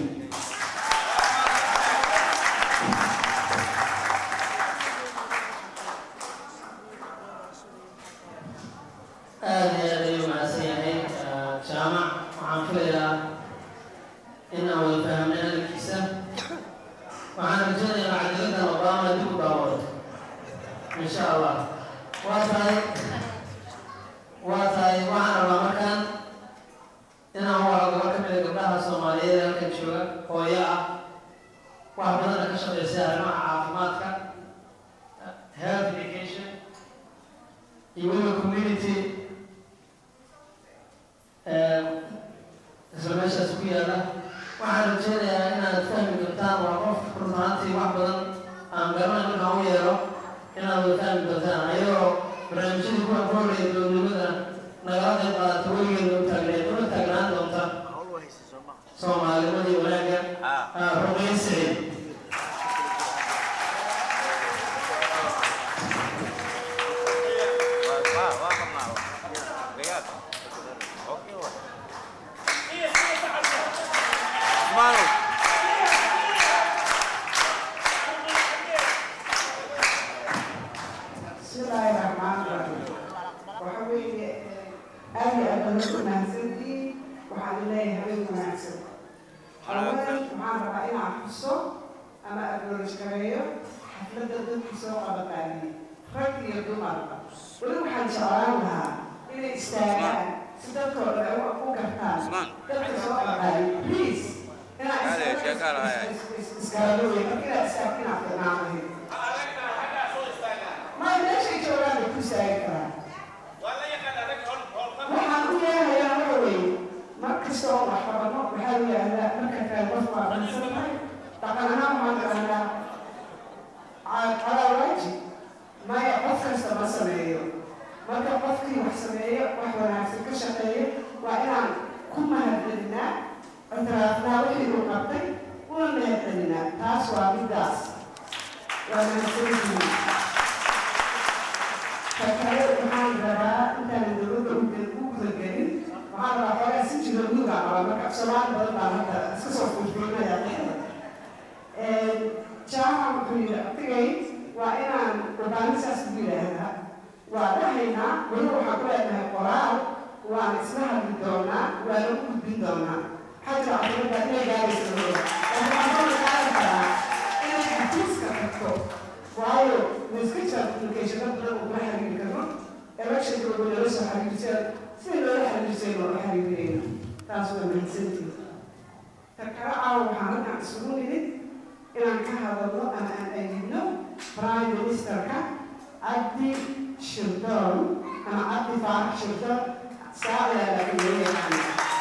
aad iyo aad ayuu mahadsan yahay jaamac waxaan filayaa in aan wada fahamnay hadalkiisa waxaan rajaynayaa cadaladan obama dib u daawado insha allah waa tahay waa tahay waxaan rabaa markaan inaan wado gabar ka mida gabdhaha soomaaliyeed ee halkan jooga hooyo ah wax badana ka shaqaysay arrimaha caafimaadka health education iyo weliba community isla meeshaas ku yaala waxaan rajeynayaa inaad fahmi doontaan waa qof runaantii wax badan aan garanay markaan u yeero inaad wada fahmi doontaan ayagoo barnaamijyadii kuwa ku horreeya dowladnimada nagala qayb qaadata weligeeda u taagneed una taagnaan doonta soomaalinimadii wanaagga ruqayn siciid bismillaahi raxmaani raxiim waxa weeye aad iyo aad baad u mahadsantihiin waxaan leeyahay habeen wanaagsan awalan waxaan rabaa inaan xuso ama acknowledge gareeyo xafladda dadkii soo qabaqaaniyey rag iyo dumarba weli waxaan jeclaan lahaa inay istaagaan si dadkoo dhan ay u gartaan dadka soo qabaqaaniyey please inaa iskaalooye marka inaad istaagto inaad fiicnaan lahayd ma meeshay joogaan bay ku istaagi karaan waxaan u yeelayaa waxa weeye mar kasta oo wax qabano waxaa la yidhaahdaa marka kale qof waa aqoonsan tahay dhaqan ahaan waxaan idhahdaa calaa waajib maya qof kasta ma sameeyo marka qofkii wax sameeyo wax wanaagsan ka shaqeeyo waa inaan ku mahadcelinaa ictiraafnaa wixii uu qabtay una mahadcelinaa taas waa midaas waa mahadsantihiin fakale waxaan rabaa intaan dowladda u gudagelin waxaan rabaa xoogaa si jiro nuuga qabaa marka soomaali badan baan hadda iska soo fuulfuulnaya jaaha wuxuu yidhi artigay waa inaan urbaanisaas ku yidhaahdaa waa dhahaynaa weli waxaan ku leenahay qoraal waan isla hadli doonaa waana u gudbin doonaa xajra caqibada inay gaaraysa laakiin waxaan ka qaadan karaa inay xafiiska tagto waayo wiska jira communication badan uguma xiriiri karno electionka lagu nala soo xiriirseen sidii loola xiriirsay loola xiriirayno taas waa mahadsantii ta kale caawa waxaan halkan isugu nimid inaan ka hadalno ama aan aydibno prime ministerka cabdi shirdoon ama cabdi faarax shirdoon saacidaa laga leeyahay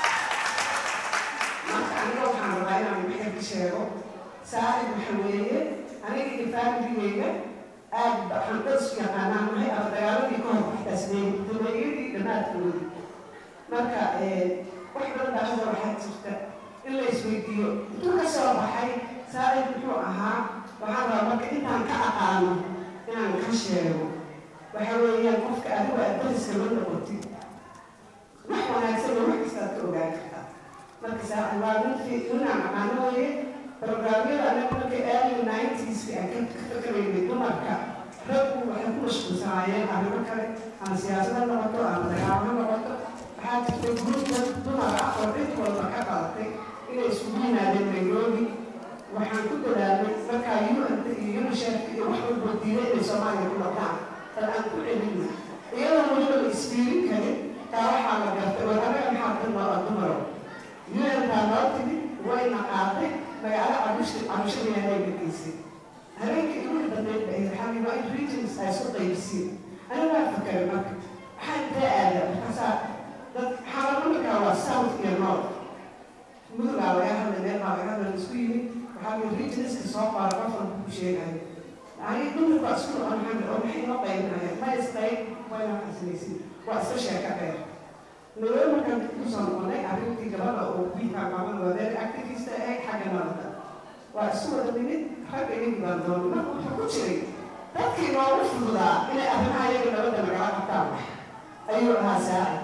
marka aniga waxaan rabaa inaan maxay ka sheego saacid waxa weeye aniga iyo faamiligeyga aad waxaan dad isku yaqaanaan nahay ama dagaaladii ka hor waxtaasnay dameeyadii dhammaadkoodii marka wax badan baa hadda waxaa jirta in la isweydiiyo intuu ka soo baxay saacid muxuu ahaa waxaan rabaa marka intaan ka aqaano inaan ka sheego waxa weeyaan qofka adigu aad dariska la noqotid wax wanaagsan iyo wax kastaad ka ogaan kartaa marka saacid waa ninkii ninaan aqaano weeye programyada anaga markay early nineties aan ka fikiraynay dumarka raggu waxay ku mashquulsanaayeen arrimo kale ama siyaasad ha noqoto ama dagaalo ha noqoto waxaa jirtay gruubka dumar ah oo cid walba ka qalatay inay isugu yimaadeen nairobi waxaan ku dadaalnay markaa un iyo unicef iyo wax walba diiday inay soomaaliya ku noqdaan bal aan ku celino iyadoo weliba la isfiirin karin taa waxaa la gartay war anaga maxaa ka noo dumaro un-taa noo timid wayna qaatay magaalo cabusha cabushadeeday gegeysay habeenkii igu dambeyd bay xabiiba in regions ay isu qaybsiin aniga waa fakaray marka waxaa intee aada markaasaa dad xaalamarkaa waa south iyo north mudugaa laga hadlay meel baa laga hadlay isku yimid waxaa mid regionska soo qaara qof walba ku sheegayo ani dumarku waa isku noqon maxamed oo maxay noo qaybinayaan ma isqayb wayna xasilaysin waa iska sheeka dheer naloo markaan kusoo noqonay arrintii gabadha oo wiilkaa maamada wadeer activista ahayd xagga nabadda waa isu wada nimid ragga iyagii baan doonay marka wuxuu ku jiray dadkii noogu fududaa inay arrimaha iyaga nabadda nagala qabtaan ayuu ahaa saaci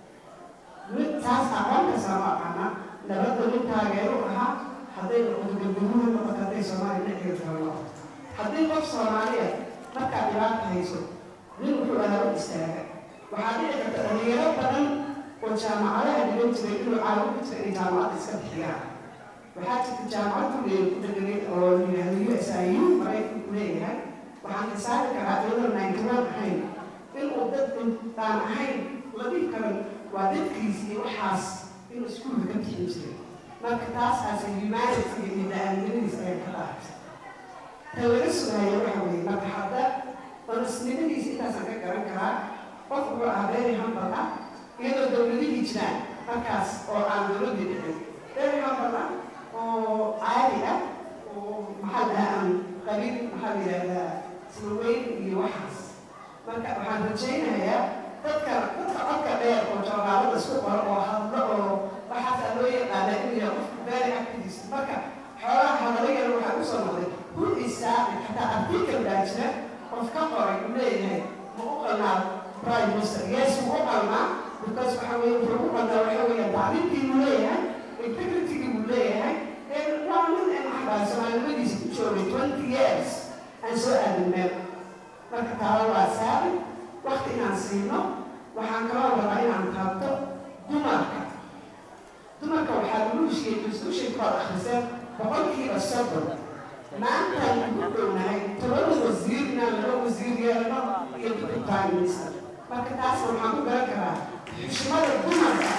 mid taas aqoonka sama aqaana nabadda mid taageero ahaa hadday noqoto galgaduuha noqoto hadday soomaaliya dhexdeeda kala noqoto haddii qof soomaaliya markaa dhibaata hayso nin wuxuu ahaa u istaaga waxaa dhici karta dhalinyaro badan oo jaamacadaha dhigan jiray inuu caawin ku jira inay jaamacadda iska bixiyaan waxaa jirta jaamacad kuleey ku dheganayd oo yidhaahdo u s i u maraykanku leeyahay waxaan xisaabi karaa iyadoo ninety-one ahayn inuu dad intaan ahayn la dhihi karan waa dadkiis iyo waxaas inuu iskuulka ka bixin jiray marka taasaas humanity iyo bini-aadamadiis ayaa ka dhaartay tan laga sugaayo waxa weeye marka hadda honestnimadiisa intaasaan ka garan karaa qof wuxuu ahaa beeri hambal ah iyadoo dowladihii jiraan markaas oo aan dowladii dhicin beeri hambal ah oo caadi ah oo maxaa la dhahaa aan qabiil maxaa la yidhahdaa ismaweyn iyo waxaas marka waxaan rajaynayaa dadka dadka codka dheer oo joogaalada isku qoro oo hadlo oo waxaasaa loo yaqaana inuu yahay qofku beeri activist marka xoolaha hadallayana waxaa usoo noqday who is saaci xataa artikel baa jira qof ka qoray uu leeyahay ma u qalnaa prime minister yes wuu u qalnaa because waxa weye wuxuu u qalnaa waxa weeye tacliimkii buu leeyahay integritygii buu leeyahay waa nin aan waxbaa soomaalimadiisa ku joogay twenty years aan soo aadin meel marka taaba waa saaci wakti inaan siino waxaan kaloo rabaa inaan taabto dumarka dumarka waxaa lagu heshiiyey constitution kood akhriseen boqolkiiba soddon maantaan ugu dhownahay toban wasiir inaan laba wasiir yeelno iyo deputy prime minister marka taasna waxaan ku garan karaa xushmada dumarka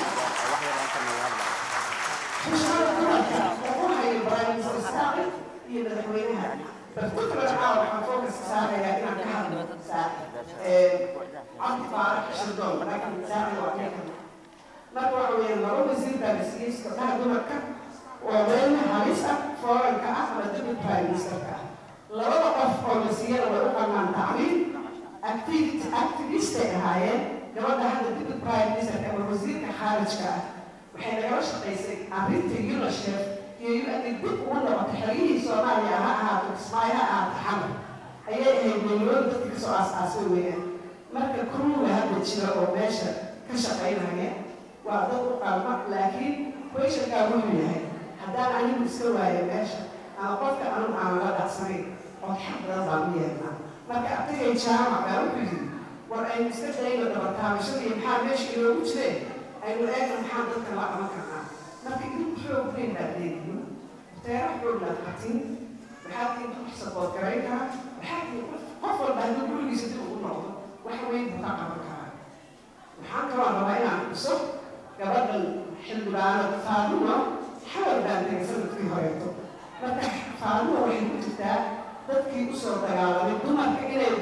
xushmada dumarka lagu hayo prime minister saaci iyo madaxweynaha particular caawa waxaan focus saarayaa inaan ka hadlo saaci cabdi faarax shirdoon laakiin saaci waa ka marka waxa weeyaan laba wasiir baa la siiyey gabdhaha dumarka oo meel halis ah fooranka ah ama deputy prime ministerka ah labada qof oo la siiyana way u qalmaan tacliim activity activistay ahaayeen gabadha hadda deputy prime ministerka ama wasiirka khaarijka ah waxay nagala shaqaysay arrinta unicef iyo un dib ugu noqotay xeryihii soomaaliya ha ahaato kismaayo ha ahaato xamar ayay ahayd meelooyin dadka kasoo aas-aasay weeyaan marka kuruuga hadda jira oo meesha ka shaqaynaya waa dad u qalma laakiin questionkaa wuxuu yahay haddaan anigu iska waayo meesha ama qofka anigu aan la dhacsanayn oo xaq badan baan u yeelnaa marka ardaygay jaamac baa wuxuu yidhi war aynu iska dayno dabataabashadii maxaa meesha inoogu jireen aynu eegno maxaa dadka la qaban karnaa marka idinku xoog weyn baad leedihin teera xoog baad qatin waxaad idinku sabood garayn karaa waxaad qof walba hadduu gurigiisa dib ugu noqdo wax weyn buu ka qaban karaa waxaan kaloo rabaa inaan xuso gabadhan xildhibaano faadumo xawar baan tegay sanadkii horeeto marka faadumo waxay ku jirtaa dadkii usoo dagaalamay dumarka inay baa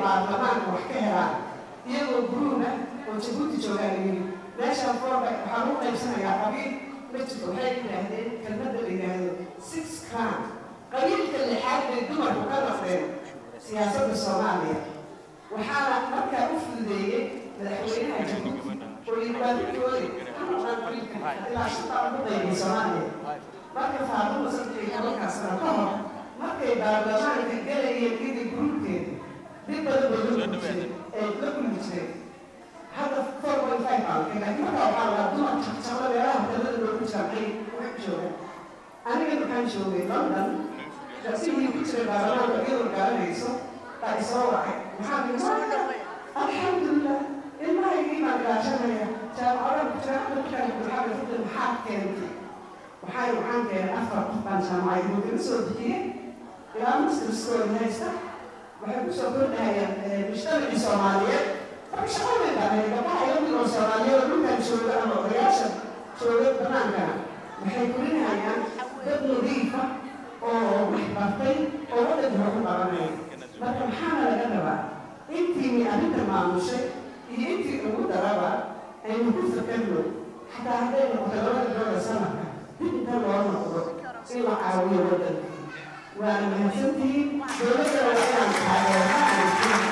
baarlamaanka wax ka helaan iyagoo guruuna oo jabuuti joogaan yiri meeshaan foorba waxaa lagu qaybsanayaa qabiil ma jirto waxay yidhaahdeen kelmadda la yidhaahdo six crown qabiilka lixaad bay dumarku ka noqdeen siyaasadda soomaaliya waxaana markaa u fududeeyey madaxweynaha jabuuti oo yidhi waa ninkoodi ka noqdaan qabiilka ilaa shaqaa ugu qaybay soomaaliya marka faaduma saddex iyo tobankaa sano ka hor markay baarlamaanka galayeen iyadii guruubkeeda dib badan bay la kulmi jireen ee la kulmi jireen hadda four point five baan ka laakiin markaa waxaa lagaa dumar jaqjaqla meelaha hotelada loogu jamcay wax jooga aniga waxaan joogay london rasigii ku jiray baarlamaanka iyadoo garanayso baa isoo wacay maxaa ii alxamdulilah ilmahaygii baan ilaashanaya jaamacadaha ku jira hadda markaan bulxada fudin maxaa keentay waxay waxaan keenay afar qof baan jaamacad mudana soo bixiyey ilaa master school haysta waxay kusoo kordhahayaan mujtamacii soomaaliyeed marka shaqaday baahay gabdhaha ila mid oo soomaaliyeed oo dhulkan jooga ama odayaasha jooga banaankana waxay korinayaan dad nadiifa oo wax bartay oo waddanka wax u qabanaya marka maxaana laga rabaa intiini arrinta maamushay iyo intii ugu daraba aynu ku fakarno xataa hadday noqoto labada bilooda sanadka dib inta loo noqdo in la caawiyo waddanka waana mahadsantihiin dowladda waa inaan taageerno